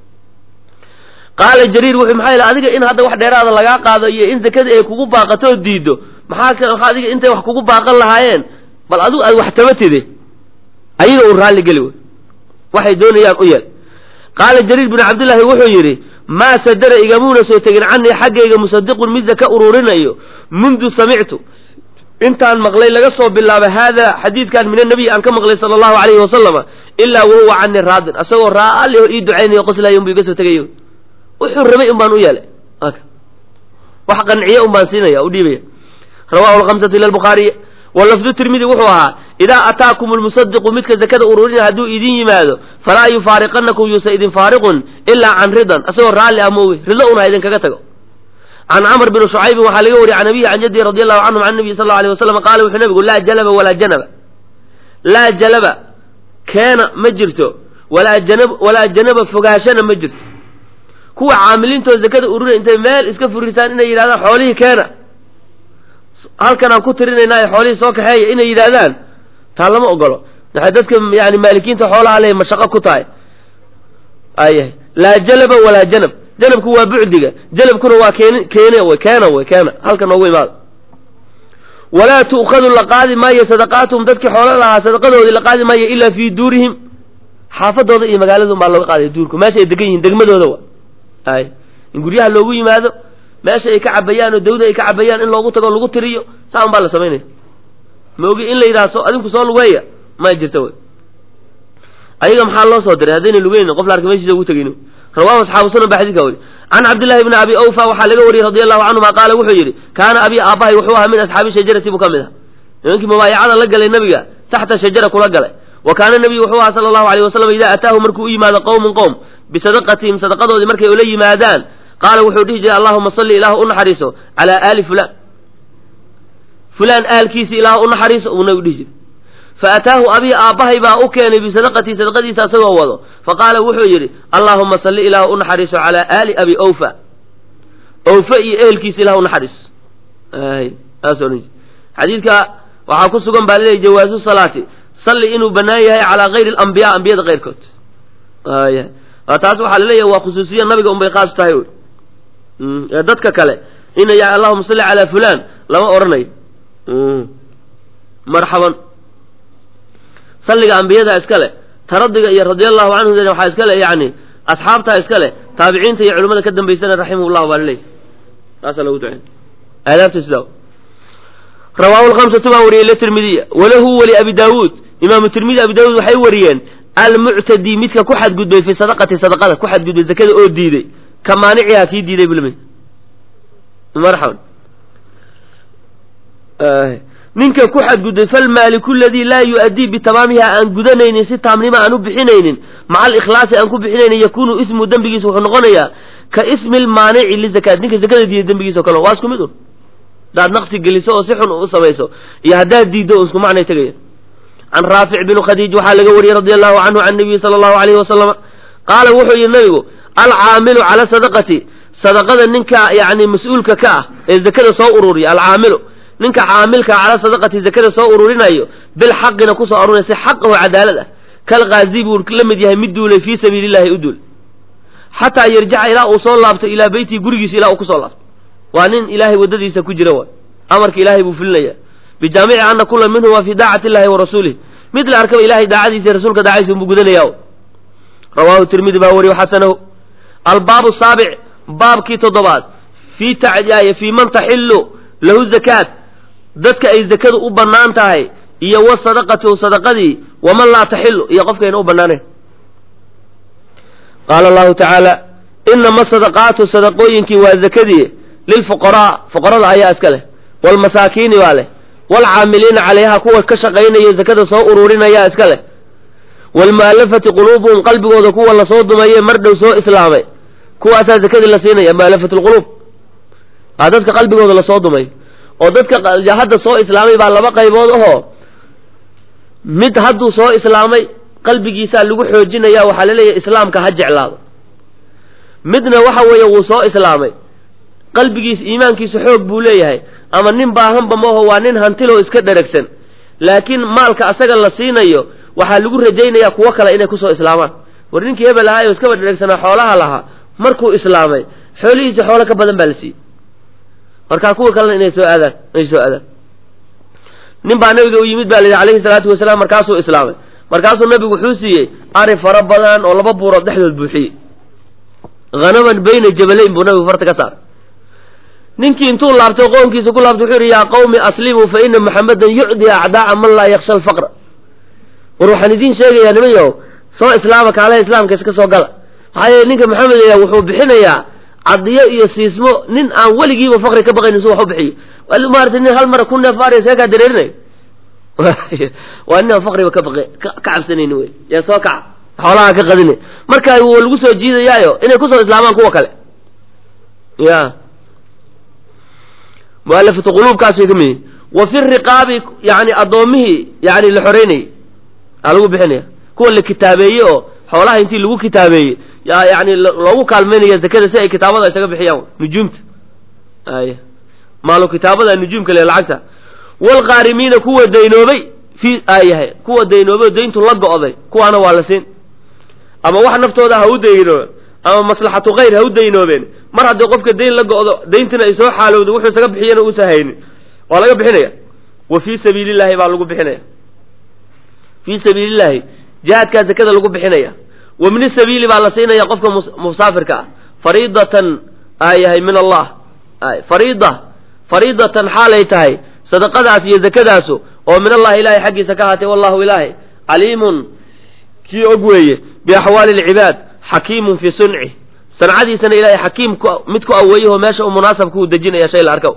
qaala jariir wuxuu maxaa yidhi adiga in hadda wax dheeraada lagaa qaado iyo in zakadii ay kugu baaqato oo diido maxaa ka maxaa adiga intay wax kugu baaqan lahaayeen bal adigu aad wax tabatide ayaga un raalli geli wey waxay doonayaan u yeel qaala jariir binu cabdillaahi wuxuu yidhi maa sadara igamuuna soo tegin canii xaggayga musadiqun mid zaka ururinayo mundu samictu intaan maqlay laga soo bilaabay haada xadiidkan min annabiy aan ka maqlay sala allahu calayhi wasalama ilaa wahuwa canii raadin asagoo raalli oo ii ducaynayo qoslayo unbu iga soo tegayo wuxuu rabay un baan u yeelay wax qanciye un baan siinaya u dhiibaya rawahu lhamsatu ila albukhaariy walafdu tirmidi wuxuu ahaa idaa ataakum lmusadiqu midka zakada ururinaya hadduu idin yimaado falaa yufaariqanakum yuusa idin faariqun ilaa can ridan asagoo raalli ah moowe rido un ha idinkaga tago can camr bn shucaybin waxaa laga wariyay can abihi can jaddi radi allahu canhum can nabiy sal lla alay wasalam qaala wuxuu nabigu laa jalaba walaa janaba laa jalaba keena ma jirto walaa janab walaa janaba fogaashana ma jirto kuwa caamiliintoo zakada ururinay intay meel iska furisaan inay yidhahdaan xoolihii keena halkan aan ku tirinaynaa ee xoolihii soo kaxeeya inay yidhaahdaan taa lama ogolo waxay dadka yani maalikiinta xoolaha le mashaqo ku tahay ayahay laa jalaba walaa janab janabku waa bucdiga janabkuna waa keen keene wy keena wy keena halka noogu imaada walaa tu'khadu la qaadi maayo sadaqaatuhum dadkii xoolo lahaa sadaqadoodii la qaadi maayo ilaa fii duurihim xaafadooda iyo magaalada un baa looga qaadaya duurka meesha ay degan yihiin degmadooda wa ay in guryaha loogu yimaado meesha ay ka cabayaan oo dawda ay ka cabayaan in loogu tago lagu tiriyo saa un baa la samaynaya maogi in la yidhaha so adinku soo lugeeya ma jirta wy ayaga maxaa loo soo diray haddayna lugeynin qof la arka meshiisa ugu tegin rawahu asxaabu sunan ba xadidka weri can cabdillahi bni abi awfa waxaa laga wariyey radi allahu canhuma qaala wuxuu yidhi kaana abi aabbahay wuxuu ahaa min asxaabi shajarati buu ka mid ah nimankii mubaayacada la galay nabiga taxta shajara kula galay wa kaana nabiyu wuxuu ahaa sala allahu alayh wasalam idaa ataahu markuu u yimaado qowmun qowm bisadaqatihim sadaqadoodii markay ula yimaadaan qaala wuxuu dhihi jiray allahuma salli ilaahu u naxariiso calaa aali fulaan fulaan aalkiisi ilaahu u naxariiso uu nabigu dhihi jiray faataahu abii aabbahay baa u keenay bisadaqatii sadaqadiisa asagoo wado faqaala wuxuu yidhi allaahuma salli ilaahu u naxariiso calaa aali abi awfa awfa iyo ehelkiisa ilah u naxariiso saas odhan xadiidka waxaa ku sugan baa laleeyahy jawaazu salaati salli inuu bannaan yahay calaa gayri alambiyaa ambiyada keyrkood taas waxaa laleeyahay waa khusuusiya nabiga unbay khaas tahay wy ee dadka kale ina ya allahuma salli calaa fulaan lama odhanayo marxaban salliga ambiyada iska le taradiga iyo radi allahu canhu waxaa iska le yani asxaabtaa iska leh taabiciinta iyo culimmada ka dambaysana raximah llah baa laleeyahy taasaa lagu ducey aadaabta sidaa rawaahu lhamsatu baa wariyey latirmidiya walahu wali abi daawuud imaamu tirmidi abi daawuud waxay wariyeen almuctadi midka ku xadgudbay fi sadaqati sadaqada ku xadgudbay zakada oo diiday ka maanicihaa kii diiday bulmi marxaban ninka ku xadgudbay falmaaliku ladii laa yu-addii bitamaamiha aan gudanaynin si taamnimo aan u bixinaynin maca alikhlaasi aan ku bixinaynin yakunu ismu dembigiisa wuxuu noqonayaa ka ismi lmaanici lizakaat ninka zakada diiday dembigiisa o kale waa isku mid un haddaad naqsi geliso oo si xun u samayso iyo haddaad diiddo o isku macnay tegaya can raafic binu khadiij waxaa laga wariyey radi allahu canhu can nabiyi sala allahu alayhi wasalama qaala wuxuu yihi nabigu alcaamilu cala sadaqati sadaqada ninka yani mas-uulka ka ah ee zakada soo ururiya alcaamilu ninka caamilka cala sadaqati zakada soo ururinayo bilxaqina kusoo arurinaya si xaq oo cadaalad ah kalqaazi buu la mid yahay mid duulay fii sabiili llahi u duul xataa yarjica ilaa uu soo laabto ilaa beytihi gurigiisa ilaa uu kusoo laabto waa nin ilaahay waddadiisa ku jira waay amarka ilaahay buu fulinaya bijaamici ana kula minhu waa fii daacati illahi wa rasuulih mid la arkaba ilahay daacadiisa rasuulka daacadiisa unbuu gudanaya rawaahu tirmidi baa wariyo xasanahu albaabu saabic baabkii toddobaad fii tacdiya fii man taxilu lahu zakaat dadka ay zakadu u bannaan tahay iyo wa sadaqatu sadaqadii waman laa taxilu iyo qofkayna u bannaanayn qaala allahu tacaala inama sadaqaatu sadaqooyinkii waa zakadii lilfuqaraa fuqarada ayaa iska leh waalmasaakiini baa leh waalcaamiliina calayha kuwa ka shaqaynayo zakada soo ururinaya iska leh waalmu'alafati quluubuhum qalbigooda kuwa lasoo dumaye mar dhow soo islaamay kuwaasaa zakadii la siinaya mu'alafat lquluub aa dadka qalbigooda lasoo dumay oo dadka hadda soo islaamay baa laba qaybood ahoo mid hadduu soo islaamay qalbigiisaa lagu xoojinaya waxaa laleeyahay islaamka ha jeclaado midna waxa weeye wuu soo islaamay qalbigiisa iimaankiisa xoog buu leeyahay ama nin baahanba maho waa nin hantiloo iska dheragsan laakiin maalka asaga la siinayo waxaa lagu rajaynayaa kuwo kale inay kusoo islaamaan war ninkii hebel ahaa oo iskaba dheragsanaa xoolaha lahaa markuu islaamay xoolihiisa xoolo ka badan baa la siiyey markaa kuwa kalena inay soo aadaan inay soo aadaan nin baa nabiga u yimid baa la yidhi alayhi salaatu wasalaam markaasuu islaamay markaasuu nabigu wuxuu siiyey ari fara badan oo laba buurood dhexdood buuxiyey hanaman bayna jabalayn buu nabigu farta ka saaray ninkii intuu laabtay qoonkiisa ku laabtay wuxuu yidhi yaa qawmi aslimuu fa ina maxamedan yucdi acdaaca man laa yaksha alfaqra war waxaan idiin sheegayaa niman yahow soo islaama kaalaha islaamka iska soo gala maxaa yeele ninka maxamed aya wuxuu bixinayaa cadiyo iyo siismo nin aan weligiiba faqri ka baqaynin su wax u bixiyo maarata nin hal mara ku neef aariya seekaa dareerinay waa nin aan faqriba ka baqe ka cabsanayni wey yaa soo kaca xoolaha ka qadine marka wuu lagu soo jiidayaayo inay kusoo islaamaan kuwa kale ya mualafatu quluubkaas way ka mid yihin wa fi riqaabi yani addoomihii yani la xoreynayay aa lagu bixinaya kuwa la kitaabeeye oo xoolaha intii lagu kitaabeeyey yaa yani loogu kaalmaynaya zakada si ay kitaabada isaga bixiyaan nujuumta ay maalo kitaabada nujuumka le lacagta waalqaarimiina kuwa daynoobay fi ayahay kuwa daynoobay oo dayntu la go'day kuwaana waa la siin ama wax naftooda ha u daynooben ama maslaxatu khayr ha u daynoobeen mar haddii qofka dayn la go'do dayntina ay soo xaalowdo wuxuu isaga bixiyana uusa haynin waa laga bixinaya wa fii sabiilillahi baa lagu bixinaya fii sabiilillahi jihaadkaa zakada lagu bixinaya wa min sabiili baa la siinaya qofka musaafirka ah fariidatan ayahay min allah fariida fariidatan xaalay tahay sadaqadaas iyo zakadaasu oo min allahi ilahay xaggiisa ka ahaatay wallahu ilaahay caliimun kii og weeye biaxwaali alcibaad xakiimun fii sunci sancadiisana ilahay xakiim mid ku aweeyaho meesha u munaasabka uu dejinaya shay la arka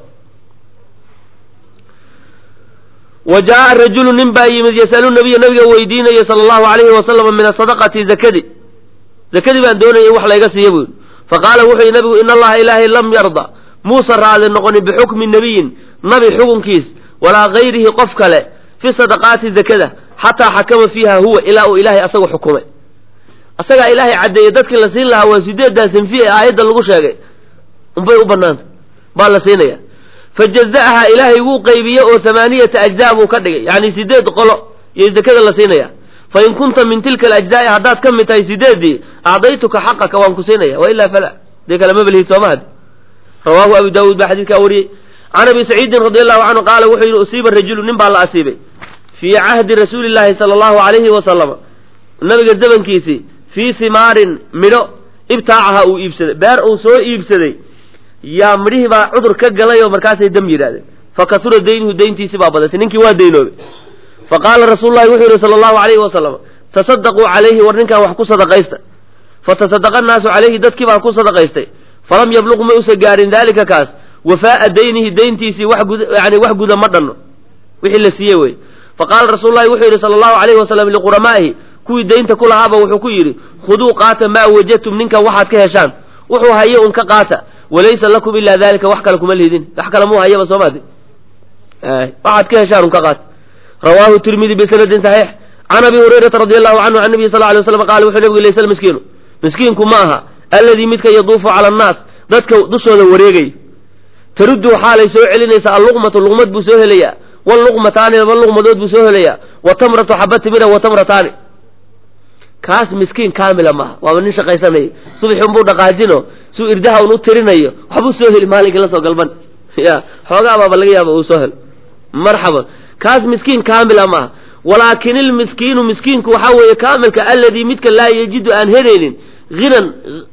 wa jaa'a rajulu nin baa yimid yasalu nabiya nabiga weydiinaya sala allahu alayhi wasalama min asadaqati zakadi zakadii baan doonayay wax layga siiya buu yidhi faqaala wuxuu yihi nabigu ina allaha ilaahay lam yarda muusa raali noqonin bixukmi nabiyin nabi xukunkiis walaa gayrihi qof kale fi sadaqaati zakada xataa xakama fiiha huwa ilaa uu ilaahay asagu xukumay asagaa ilaahay caddeeyey dadkii la siin lahaa waa sideeddaa sanfi ee aayadda lagu sheegay unbay u banaanta baa la siinaya fa jaza'aha ilaahay wuu qaybiye oo hamaaniyata ajzaa buu ka dhigay yacni sideed qolo iyo zakada la siinaya fa in kunta min tilka alajzaa'i haddaad ka mid tahay sideeddii acdaytuka xaqaka waan ku siinaya wa ilaa fala dee kale ma belihid sooma had rawaahu abu daawuud baa xadiidkaa wariyey can abi saciidin radi allahu canhu qaala wuxuu yidhi usiiba rajulu nin baa la asiibay fii cahdi rasuuli llaahi sala allahu alayhi wasalama nabiga zamankiisii fii simaarin midho ibtaacaha uu iibsaday beer uu soo iibsaday yaa midhihii baa cudur ka galay oo markaasay dam yidhahdeen fa kasura daynuhu dayntiisi baa badatay ninkii waa daynoobay fa qaala rasuulu llahi wuxuu yidhi sala allahu alayhi wasalam tasadaquu calayhi war ninkan wax ku sadaqaysta fatasadaqa annaasu calayhi dadkii baa ku sadaqaystay falam yabluq ma usa gaarin daalika kaas wafaa'a daynihi dayntiisii wax gud yani wax guda ma dhanno wixii la siiyey wey fa qaala rasuulu llahi wuxuu yidhi sala allahu alayhi wasalam liquramaa'ihi kuwii daynta ku lahaaba wuxuu ku yidhi khuduu qaata maa wajadtum ninkan waxaad ka heshaan wuxuu haye un ka qaata walaysa lakum ilaa dalika wax kale kuma liidin wax kale muu hayaba soo maadi waxaad ka heshaan un ka qaata rawaahu tirmidi bisanadin saxiix can abi hurayrata radi allahu canhu can nabiyi sal alay waslam qaala wuxuu nabigu laysa miskiinu miskiinku ma aha alladii midka yaduufu cala annaas dadka dushooda wareegay taruddu xaalay soo celinaysa alluqmatu luqmad buu soo helayaa walluqmataani laba luqmadood buu soo helayaa wa tamratu xaba timira wa tamrataani kaas miskiin kaamila maaha waaba nin shaqaysanaya subaxi unbuu dhaqaajino suu irdaha un u tirinayo waxbuu soo heli maalinkii lasoo galban ya xoogaa baaba laga yaaba uu soo helo marxaban kaas miskiin kaamila maaha walaakin ilmiskiinu miskiinku waxaa weeye kaamilka alladii midka laa yajidu aan helaynin hinan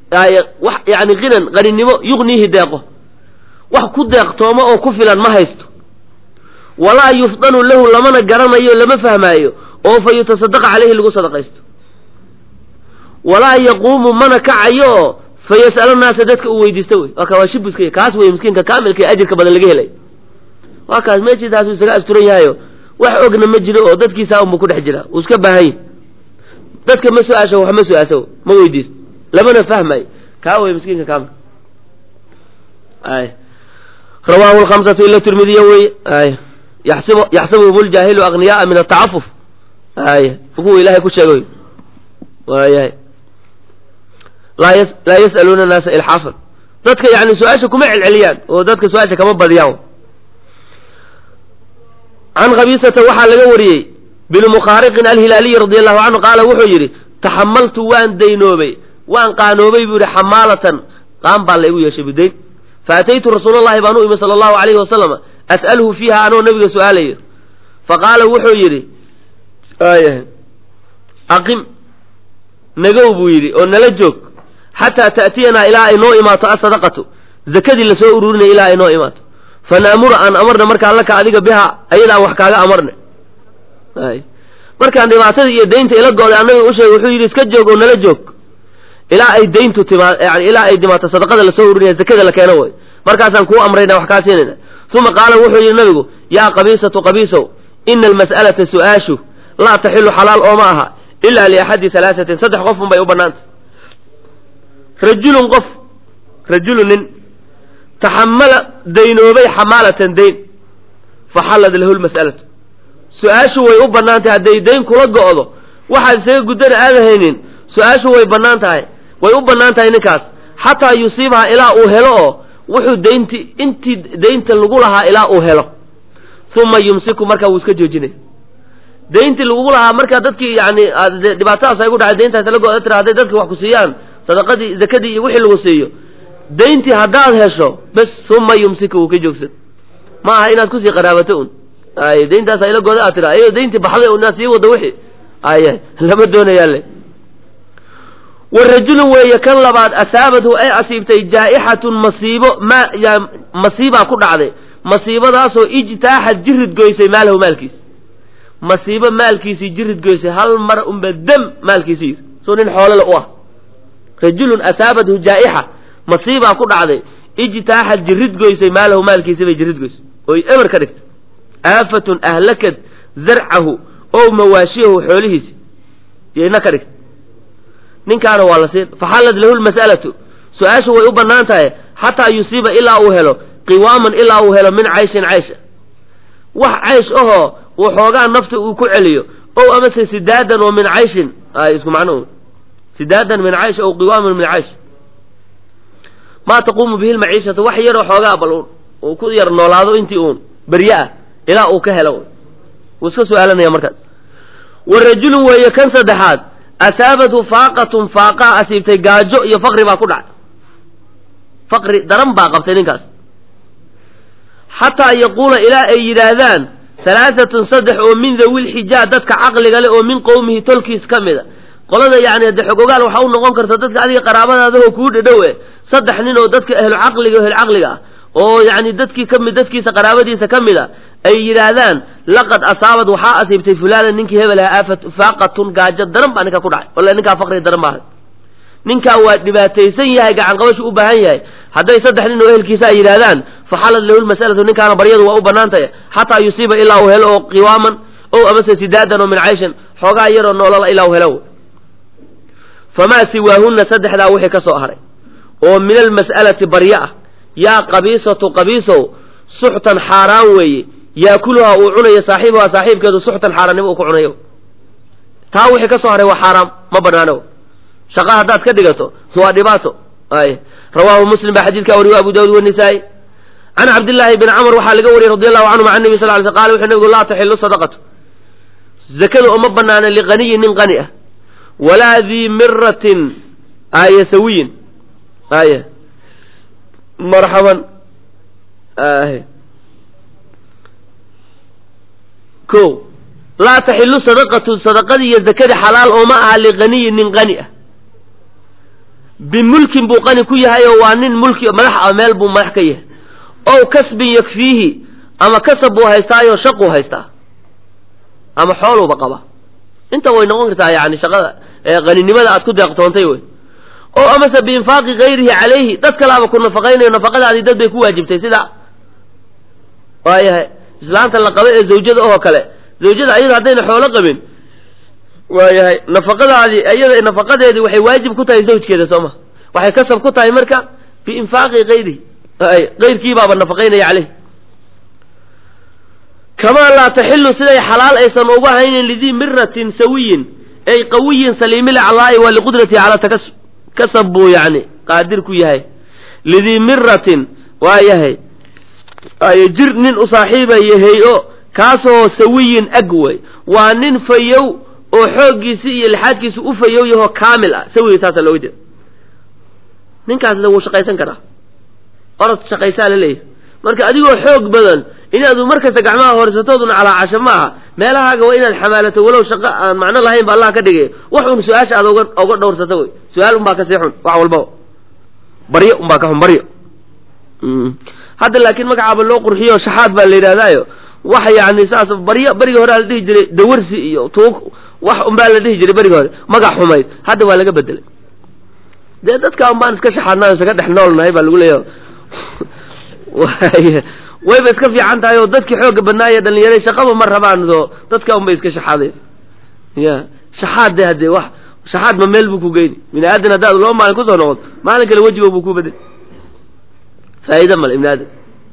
yani hinan qaninimo yugniihi deeqo wax ku deeqtooma oo ku filan ma haysto walaa yufdanu lahu lamana garanayo lama fahmaayo oo fa yutasadaqa caleyhi lagu sadaqaysto walaa yaquumu mana kacayo oo fa yas'ala naasa dadka uu weydiista wey waa ka waa shibuska kaas wey miskiinka kaamilka ee ajirka badan laga helay waa kaas meeshiisaasuu isaga asturan yahayo wax ogna ma jiro oo dadkiisa unbu ku dhex jira uu iska baahan yahy dadka ma su-aasho wax ma su-aasho ma weydiisto lamana fahmayo kaa wey miskiinka kaamil ay rawaahu lkamsatu ila tirmidiya wey ay yaxsib yaxsabuhum ljaahilu agniyaaa min atacafuf ay kuwa ilahay ku sheegay waayahay laa y laa yas'aluuna annaasa ilxaafan dadka yani su-aasha kuma celceliyaan oo dadka su-aasha kama badiyaan can khabiisata waxaa laga wariyey binu mukhaariqin alhilaaliyi radi allahu canhu qaala wuxuu yidhi taxamaltu waan daynoobay waan qaanoobay buu yihi xamaalatan qaan baa laygu yeeshay bidayn faataytu rasuulallahi baan u imi sala allahu alayhi wasalama as'alhu fiiha anoo nabiga su-aalayo faqaala wuxuu yidhi aqim nagow buu yidhi oo nala joog xataa ta'tiyanaa ilaa ay noo imaato asadaqatu zakadii lasoo ururinaya ilaa ay noo imaato fanaamura aan amarna markaa laka adiga biha ayadaan wax kaaga amarna markaan dhibaatadii iyo daynta ila gooday annaga u sheegay wuxuu yidhi iska joog oo nala joog ilaa ay dayntu timaa yani ilaa ay dhimaato sadaqada lasoo ururinaya zakada la keeno way markaasaan kuu amrayna wax kaa siinayna uma qaala wuxuu yidhi nabigu yaa qabiisatu qabiisow ina almas'alata su-aashu laa taxilu xalaal ooma aha ilaa liaxadi halaasatin saddex qof un bay u bannaantay rajulun qof rajulu nin taxamala daynoobay xamaalatan dayn faxallad lahu lmas'alatu su-aashu way u bannaan tahay hadday dayn kula go'do waxaad isaga guddana aada haynin su-aashu way bannaan tahay way u bannaan tahay ninkaas xataa yusiibaha ilaa uu helo oo wuxuu daynti intii daynta lagu lahaa ilaa uu helo uma yumsiku markaa wuu iska joojinaya dayntii lagugu lahaa markaa dadkii yani dhibaatadaas ay gu dhacay dayntaas la go tira hadday dadki wax ku siiyaan sadaqadii zakadii iyo wixii lagu siiyo dayntii haddaad hesho bes uma yumsika wuu ka joogsan ma aha inaad kusii qaraabato un ay dayntaas ayla gooda aad tira ayado dayntii baxday inaad sii wado wixii ay lama doonayaale warajulun weeye kan labaad asaabathu ay asiibtay jaa'ixatun masiibo ma masiibaa ku dhacday masiibadaasoo ijtaaxad jirid goysay maalahu maalkiisa masiibo maalkiisii jirid goysay hal mar unba dam maalkiisi yiri soo nin xoolole u ah rajulun asaabathu jaa'ixa masiibaa ku dhacday ijtaaxad jirid goysay maalahu maalkiisi bay jirid goysay oy eber ka dhigtay aafatun ahlakad zarcahu ow mawaashiyahu xoolihiisi yayna ka dhigtay ninkaana waa la siin faxallad lahu lmas'alatu su-aashu way u bannaan tahay xataa yusiiba ilaa uu helo qiwaaman ilaa uu helo min cayshin caysha wax caysh ahoo uu xoogaa nafta uu ku celiyo ow amase sidaadan oo min cayshin ay isku macno sidaadan min caysh ow qiwaaman min caysh maa taquumu bihi lmaciishatu wax yaroo xoogaa bal uu ku yar noolaado intii uun berye ah ilaa uu ka helo wuu iska su-aalanaya markaas wa rajulun weeye kan saddexaad asaabathu faaqatun faaqaa asiibtay gaajo iyo faqri baa ku dhacay faqri daran baa qabtay ninkaas xataa yaquula ilaa ay yidhaahdaan halaaatun saddex oo min dawi lxijaa dadka caqliga leh oo min qowmihi tolkiis ka mida qolada yani hadde xogogaal waxa u noqon karta dadka adiga qaraabadaadahoo kuu dhadhow e saddex nin oo dadka ahlu caqliga ehlu caqliga ah oo yani dadkii kamid dadkiisa qaraabadiisa ka mid a ay yidhaahdaan laqad asaabad waxaa asiibtay fulaanan ninkii hebel aha aafat faaqatun gaajo daran baa ninka ku dhacay walla ninkaa faqri daran baahay ninkaa waa dhibaataysan yahay gacanqabashu u baahan yahay hadday saddex nin oo ehelkiisa ay yidhaahdaan faxalad lahu lmas'alatu ninkaana baryadu waa u bannaan tahay xataa yusiiba ilaa uu helo oo qiwaaman ow amase sidaadan oo min cayshin xoogaa yaroo noolala ilaa uu helo famaa siwaahunna saddexdaa wixii ka soo haray oo min almas'alati barye ah yaa qabiisatu qabiisow suxtan xaaraan weeye yaakuluhaa uu cunayo saaxiibuhaa saaxiibkeedu suxtan xaaraannimo uu ku cunayo taa wixii ka soo haray waa xaaraam ma banaano shaqa haddaad ka dhigato waa dhibaato ay rawaahu muslim baa xadiidkaa wariyo abu daawud wanisaa'i can cabdillaahi bni camr waxaa laga wariyey radi allahu canhum can nebi sal ly sl qala wuxuu nabigu laa taxilu sadaqatu zakada uma banaana liqaniyin nin qani ah walaa dii miratin aye sawiyin aye marxaban ahe ko laa taxilu sadaqatu sadaqadii iyo zakadii xalaal ooma aha liqaniyin nin qani ah bimulkin buu qani ku yahay oo waa nin mulki madax ah meel buu madax ka yahay ow kasbin yakfiihi ama kasab buu haystaayo shaquu haystaa ama xooluuba qaba inta way noqon kartaa yani shaqada qaninimada aad ku deeqtoontay wey oo amase biinfaaqi gayrihi calayhi dad kalaaba ku nafaqaynayo nafaqadaadii dad bay ku waajibtay sida waayahay islaanta la qabo ee zawjada oo kale zawjada ayada haddayna xoolo qabin waayahay nafaqadaadii iyada nafaqadeedii waxay waajib ku tahay zawjkeeda soo ma waxay kasab ku tahay marka biinfaaqi gayrihi qayrkiibaaba nafaqaynaya caleyh kamaa laa taxilu siday xalaal aysan uga haynin lidii miratin sawiyin ay qawiyin saliimilaclaa'i waa liqudratihi calaa takasub kasab buu yani qaadir ku yahay lidii miratin waa yahay ay jir nin u saaxiiba yahay o kaasoo sawiyin ag way waa nin fayow oo xooggiisi iyo lixaadkiisu u fayow yahoo kaamil ah sawiga saasa looga jeeda ninkaasna wuu shaqaysan karaa orod shaqaysaa la leeyahay marka adigoo xoog badan inaadu mar kasta gacmaha horsatooduna calaacasho ma aha meelahaaga waa inaad xamaalato walow shaqo aan macno lahayn ba allah ka dhigay wax un su-aasha aad oga oga dhowrsato wey su-aal unbaa kasii xun wax walbaba baryo unbaa ka xun baryo hadda laakiin magacaaba loo qurxiyo shaxaad baa la yidhahdaayo wax yani saas baryo beriga hore la dhihi jiray dawarsi iyo tuug wax unbaa la dhihi jiray beriga hore magac xumayd hadda waa laga bedelay dee dadka un baan iska shaxaadnaa isaga dhex noolnahay baa lagu leeyahay wayba iska fiican tahay oo dadkii xooga badnaaye dhalinyaray shaqaba ma rabaan oo dadka unbay iska shaxaadeen ya shaxaad de haddee wax shaxaad ma meel buu ku geyni bini aadan haddaad laba maalin kusoo noqoto maalin kale wejigo buu ku bedel faa'iida male ibni aadam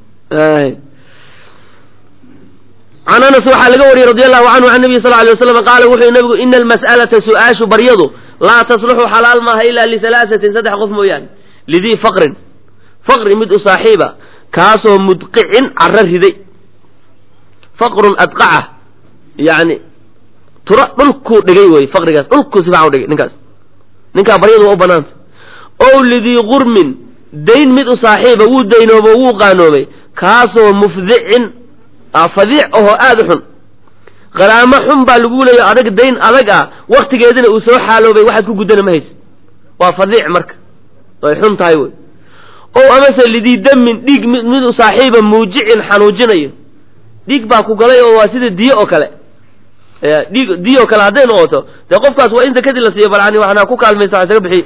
can anas waxaa laga wariyey radi allahu canhu can nabiy sal ly waslam qaala wuxuu nabigu ina almas'alata su-aashu baryadu laa tasluxu xalaal maaha ilaa lihalaasatin saddex qof mooyaane lidii faqrin faqri mid u saaxiiba kaasoo mudqicin caro riday faqrun adqaca yani tura dhulkuu dhigay wey faqrigaas dhulkuu si fican u dhigay ninkaas ninkaa baryadu waa u banaanta ow lidii gurmin dayn mid u saaxiiba wuu daynoobo wuu qaanoobay kaasoo mufdicin fadiic ahoo aada u xun qaraamo xun baa lagu leeya adag dayn adag ah waktigeedina uu soo xaaloobay waxaad ku guddana ma haysa waa fadiic marka ay xun tahay wey ow amase lidii damin dhiig mid mid u saaxiiba muujicin xanuujinayo dhiig baa ku galay oo waa sida diyo oo kale dhiig diyo oo kale hadday noqoto dee qofkaas waa in zakadii la siiyo balani waxna ku kaalmaysa wax isaga bixiy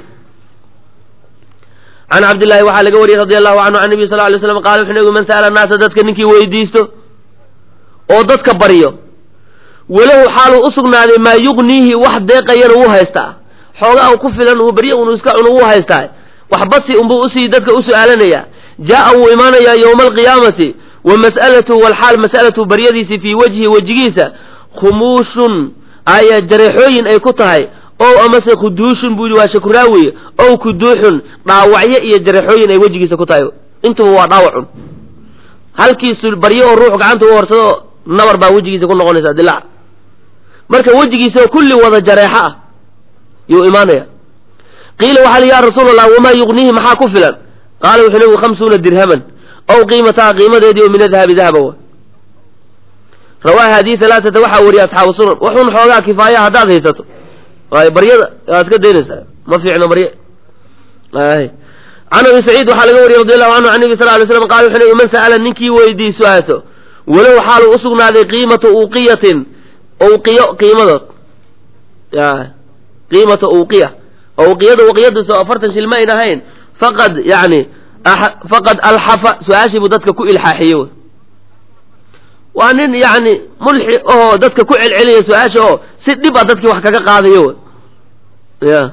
can cabdillahi waxaa laga wariyey radi allahu canhu can nabiy sal lay slam qala wuxuu nabigu man sa'ala naasa dadka ninkii weydiisto oo dadka baryo walahu xaaluu u sugnaaday maa yugniihi wax deeqayana wuu haystaa xoogaa ku filan uu baryo unu iska cuno wuu haystaa wax badsi unbuu usii dadka u su'aalanaya jaa'a wuu imaanayaa yowma alqiyaamati wa mas'alatuhu walxaal mas'alatuhu baryadiisii fii wajhi wejigiisa khumuushun aya jareexooyin ay ku tahay ow amase khuduushun buu yidhi waa shakuraawiye ow kuduuxun dhaawacyo iyo jareexooyin ay wejigiisa ku tahay intuba waa dhaawacun halkiisu baryo oo ruux gacanta u horsado nabar baa wejigiisa ku noqonaysa dilaac marka wejigiisa kulli wada jareexo ah yuu imaanaya qiila waxaa li ya rasuul allah wamaa yugniihi maxaa ku filan qaala wuxuu nabigu khamsuuna dirhaman ow qiimataha qiimadeedii oo min adahabi dahaba wa rawaaha hadii halaaata waxaa wariyay asxaabu sunan waxun xoogaa kifaaya haddaad haysato waayo baryada waad iska daynaysaa ma fiicno barye can abi saciid waxaa laga wariyey radi allahu canhu can nabi sal ly slam qala wuxuu nabi man sa'ala ninkii weydii su-aato walow xaaluu usugnaaday qiimata uqiyatin uqiyo qiimadood ya qiimata uqiya uqiyada uqiyadiiso afartan shil ma ayn ahayn faqad yani faqad alxafa su-aashii buu dadka ku ilxaaxiye wy waa nin yani mulxi ahoo dadka ku celceliya su-aasha oo si dhib a dadkii wax kaga qaadayo wy ya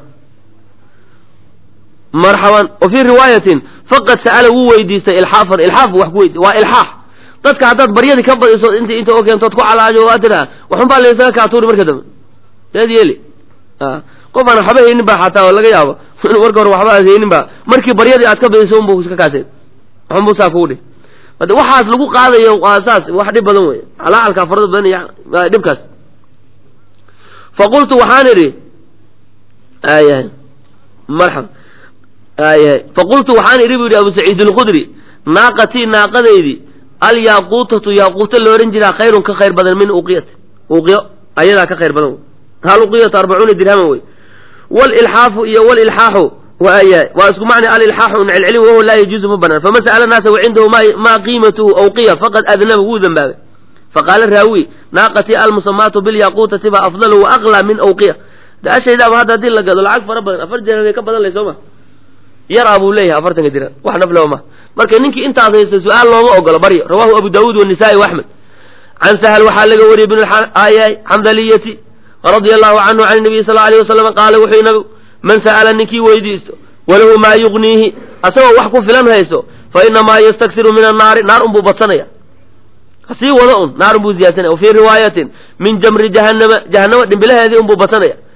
marxaban wa fii riwaayatin faqad sa'ala wuu weydiistay ilxaafan ilxaaf bu wax ku weydi waa ilxaax dadka haddaad baryadii ka badiso int inta oo keentood ku calaajo waa tiraa waxun baa laysaga kaatuuri marka dambe seed yeeli qof aan waxba haynin ba xataa oo laga yaabo inuu marka hore waxba aad haynin ba markii baryadii aad ka badiso unbu iska kaaseen waxunbu saa kugu dhih hade waxaas lagu qaadayo waa saas wax dhib badan wey calaacalka farada badan iyo dhibkaas faqultu waxaan idhi ayahay marxaba ayahay faqultu waxaan idhi bu yidhi abu saciid alkhudri naaqatii naaqadaydii alyaaquutatu yaaquuto la odhan jiraa khayrun ka khayr badan min uqiyati uqiyo ayadaa ka khayr badan wey hal uqiyatu arbacuuna dirhaman wey walilxaafu iyo walilxaaxu waaya waa isku macna alilxaaxu un celcelin wahuwa laa yajuuzu ma banaan faman sa'ala naasa wacindahu maa qiimatuhu awqiya faqad adnaba wuu dembaabay faqaala raawi naaqatii almusamaatu bilyaaquutati baa afdalu wa aqlaa min awqiya daashaydaaba hadda haddii la gado lacag fara badan afar dirham ka badan lay soo ma yaraa buu leeyahay afartanka dirham wax naflaba ma marka ninkii intaas haysta su-aal looma ogolo baryo rawahu abu daawuud wanisaai waaxmed can sahal waxaa laga wariyey bn xamdaliyati radia allahu canhu can nabiyi sal alayh wasalam qaala wuxuu nabigu man sa'ala ninkii weydiisto walahu maa yugniihi asagoo wax ku filan hayso fa inamaa yastaksiru min annaari naar unbuu badsanaya hasii wada un naar unbuu ziyadsanaya wafii riwaayatin min jamri jahannama jahannama dhimbilaheedii unbuu badsanaya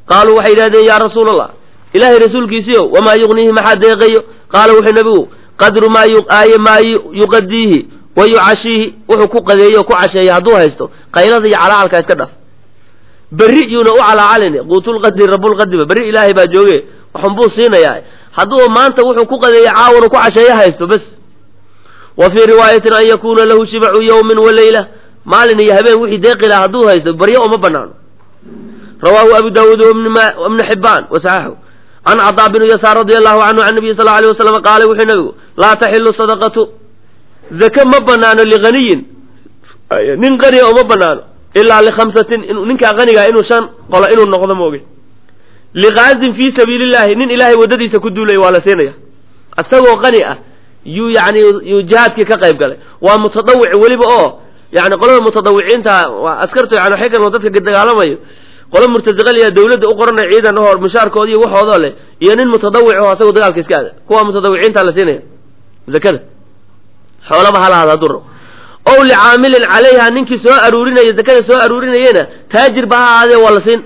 qaaluu waxay yidhahdeen yaa rasuula allah ilaahay rasuulkiisiio wamaa yugniihi maxaa deeqayo qaala wuxuu nabigu qadru maa aaye maa yuqadiihi wa yucashiihi wuxuu ku qadeeyo o ku casheeya hadduu haysto qaylada iyo calaacalka iska dhaf berri yuuna u calaacalin quutulqadri rabulqadriba berri ilaahay baa jooge waxun buu siinayaa hadduu maanta wuxuu ku qadeeya caawana ku casheeyo haysto bes wa fii riwaayatin an yakuuna lahu shibacu yawmin wa leyla maalin iyo habeen wixii deeqi laha hadduu haysto baryo uma banaano rawaahu abu daawuud ibnu xibaan wasaxaxu can cadaa binu yasaar radi allahu canhu can nabiyi sal lla alay wasalam qaala wuxuu nabigu laa taxilu sadaqatu zake ma banaano liqaniyin nin qaniga uma banaano ilaa likhamsatin ninkaa qanigaa inuu shan qolo inuu noqdo mooge liqaazin fii sabiili illahi nin ilaahay waddadiisa ku duulaya waa la siinaya isagoo qani ah yuu yani yuu jihaadkii ka qayb galay waa mutadawic weliba oo yani qolada mutadawiciinta waa askartu yani waxay kan dadka dagaalamayo qolo murtasiqaliya dawladda u qoranaya ciidan ahoo mushaarkooda iyo waxoodoo leh iyo nin mutadawic oo asagoo dagaalka iska aada kuwa mutadawiciinta la siinaya zakada xoolaba halahaada hadduu rabo ow licaamilin calayha ninkii soo aruurinaya zakada soo aruurinayena taajir ba ha ahaadee waa la siin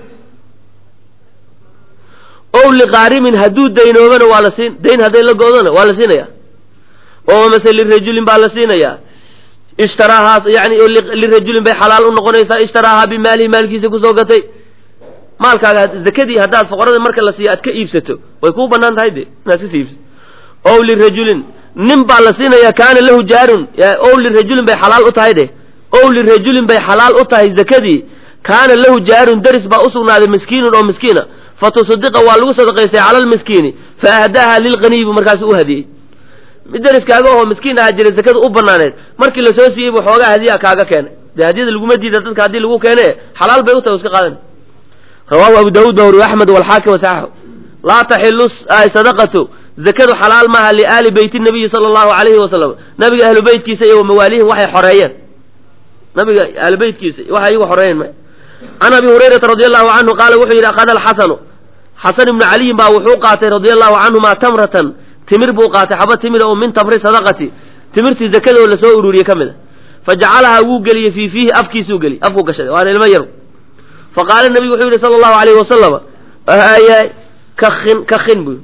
ow liqaarimin hadduu daynoobana waa la siin dayn hadday la go-dona waa la siinaya oo mase lirajulin baa la siinayaa ishtaraahaas yani lirajulin bay xalaal u noqonaysaa ishtaraahaa bimaalihi maalkiisa kusoo gatay maalkaaga zakadii haddaad foqorada marka la siiyo aad ka iibsato way kuu banaan tahay de inaad kasi iibsato ow lirajulin nin baa la siinayaa kaana lahu jaarun ow lirajulin bay xalaal u tahay de ow lirajulin bay xalaal u tahay zakadii kaana lahu jaarun daris baa usugnaaday miskiinun oo miskiina fatusadiqa waa lagu sadaqaystay cala lmiskiini fa ahdaaha lilqaniyi buu markaas u hadiyey mid dariskaaga oo miskiin ahaa jiray zakada u banaaneed markii lasoo siiyey buu xoogaa hadiya kaaga keenay dee hadiyada laguma diida dadka haddii lagu keene xalaal bay u tahay iska qaadan rawaahu abu daawuud baa wariye axmed walxaakim wasaxaxu laa taxilu sadaqatu zakadu xalaal maaha liaali beyti nabiyi sala allahu alayhi wasalam nabiga ahlu beytkiisa iyo wamawaalihim waxay xoreeyeen nabiga ahlu beytkiisa waxay iyagu xoreeyeen ma can abi hurayrata radi allahu canhu qaala wuxuu yidhi akhada alxasanu xasan ibnu caliyin baa wuxuu qaatay radia allahu canhuma tamratan timir buu qaatay xaba timira oo min tamri sadaqati timirtii zakadoo lasoo ururiyey ka mid a fa jacalahaa wuu geliyey fii fiihi afkiisuu geliyey afkuu gashaday waana ilmo yar fa qaala nabigu wuxuu yihi sala allahu alayhi wasalama hayaay kakin kakin bu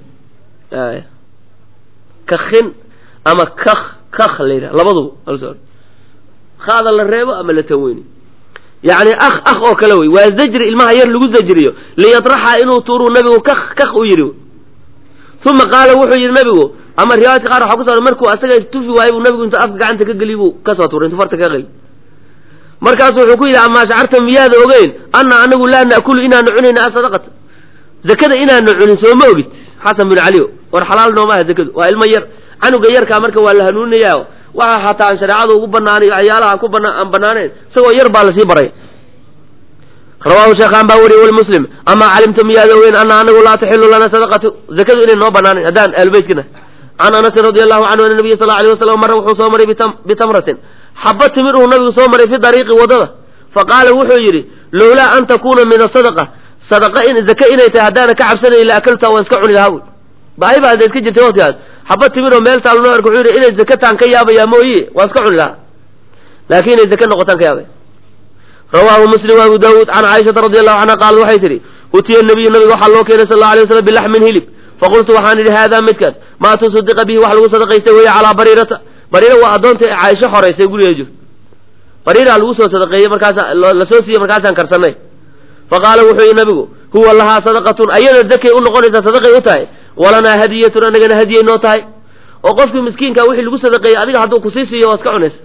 kakin ama kak kak la yidhaha labaduba haada la reebo ama la tanweyni yacni akh akh oo kale wey waa zajri ilmaha yar lagu zajriyo liyadraxa inuu tuuruu nabigu kak kak u yidhi uma qaala wuxuu yidhi nabigu ama riwaayadka qaar waxa kuso markuu asaga tufi waayey buu nabigu intu afka gacanta ka geliy buu kasoo tuuray intu farta ka geli markaasu wuxuu ku yidhi amaa shacarta miyaada ogeyn anna anagu laa naakulu inaanu cunayna asadaqata zakada inaanu cunin soo ma ogid xasan bin caliyo war xalaal noomaha zakadu waa ilmo yar canuga yarkaa marka waa la hanuuninaya waxa hataa aan shareecada ugu banaanay waxyaalaha ku bana aan banaanayn isagoo yar baa lasii baray rawaahu sheekhaan baa weriye wlmuslim amaa calimta miyaada ogeyn ana anagu laa taxilu lana sadaqatu zakadu inay noo banaanayn haddaan ahlubeytkina can anasin radi allahu canhu ana nabiya sal alay wasalam mara wuxuu soo maray bitamratin xaba timir uu nabigu soo maray fi dariiqi wadada faqaala wuxuu yidhi lowlaa an takuna min asadaqa sadaqa in zaka inay tahay haddaana ka cabsanayn la akalta waan iska cuni lahaa baahi baa iska jirtay waqtigaas xaba timir oo meel taal noo arka wuxuu yidhi inay zakataan ka yaabayaa mooye waan iska cuni lahaa laakiin inay zaka noqotaan ka yaabaya rawaahu muslim wa abu daawuud can caaishata radi allahu canha qaalat waxay tidhi utiya nabiyu nabiga waxaa loo keenay sal alla alay waslam bilaxmin hilib faqultu waxaan idhi haadaa midkaas maa tusaddiqa bihi wax lagu sadaqaystay weeye calaa bariirata bariira waa addoonta caaisho xoraysay gurigeeda jirto bariiraa lagu soo sadaqeeyey markaasa lasoo siiyey markaasaan karsanay faqaala wuxuu yihi nabigu huwa lahaa sadaqatun ayada zakay u noqonaysaa sadaqay u tahay walanaa hadiyatun anagana hadiyay noo tahay oo qofkii miskiinka wixii lagu sadaqeeyey adiga hadduu kusii siiyo waa iska cunaysa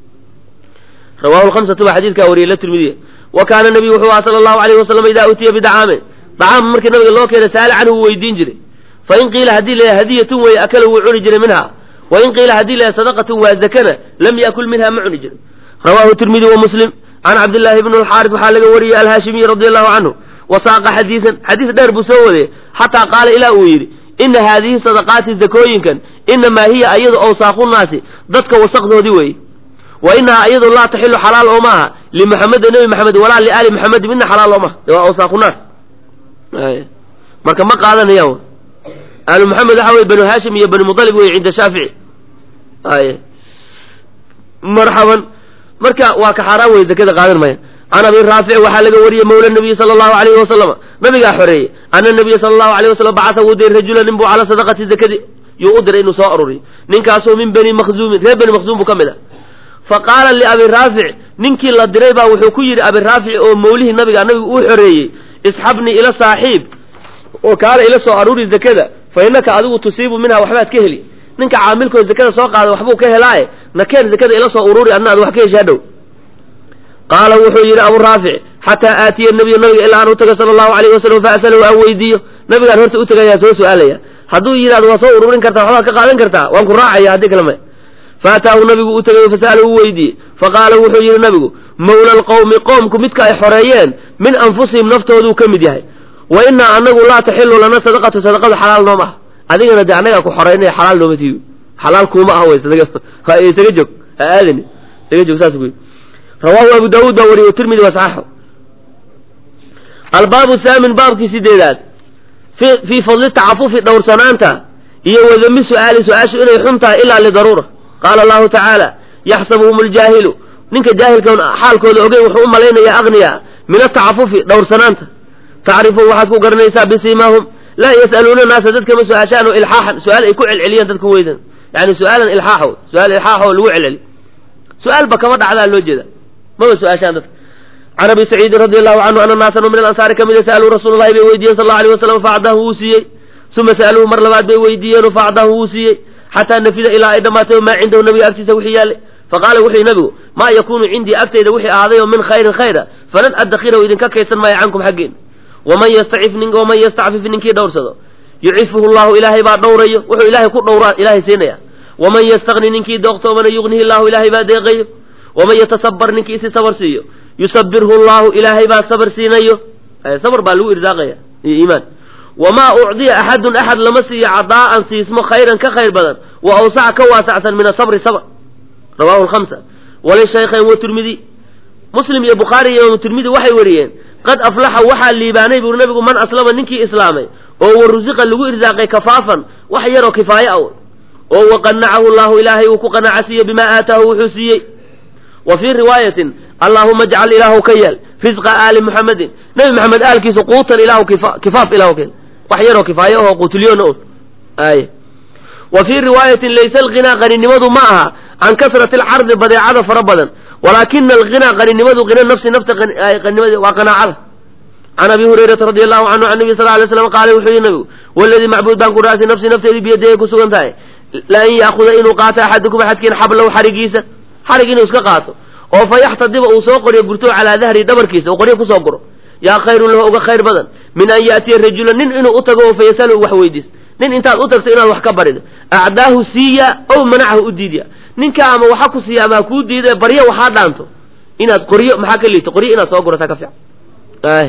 rawahu lhamsatu baa xadiidkaa wariyey la tirmidiya wa kaana nabiyu wuxuu aha sala allahu alayhi wasalam idaa utiya bidacaamin dacaam markii nabiga loo keenay saala canhu wuu weydiin jiray fain qiila haddii la hadiyatun weeye akala wuu cuni jiray minha wain qiila haddii la sadaqatun waa zakana lam yakul minha ma cuni jirin rawahu tirmidi wa muslim can cabdillahi bn alxaaris waxaa laga wariyey alhaashimiyi radi allahu canhu wasaaqa xadiisan xadiis dheer buu soo wadayey xataa qaala ilaa uu yidhi ina haadihi sadaqaati zakooyinkan inamaa hiya ayadu awsaaqunaasi dadka wasaqdoodii weeye wa inahaa iyadu laa taxilu xalaal oo maaha limuxameda nebi maxamed walaa liaali maxamedi midna xalaal oo maaha waa awsaaqunaas marka ma qaadanayaan aalu maxamed waxa weye banu haashim iyo bani mudalib wey cinda shaafici ay marxaban marka waa ka xaaraan wey zakada qaadan maya can abi raafic waxaa laga wariyey mawla nabiyi sala allahu alayhi wasalama nabigaa xoreeyey ana nabiya sala allahu alayh wasalam bacasa wuu diray rajula nin buu calaa sadaqati zakadi yuu u diray inuu soo aruriyo ninkaasoo min bani makhzuumin reer bani makhzuum buu ka mid ah fa qaala liabi raafic ninkii la diray baa wuxuu ku yidhi abi raafic oo mawlihii nabiga nabigu uu xoreeyey isxabnii ila saaxiib oo kaala ila soo aruuri zakada fa innaka adigu tusiibu minha waxbaad ka heli ninka caamilkoo zakada soo qaada waxbuu ka helaaye nakeen zakada ila soo ururi adna ad wax ka heshaa dhow qaala wuxuu yidhi abu raafic xataa aatiya nabiyu nabiga ilaa aan u taga sala allahu alayhi wasalam fa asalahu aan weydiiyo nabigaan horta u tagayaa soo su-aalaya hadduu yidhahdo waa soo ururin kartaa waxbaad ka qaadan kartaa waan ku raacaya haddii kale maya faataahu nabigu u tagay fasa'alahu u weydiiyey faqaala wuxuu yidhi nabigu mawla alqowmi qoomku midka ay xoreeyeen min anfusihim naftooduu ka mid yahay wa innaa anagu laa taxilu lana sadaqatu sadaqadu xalaal nooma ah adigana dee annagaa ku xoreynaya xalaal nooma tiibi xalaal kuuma ah wey isaga joog ha aadani isaga joog saas ku rawaahu abu daawuud baa wariye tirmidi wa saxaxu albaabu thaamin baabkii sideedaad fi fii fadli tacafufi dhowrsanaanta iyo wadami su-aali su-aashu inay xun tahay ilaa lidaruura qaala allahu tacaala yaxsabuhum aljaahilu ninka jaahilkan xaalkooda ogeyn wuxuu u malaynayaa agniya min atacafufi dhowrsanaanta tacrifum waxaad ku garanaysaa bisiimaahum laa yas'aluuna naasa dadkama su-aashaan oo ilxaaxan su-aal ay ku celceliyaan dadka weydan yani su-aalan ilxaaxo su-aal ilxaaxo lagu celceli su-aalba kama dhacdaa loo jeeda maba su-aashaan dadka can abi saciidin radi allahu canhu ana naasan min alansaari kamida sa'aluu rasuula llahi bay weydiiyeen sal allau alay wasalam faacdahu wuu siiyey uma sa'aluuhu mar labaad bay weydiiyeen faacdahu wuu siiyey xataa nafida ilaa ay dhammaatay maa cindahu nabiga agtiisa wixii yaallay faqaala wuxuu yihi nabigu maa yakunu cindii agtayda wixii ahaaday oo min khayrin khayra falan addakhirahu idinka kaydsan maayo cankum xaggeen waman yastacif nin waman yastacfif ninkii dhowrsado yucifuhu llahu ilaahay baa dhowrayo wuxuu ilaahay ku dhowraa ilaahay siinaya waman yastagni ninkii dooktoomana yugnihi llahu ilaahay baa deeqayo waman yatasabar ninkii isi sabar siiyo yusabirhu llahu ilaahay baa sabar siinayo sabr baa lagu irsaaqaya iyo iimaan wamaa ucdiya axadun axad lama siiyo cadaa'an siismo khayran ka khayr badan wa awsaca ka waasacsan min asabri sabr rawahu lhamsa walishaykhayn watirmidi muslim iyo bukhaari iyo imaamu tirmidi waxay wariyeen qad aflaxa waxaa liibaanay buuri nabigu man aslama ninkii islaamay oo wa rusiqa lagu irsaaqay kafaafan wax yaroo kifaaye aw oo waqanacahu llahu ilaahay uu ku qanaca siiye bimaa aataahu wuxuu siiyey wa fii riwaayatin allaahuma ajcal ilaahu ka yeel risqa aali muxamedin nebi maxamed aalkiisa quutan ilahu kifaaf ilahu keen wax yaroo kifaaye ahoo quutulyoona un ay wa fii riwaayatin laysa alghinaa qaninimadu ma aha can kasrati alcardi badeecada fara badan walaakina alghinaa qaninimadu hina nafsi nafta qaninimada waa qanaacada can abi hurayrata radi allahu canhu can nabi sal lay slam qaala wuxuu yihi nabigu waladii macbuud baan ku dhaartay nafsi nafteedii biyadayay ku sugan tahay la an ya'khuda inuu qaato axadukum axadkiin xablow xarigiisa xarig inuu iska qaato oo fa yaxtadiba uu soo qoryo gurto calaa dahri dhabarkiisa uu qoryo kusoo guro yaa khayrun lahu uga khayr badan min an ya'tiya rajula nin inuu u tago oo fa yasalu wax weydiis nin intaad u tagto inaad wax ka barido acdaahu siiya ow manacahu u diidya ninka ama waxa ku siiya ama hakuu diida baryo waxaa dhaanto inaad qoryo maxaa ka liito qoryo inaad soo gurataa ka fiican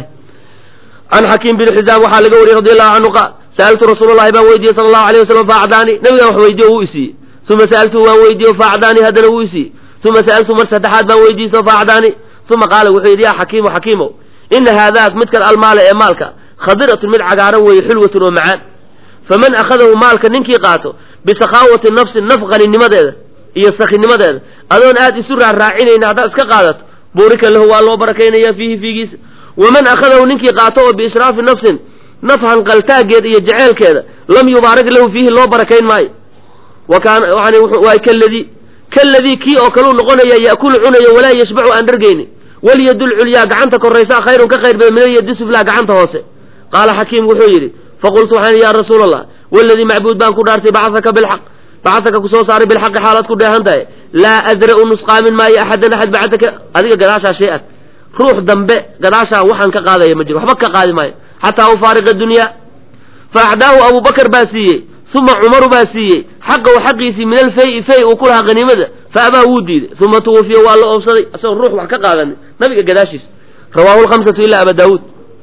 can xakiim bin xisaam waxaa laga wariyey radi allahu canhu qaal sa'altu rasuula llahi baan weydiiyey sala allahu alayh wasalam faacdaani nabigaan wax weydiyo wuu isiiyey uma sa'altuhu waan weydiiye faacdaani haddana wuu isiiyey uma sa'altu mar saddexaad baan weydiiso faacdaani uma qaala wuxuu yidhi yaa xakiimo xakiimow ina haadaak midkan almaala ee maalka khadiratun mid cagaaran weeye xulwatun oo macaan faman akhadahu maalka ninkii qaato bisakhaawati nafsin naf qaninimadeeda iyo sakinimadeeda adoon aad isu raarraacinayna haddaad iska qaadato buurika lahu waa loo barakaynaya fiihi fiigiisa waman akhadahu ninkii qaato oo biishraafi nafsin naf hanqaltaageed iyo jeceelkeeda lam yubaarak lahu fiihi loo barakayn maayo wa kaana yani waa kaladii kaladii kii oo kaleu noqonaya ya'kulu cunayo walaa yashbacu aan dhargaynin walyadu lculyaa gacanta koraysaa khayrun ka khayr badan min alyadi suflaa gacanta hoose qaala xakiim wuxuu yidhi faqultu waxaan yidhi ya rasuula allah waladii macbuud baan ku dhaartay bacasaka bilxaq bacasaka kusoo saaray bilxaqi xaalaad ku dheehan tahay laa adra'u nusqaamin maayo axadan axad bacdaka adiga gadaashaa shay-an ruux dambe gadaashaa waxaan ka qaadaya ma jiro waxba ka qaadi maayo xataa ufaariqa dunyaa fa acdaahu abubakar baa siiyey uma cumaru baa siiyey xaqahu xaqiisii min alfay fay uu ku lahaa haniimada fa abaa wuu diiday uma tuwufiya waa la oobsaday asagoo ruux wax ka qaadanin nabiga gadaashiisa rawaahu lhamsatu ila aba daawuud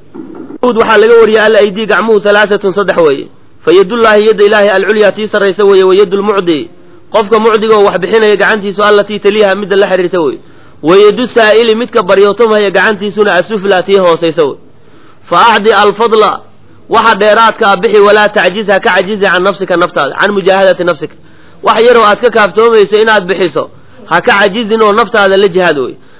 waxaa laga wariyay al aydii gacmuhu halaaatun saddex weeye fa yadullaahi yadda ilaahi alculyaa tii sarraysa weeye wa yadu lmucdi qofka mucdiga oo wax bixinaya gacantiisu allatii taliiha midda la xiriirta wey wa yadu saa'ili midka baryootomhaya gacantiisuna asuflaa tii hoosaysa wey fa acdi alfadla waxa dheeraadkaa bixi walaa tacjiz ha ka cajizi can nafsika naftaada can mujaahadati nafsika wax yaroo aad ka kaaftoomayso inaad bixiso ha ka cajizin oo naftaada la jihaad wey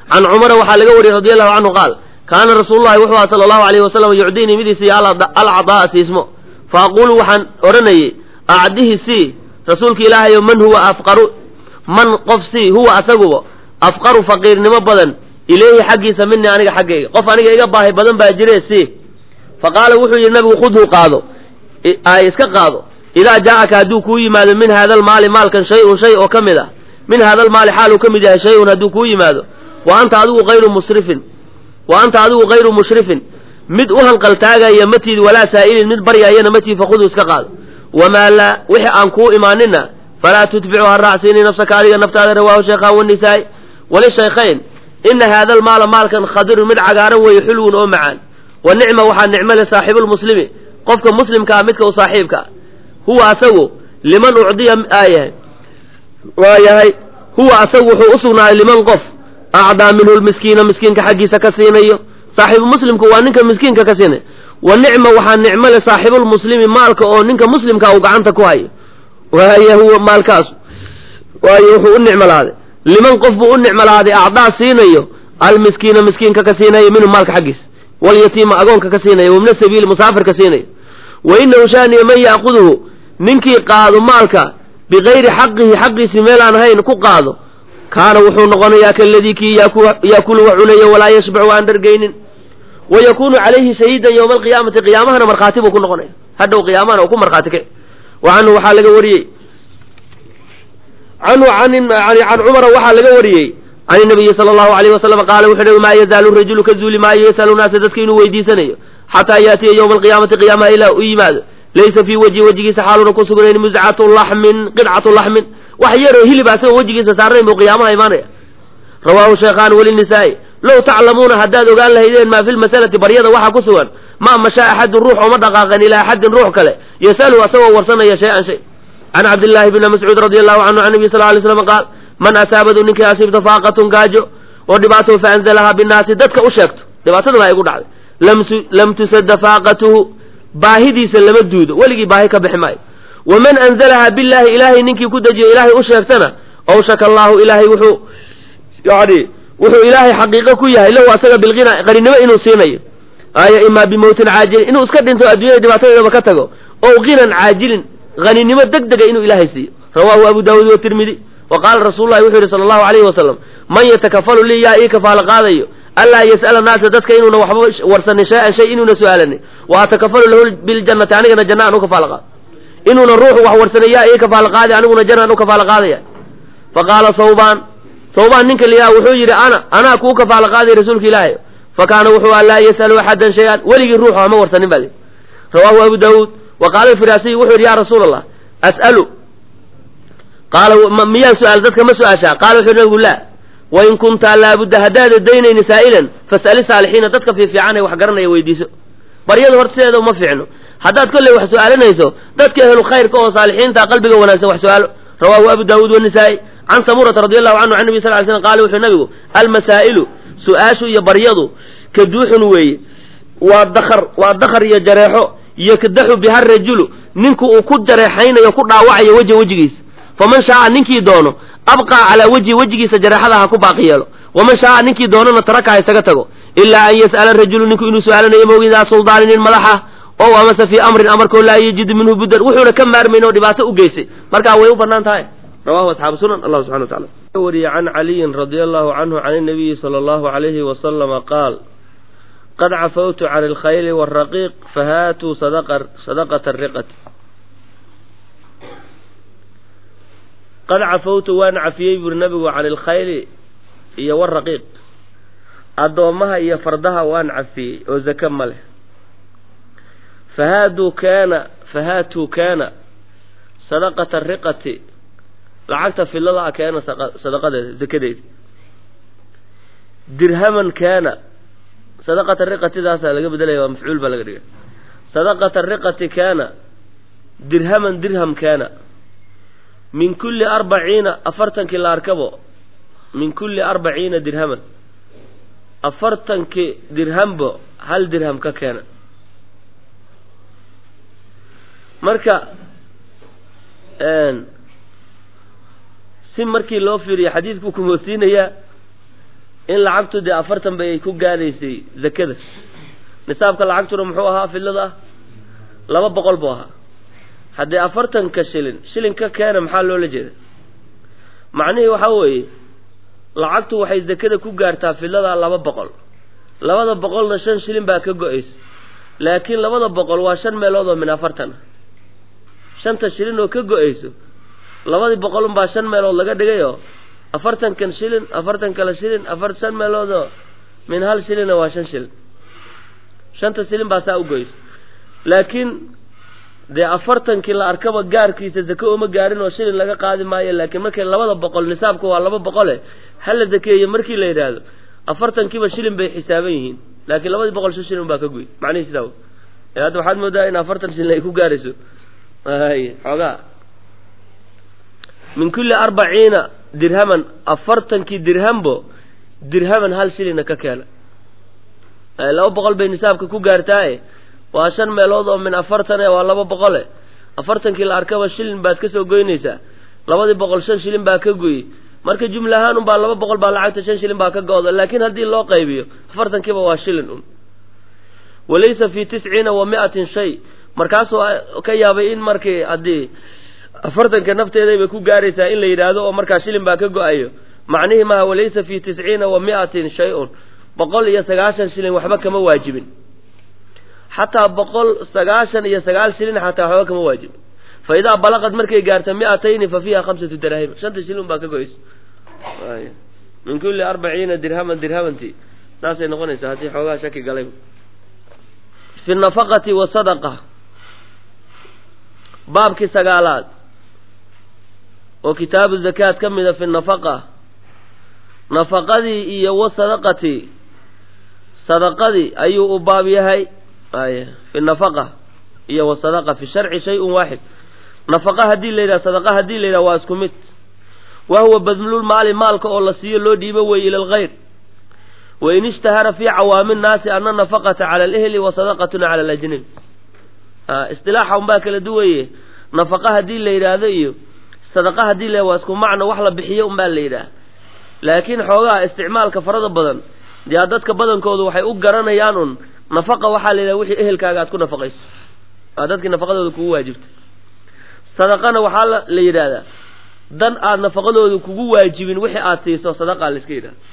can cumara waxaa laga wariyey radi allahu canhu qaal kaana rasuululahi wuxuu aha sala allahu alayhi wasalam yucdiinii mid isiiya alcadaa'a siismo fa aquulu waxaan odhanayey acdihi sii rasuulka ilaahayo man huwa afqaru man qof sii huwa asaguba afqaru faqiirnimo badan ilayhi xaggiisa minii aniga xaggayga qof aniga iga baahi badan baa jire sii fa qaala wuxuu yidhi nabigu khudhu qaado iska qaado idaa jaa'aka hadduu kuu yimaado min haada almaali maalkan shay-un shay oo ka mid ah min haada almaali xaaluu ka mid yahay shay-un hadduu kuu yimaado wa anta adigu hayru musrifin wa anta adigu hayru mushrifin mid u hanqaltaagaya matiid walaa saa'ilin mid baryayana matiid fakhuduu iska qaado wamaa laa wixii aan kuu imaanina falaa tutbicu ha raacsiini nafsaka adiga naftaada rawaahu shaykhaan wanisaa'i walishaykhayn ina haada almaala maalkan khadirun mid cagaaran weeye xulwun oo macaan wa nicma waxaa nicmo le saaxiibulmuslimi qofka muslimka ah midka u saaxiibka ah huwa asagu liman ucdiya aayahay waa yahay huwa asagu wuxuu u sugnaaday liman qof acdaa minhu lmiskiina miskiinka xaggiisa ka siinayo saaxiibu muslimku waa ninka miskiinka ka siinay wa nicma waxaa nicmo le saaxiibulmuslimi maalka oo ninka muslimka uu gacanta ku hayo waaya huwa maalkaasu waayo wuxuu u nicmo lahaaday liman qof buu u nicmo lahaaday acdaa siinayo almiskiina miskiinka ka siinayo minhu maalka xaggiisa walyatiima agoonka ka siinayo wabna sabiili musaafirka siinayo wa inahu shaaniya man yaakuduhu ninkii qaado maalka bikayri xaqihi xaqiisii meel aan ahayn ku qaado kaana wuxuu noqonayaa kaladii kii yaakulu wa cunayo walaa yashbacu aan dhargaynin wa yakunu calayhi shahiidan yowma alqiyaamati qiyaamahana markhaati buu ku noqonaya hadhow qiyaamahana uu ku markhaati kici wa canhu waxaa laga wariyey canhu can cumara waxaa laga wariyey can inabiyi sala allahu alayh wasalam qaala wuxuu hi maa yazaalu rajulu ka zuuli maayo yasalu naasa dadka inuu weydiisanayo xataa yaatiya yowma alqiyaamati qiyaamaha ilaa u yimaado laysa fii wajhi wejigiisa xaaluna ku sugnayn muscatu laxmin qidcatu laxmin wax yaroo hilib asagoo wejigiisa saarnayn buu qiyaamaha imaanaya rawaahu shaykhaan walinisaa'i low taclamuuna haddaad ogaan lahaydeen maa fi lmasalati baryada waxaa ku sugan ma mashaa axadun ruux ooma dhaqaaqan ilaa axadin ruux kale yasalu asagoo warsanaya shay-an shay can cabdillaahi bni mascuud radi allahu canhu can nabiy sal lay slam qaal man asaabadu ninkii asiibta faaqatun gaajo oo dhibaato fa anzalahaa binnaasi dadka u sheegto dhibaatadana ay gu dhacday lam tusadda faaqatuhu baahidiisa lama duudo weligii baahi ka bixi maayo waman anzalahaa billaahi ilaahay ninkii ku dejiyo ilaahay u sheegtana awshaka allaahu ilaahay wuxuu yani wuxuu ilaahay xaqiiqo ku yahay lahu asaga bilqina qarinimo inuu siinayo aya imaa bimowtin caajilin inuu iska dhinto adduunyada dhibaatadeedaba ka tago ow ginan caajilin haninimo deg dega inuu ilaahay siiyo rawaahu abu daawuud watirmidi wa qaala rasuulu lahi wuxuu yihi sala allahu alayhi wasalam man yatakafalu lii yaa ii kafaalo qaadayo anlaa yas'ala naasa dadka inuuna waxba warsanin shay-an shay inuuna su-aalanin wa atakafalu lahu biljannati anigana janna aan u kafaalo qaado inuuna ruuxu wax warsanay yaa ii kafaalo qaadi aniguna janna aan u kafaalo qaadaya fa qaala sawbaan sawbaan ninka liyaa wuxuu yidhi ana anaa kuu kafaalo qaaday rasuulka ilaahay fa kaana wuxuu an laa yas'alu axadan shay-an weligii ruuxu hama warsanin baa lii rawaahu abu daawuud wa qaala alfiraasiy wuxuu yidhi ya rasuula allah as'alu qaala miyaan su-aal dadka ma su-aashaa qaala wuxuu nabigu laa wain kunta laabudda haddaada daynayni saa'ilan fas'ali saalixiina dadka fiifiican ee wax garanaya weydiiso baryada horta sideeda uma fiicno haddaad kolley wax su-aalinayso dadka ehlu khayrka oo saalixiinta qalbiga wanaagsan wax su-aalo rawaahu abu daawuud wanisaa'i can samurata radi allahu canhu can nabi sal ly slam qaala wuxuu nabigu almasaa'ilu su-aashu iyo baryadu kaduuxun weeye waa dakar waa dakar iyo jareexo yakdaxu biha rajulu ninku uu ku jareexaynayo ku dhaawacayo weja wejigiisa faman shaaa ninkii doono abqaa calaa wejhi wejigiisa jareexada ha ku baaqi yeelo waman shaaa ninkii doonona taraka ha isaga tago ilaa an yas'ala rajulu ninku inuu su-aalanayo mawgidaa suldaanin nin madaxa ow amase fii amrin amarkoo laa yajidu minhu buddan wuxuuna ka maarmayn oo dhibaato u geystay markaa way u bannaan tahay rawahu asxaabu sunan allah subxana wa tacala wariye can caliyin radia allahu canhu can inabiyi sala allahu alayhi wasalama qaal qad cafawtu can alkhayli waraqiiq fahaatuu sadaqata riqati qad cafawtu waan cafiyey buuri nabigu can ilkhayli iyo waraqiiq addoommaha iyo fardaha waan cafiyey oo zake ma leh fahaaduu kaana fahaatuu kaana sadaqata riqati lacagta fidlada a keena sadaqadeeda zakadeeda dirhaman kaana sadaqata riqatidaasaa laga bedelaya waa mafcuul baa laga dhigay sadaqata riqati kaana dirhaman dirham kaana min kulli arbaciina afartankii la arkabo min kulli arbaciina dirhaman afartankii dirhambo hal dirham ka keena marka si markii loo fiiriyo xadiidkuu kumoodsiinayaa in lacagtu dee afartan bay ku gaadhaysay zakada nisaabka lacagtuna muxuu ahaa fidlada ah laba boqol buu ahaa haddii afartanka shilin shilin ka keena maxaa loola jeeda macnihii waxaa weeye lacagtu waxay zakada ku gaartaa fidlada laba boqol labada boqolna shan shilin baa ka go-aysa laakiin labada boqol waa shan meelood oo min afartan ah shanta shilin oo ka go-ayso labadii boqol unbaa shan meelood laga dhigayoo afartankan shilin afartan kale shilin afar shan meeloodoo min hal shilina waa shan shilin shanta shilin baa saa u goysa laakiin dee afartankii la arkaba gaarkiisa zake uma gaarin oo shilin laga qaadi maayo laakiin markay labada boqol nisaabka waa laba boqole hala zakeeye markii la yidhaahdo afartankiiba shilin bay xisaaban yihiin laakiin labadii boqol shan shilin baa ka goy macnihi sidaa ee hadda waxaad moodaa in afartan shilin ay ku gaarayso ay xoogaa min kulli arbaciina dirhaman afartankii dirhambo dirhaman hal shilina ka keena laba boqol bay nisaabka ku gaartaaye waa shan meelood oo min afartan e waa laba boqole afartankii la arkaba shilin baad ka soo goynaysaa labadii boqol shan shilin baa ka goyey marka jumla ahaan unbaa laba boqol baa lacagta shan shilin baa ka go-da laakiin haddii loo qaybiyo afartankiiba waa shilin un walaysa fi tisciina wa mi-atin shay markaasuu ka yaabay in markii haddii afartanka nafteeday bay ku gaaraysaa in la yidhaahdo oo markaa shilin baa ka go-ayo macnihii maha walaysa fi tisciina wa mi-atin shay-un boqol iyo sagaashan shilin waxba kama waajibin xataa boqol sagaashan iyo sagaal shilin xataa waxba kama waajibin fa idaa balaqad markay gaarta mi-atayni fa fiiha khamsatu daraahim shanta shilin baa ka go-aysa min kulli arbaciina dirhaman dirhamanti saasay noqonaysaa haddii xoogaa shaki galay fi nafaqati wasadaqa baabkii sagaalaad oo kitaabu zakaad ka mida fi nafaqa nafaqadii iyo wasadaqati sadaqadii ayuu u baab yahay ay fi nafaqa iyo wasadaqa fi sharci shay-un waaxid nafaqa haddii la yidhaha sadaqa haddii la yidhaha waa isku mid wa huwa badlulmaali maalka oo la siiyo loo dhiibo wey ila alkhayr wain ishtahara fi cawaami nnaasi ana nafaqata cala alehli wa sadaqatuna cala alajnabi istilaaxa unbaa kala duwaye nafaqa haddii la yidhaahdo iyo sadaqa haddii la waa isku macno wax la bixiyo unbaa la yidhaah laakiin xoogaha isticmaalka farada badan dee dadka badankoodu waxay u garanayaan un nafaqa waxaa la yidhaha wixii ehelkaaga aad ku nafaqayso aa dadkii nafaqadooda kugu waajibta sadaqana waxaa la yidhaahdaa dan aad nafaqadooda kugu waajibin wixii aad siiso sadaqaa la iska yidhahda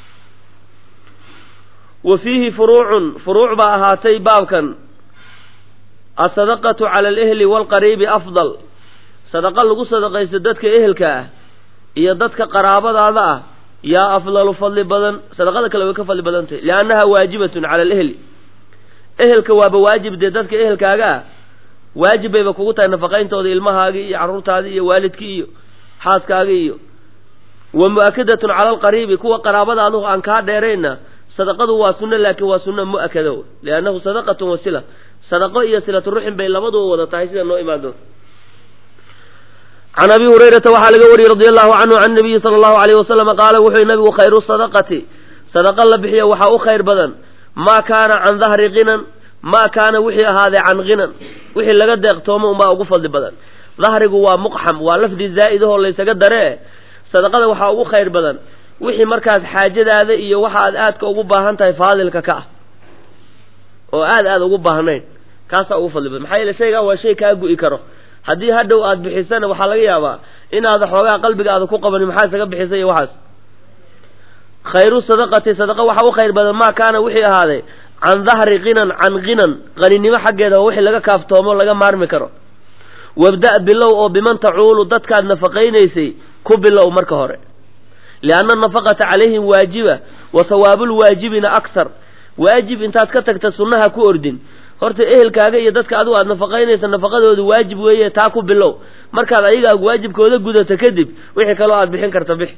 wa fiihi furuucun furuuc baa ahaatay baabkan asadaqatu cala alehli waalqariibi afdal sadaqa lagu sadaqaysto dadka ehelka ah iyo dadka qaraabadaada ah yaa afdalu fadli badan sadaqada kale way ka fadli badan tahay liannaha waajibatun cala alehli ehelka waaba waajib dee dadka ehelkaaga ah waajib bayba kugu tahay nafaqayntooda ilmahaagii iyo carruurtaadii iyo waalidkii iyo xaaskaagii iyo wa mu-akadatun cala alqariibi kuwa qaraabadaadu aan kaa dheerayna sadaqadu waa sunno laakiin waa sunno mu-akada liannahu sadaqatun wasila sadaqo iyo silatu ruxin bay labaduba wada tahay sida noo imaan doonta can abi hurayrata waxaa laga wariyey radi allahu canhu can nabiyi sala allahu alayh wasalama qaala wuxuu nabigu khayru sadaqati sadaqa la bixiya waxaa u khayr badan maa kaana can dahri kinan maa kaana wixii ahaaday can kinan wixii laga deeqtoomo unbaa ugu fadli badan dahrigu waa muqxam waa lafdi zaa'idahoo laysaga daree sadaqada waxaa ugu khayr badan wixii markaas xaajadaada iyo waxa aad aadka ugu baahan tahay faadilka ka ah oo aad aad ugu baahnayn kaasaa ugu fadli badan maxaa yeele shaygaa waa shay kaa gu'i karo haddii hadhow aad bixisana waxaa laga yaabaa inaada xoogaa qalbigaada ku qabanin maxaa isaga bixisay iyo waxaas khayru sadaqati sadaqa waxaa u khayr badan maa kaana wixii ahaaday can dahri kinan can kinan qaninimo xaggeeda waa wixii laga kaaftoomo laga maarmi karo wabda' bilow oo biman tacuulu dadkaad nafaqaynaysay ku bilow marka hore lianna nafaqata calayhim waajiba wa hawaabulwaajibina aksar waajib intaad ka tagta sunnaha ku ordin horta ehelkaaga iyo dadka adigu aad nafaqaynaysa nafaqadooda waajib weeye taa ku bilow markaad ayaga waajibkooda gudato kadib wixii kaloo aad bixin karta bix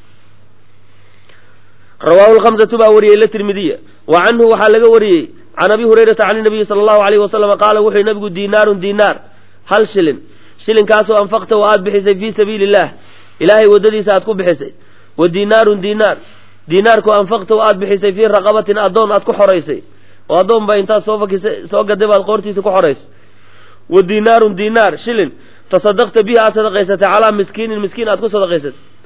rawaahu lhamsatu baa wariyey la tirmidiya wa canhu waxaa laga wariyey can abi hurayrata can nabiyi sala allahu alayhi wasalama qaala wuxuu nabigu diinaarun diinaar hal shilin shilinkaasoo anfaqta oo aad bixisay fii sabiili illah ilaahay waddadiisa aad ku bixisay wa diinaarun diinaar diinaarku anfaqta oo aad bixisay fii raqabatin addoon aad ku xoraysay oo addoon baa intaad soo fakisay soo gaday baad qoortiisa ku xoraysay wa diinaarun diinaar shilin tasadaqta bihi aad sadaqaysatay calaa miskiinin miskiin aad ku sadaqaysatay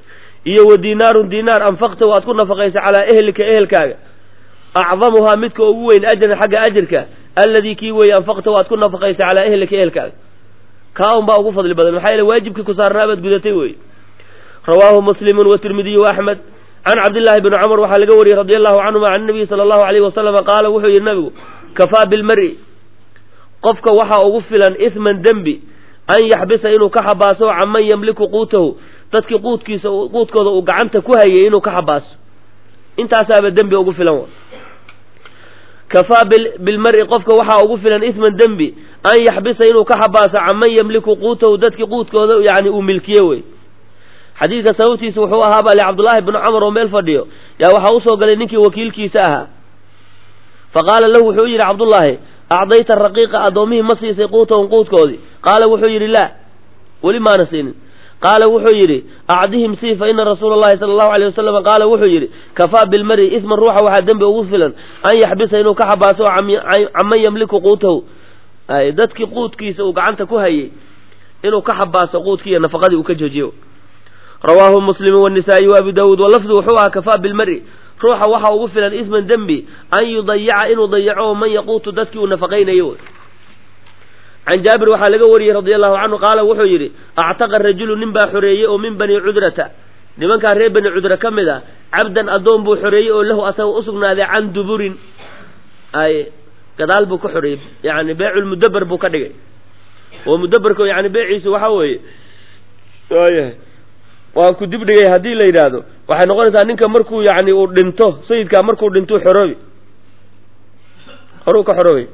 iyo wa diinaarun diinaar anfaqtahu aad ku nafaqaysa calaa ehlika ehelkaaga acdamuhaa midka ugu weyn ajran xagga ajirka alladii kii weeye anfaqtahu aad ku nafaqaysa calaa ehlika ehelkaaga kaa un baa ugu fadli badan maxaa yeele waajibkii ku saarnaa baad gudatay weeye rawaahu muslimun watirmidiyu waaxmed can cabdillaahi bni cumar waxaa laga wariyey radi allahu canhuma can nabiyi sala allahu alayhi wasalama qaala wuxuu yidhi nabigu kafaa bilmari qofka waxaa ugu filan isman dembi an yaxbisa inuu ka xabaaso canman yamliku quutahu dadkii quudkiisa quudkooda uu gacanta ku hayay inuu ka xabaaso intaasaaba dembi ugu filan wa kafaa bilmari qofka waxaa ugu filan isman dembi an yaxbisa inuu ka xabaaso canman yamliku quutahu dadkii quudkooda yani uu milkiye wey xadiidka sababtiisa wuxuu ahaa baa li cabdullaahi bnu camar oo meel fadhiyo yaa waxaa usoo galay ninkii wakiilkiisa ahaa fa qaala lahu wuxuu yidhi cabdullaahi acdayta raqiiqa addoommihii ma siisay quutahum quudkoodii qaala wuxuu yidhi laa weli maana siinin qaala wuxuu yidhi acdihim sii fa ina rasuula allahi sala allahu alayh wasalam qaala wuxuu yidhi kafaa bilmari isman ruuxa waxaa dembi ugu filan an yaxbisa inuu ka xabaaso canman yamliku quutahu dadkii quudkiisa uu gacanta ku hayay inuu ka xabaaso quudkiiyo nafaqadii uu ka joojiyo rawaahu muslimu wanisaa-i wa abu daawuud walafdu wuxuu ahaa kafaa bilmari ruuxa waxaa ugu filan isman dembi an yudayica inuu dayaco man yaquutu dadkii uu nafaqaynayo can jaabir waxaa laga wariyey radi allahu canhu qaala wuxuu yidhi actaqa rajulu nin baa xoreeyey oo min bani cudrata nimankaa reer bani cudra ka mid a cabdan addoon buu xoreeyey oo lahu asaga usugnaaday can duburin ay gadaal buu ka xoreeyey yani beeculmudaber buu ka dhigay oo mudaberka yani beeciisu waxaa weeye waayahay waan ku dib dhigay haddii la yidhaahdo waxay noqonaysaa ninka markuu yani uu dhinto sayidkaa markuu dhinto xoroobi horuu ka xoroobay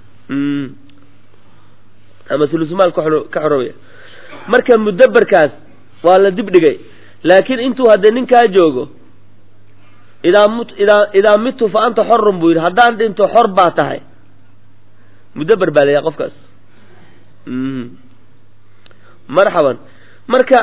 ama sulusmaal ka xoroobaya marka mudaberkaas waa la dib dhigay laakiin intuu haddee ninkaa joogo idaa mut idaa idaa mitu fa anta xorun buu yidhi haddaan dhinto xor baa tahay mudaber baa layahay qofkaas marxaban marka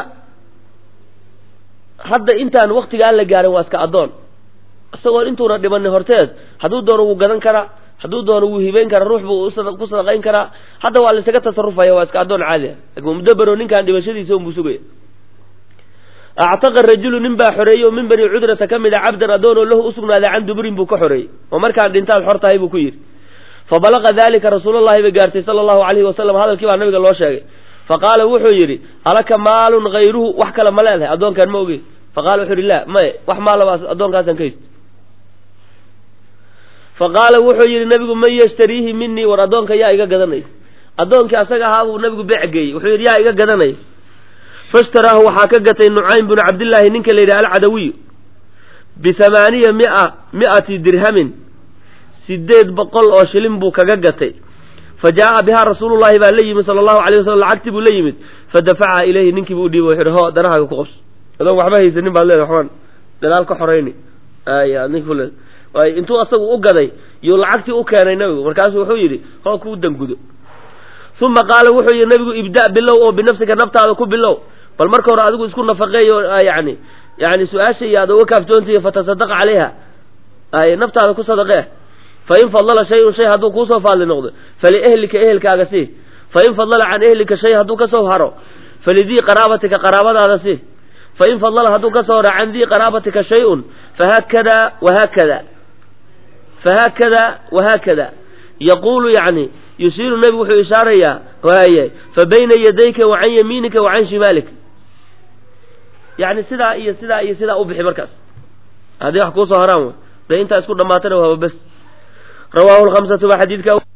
hadda intaan waktigaa la gaarin waa iska addoon isagoon intuuna dhimanin horteed hadduu doono wuu gadan karaa hadduu doono wuu hibeyn karaa ruux buu ku sadaqayn karaa hadda waa la isaga tasarufaya waa iska addoon caadi ah lakin mudabero ninkaan dhimashadiisa unbuu sugaya actaqa rajulu nin baa xoreeyey oo min bani cudrata ka mid a cabdan addoon oo lahu usugnaaday can duburin buu ka xoreeyey oo markaan dhintaad xor tahay buu ku yidhi fa balaqa dalika rasuulallahi bay gaartay sala allahu alayhi wasalam hadalkii baa nabiga loo sheegay fa qaala wuxuu yidhi alaka maalun hayruhu wax kale ma leedahay addoonkaan ma ogey faqala wuxuu yidhi la maye wax maalaba addoonkaasaan ka haysto fa qaala wuxuu yidhi nabigu man yashtariihi minii war addoonka yaa iga gadanaya addoonkii asaga ahaa buu nabigu beec geeyey wuxuu yidhi yaa iga gadanaya faishtaraahu waxaa ka gatay nucaym binu cabdillaahi ninka la yidhaha alcadawiyu bihamaaniya mia mi'ati dirhamin sideed boqol oo shilin buu kaga gatay fa jaa'a bihaa rasuulullahi baa la yimid sala allahu alay wasalam lacagtii buu la yimid fa dafacaha ilayhi ninkii buu udhiibay wuxu yidhi ho danahaaga ku qabso adoon waxba haysanin baad leedahay waxbaan dalaal ka xorayni aya nink kule waay intuu asagu u gaday yuu lacagtii u keenay nabigu markaasu wuxuu yidhi hoo kuu dangudo uma qaala wuxuu yidhi nabigu ibda' bilow oo binafsika naftaada ku bilow bal marka hore adigu isku nafaqeey oo yani yani su-aasha iyo aad uga kaaftoontihi fatasadaqa calayha ay naftaada ku sadaqee fa in fadala shay-un shay hadduu kuusoo faadli noqdo faliehlika ehelkaaga sii fa in fadala can ehlika shay hadduu kasoo haro falidii qaraabatika qaraabadaada sii fain fadala hadduu ka soo haro can dii qaraabatika shay-un fahaakada wahaakada fahaakada wahaakada yaquulu yani yusiiru nebigu wuxuu ishaarayaa waaye fa bayna yadayka wa can yamiinika wa can shimaalika yani sidaa iyo sidaa iyo sidaa u bixi markaas haddii wax kuusoo haraan dee intaa isku dhamaatana waaba bes rawaahu lhamsatu ba xadiidka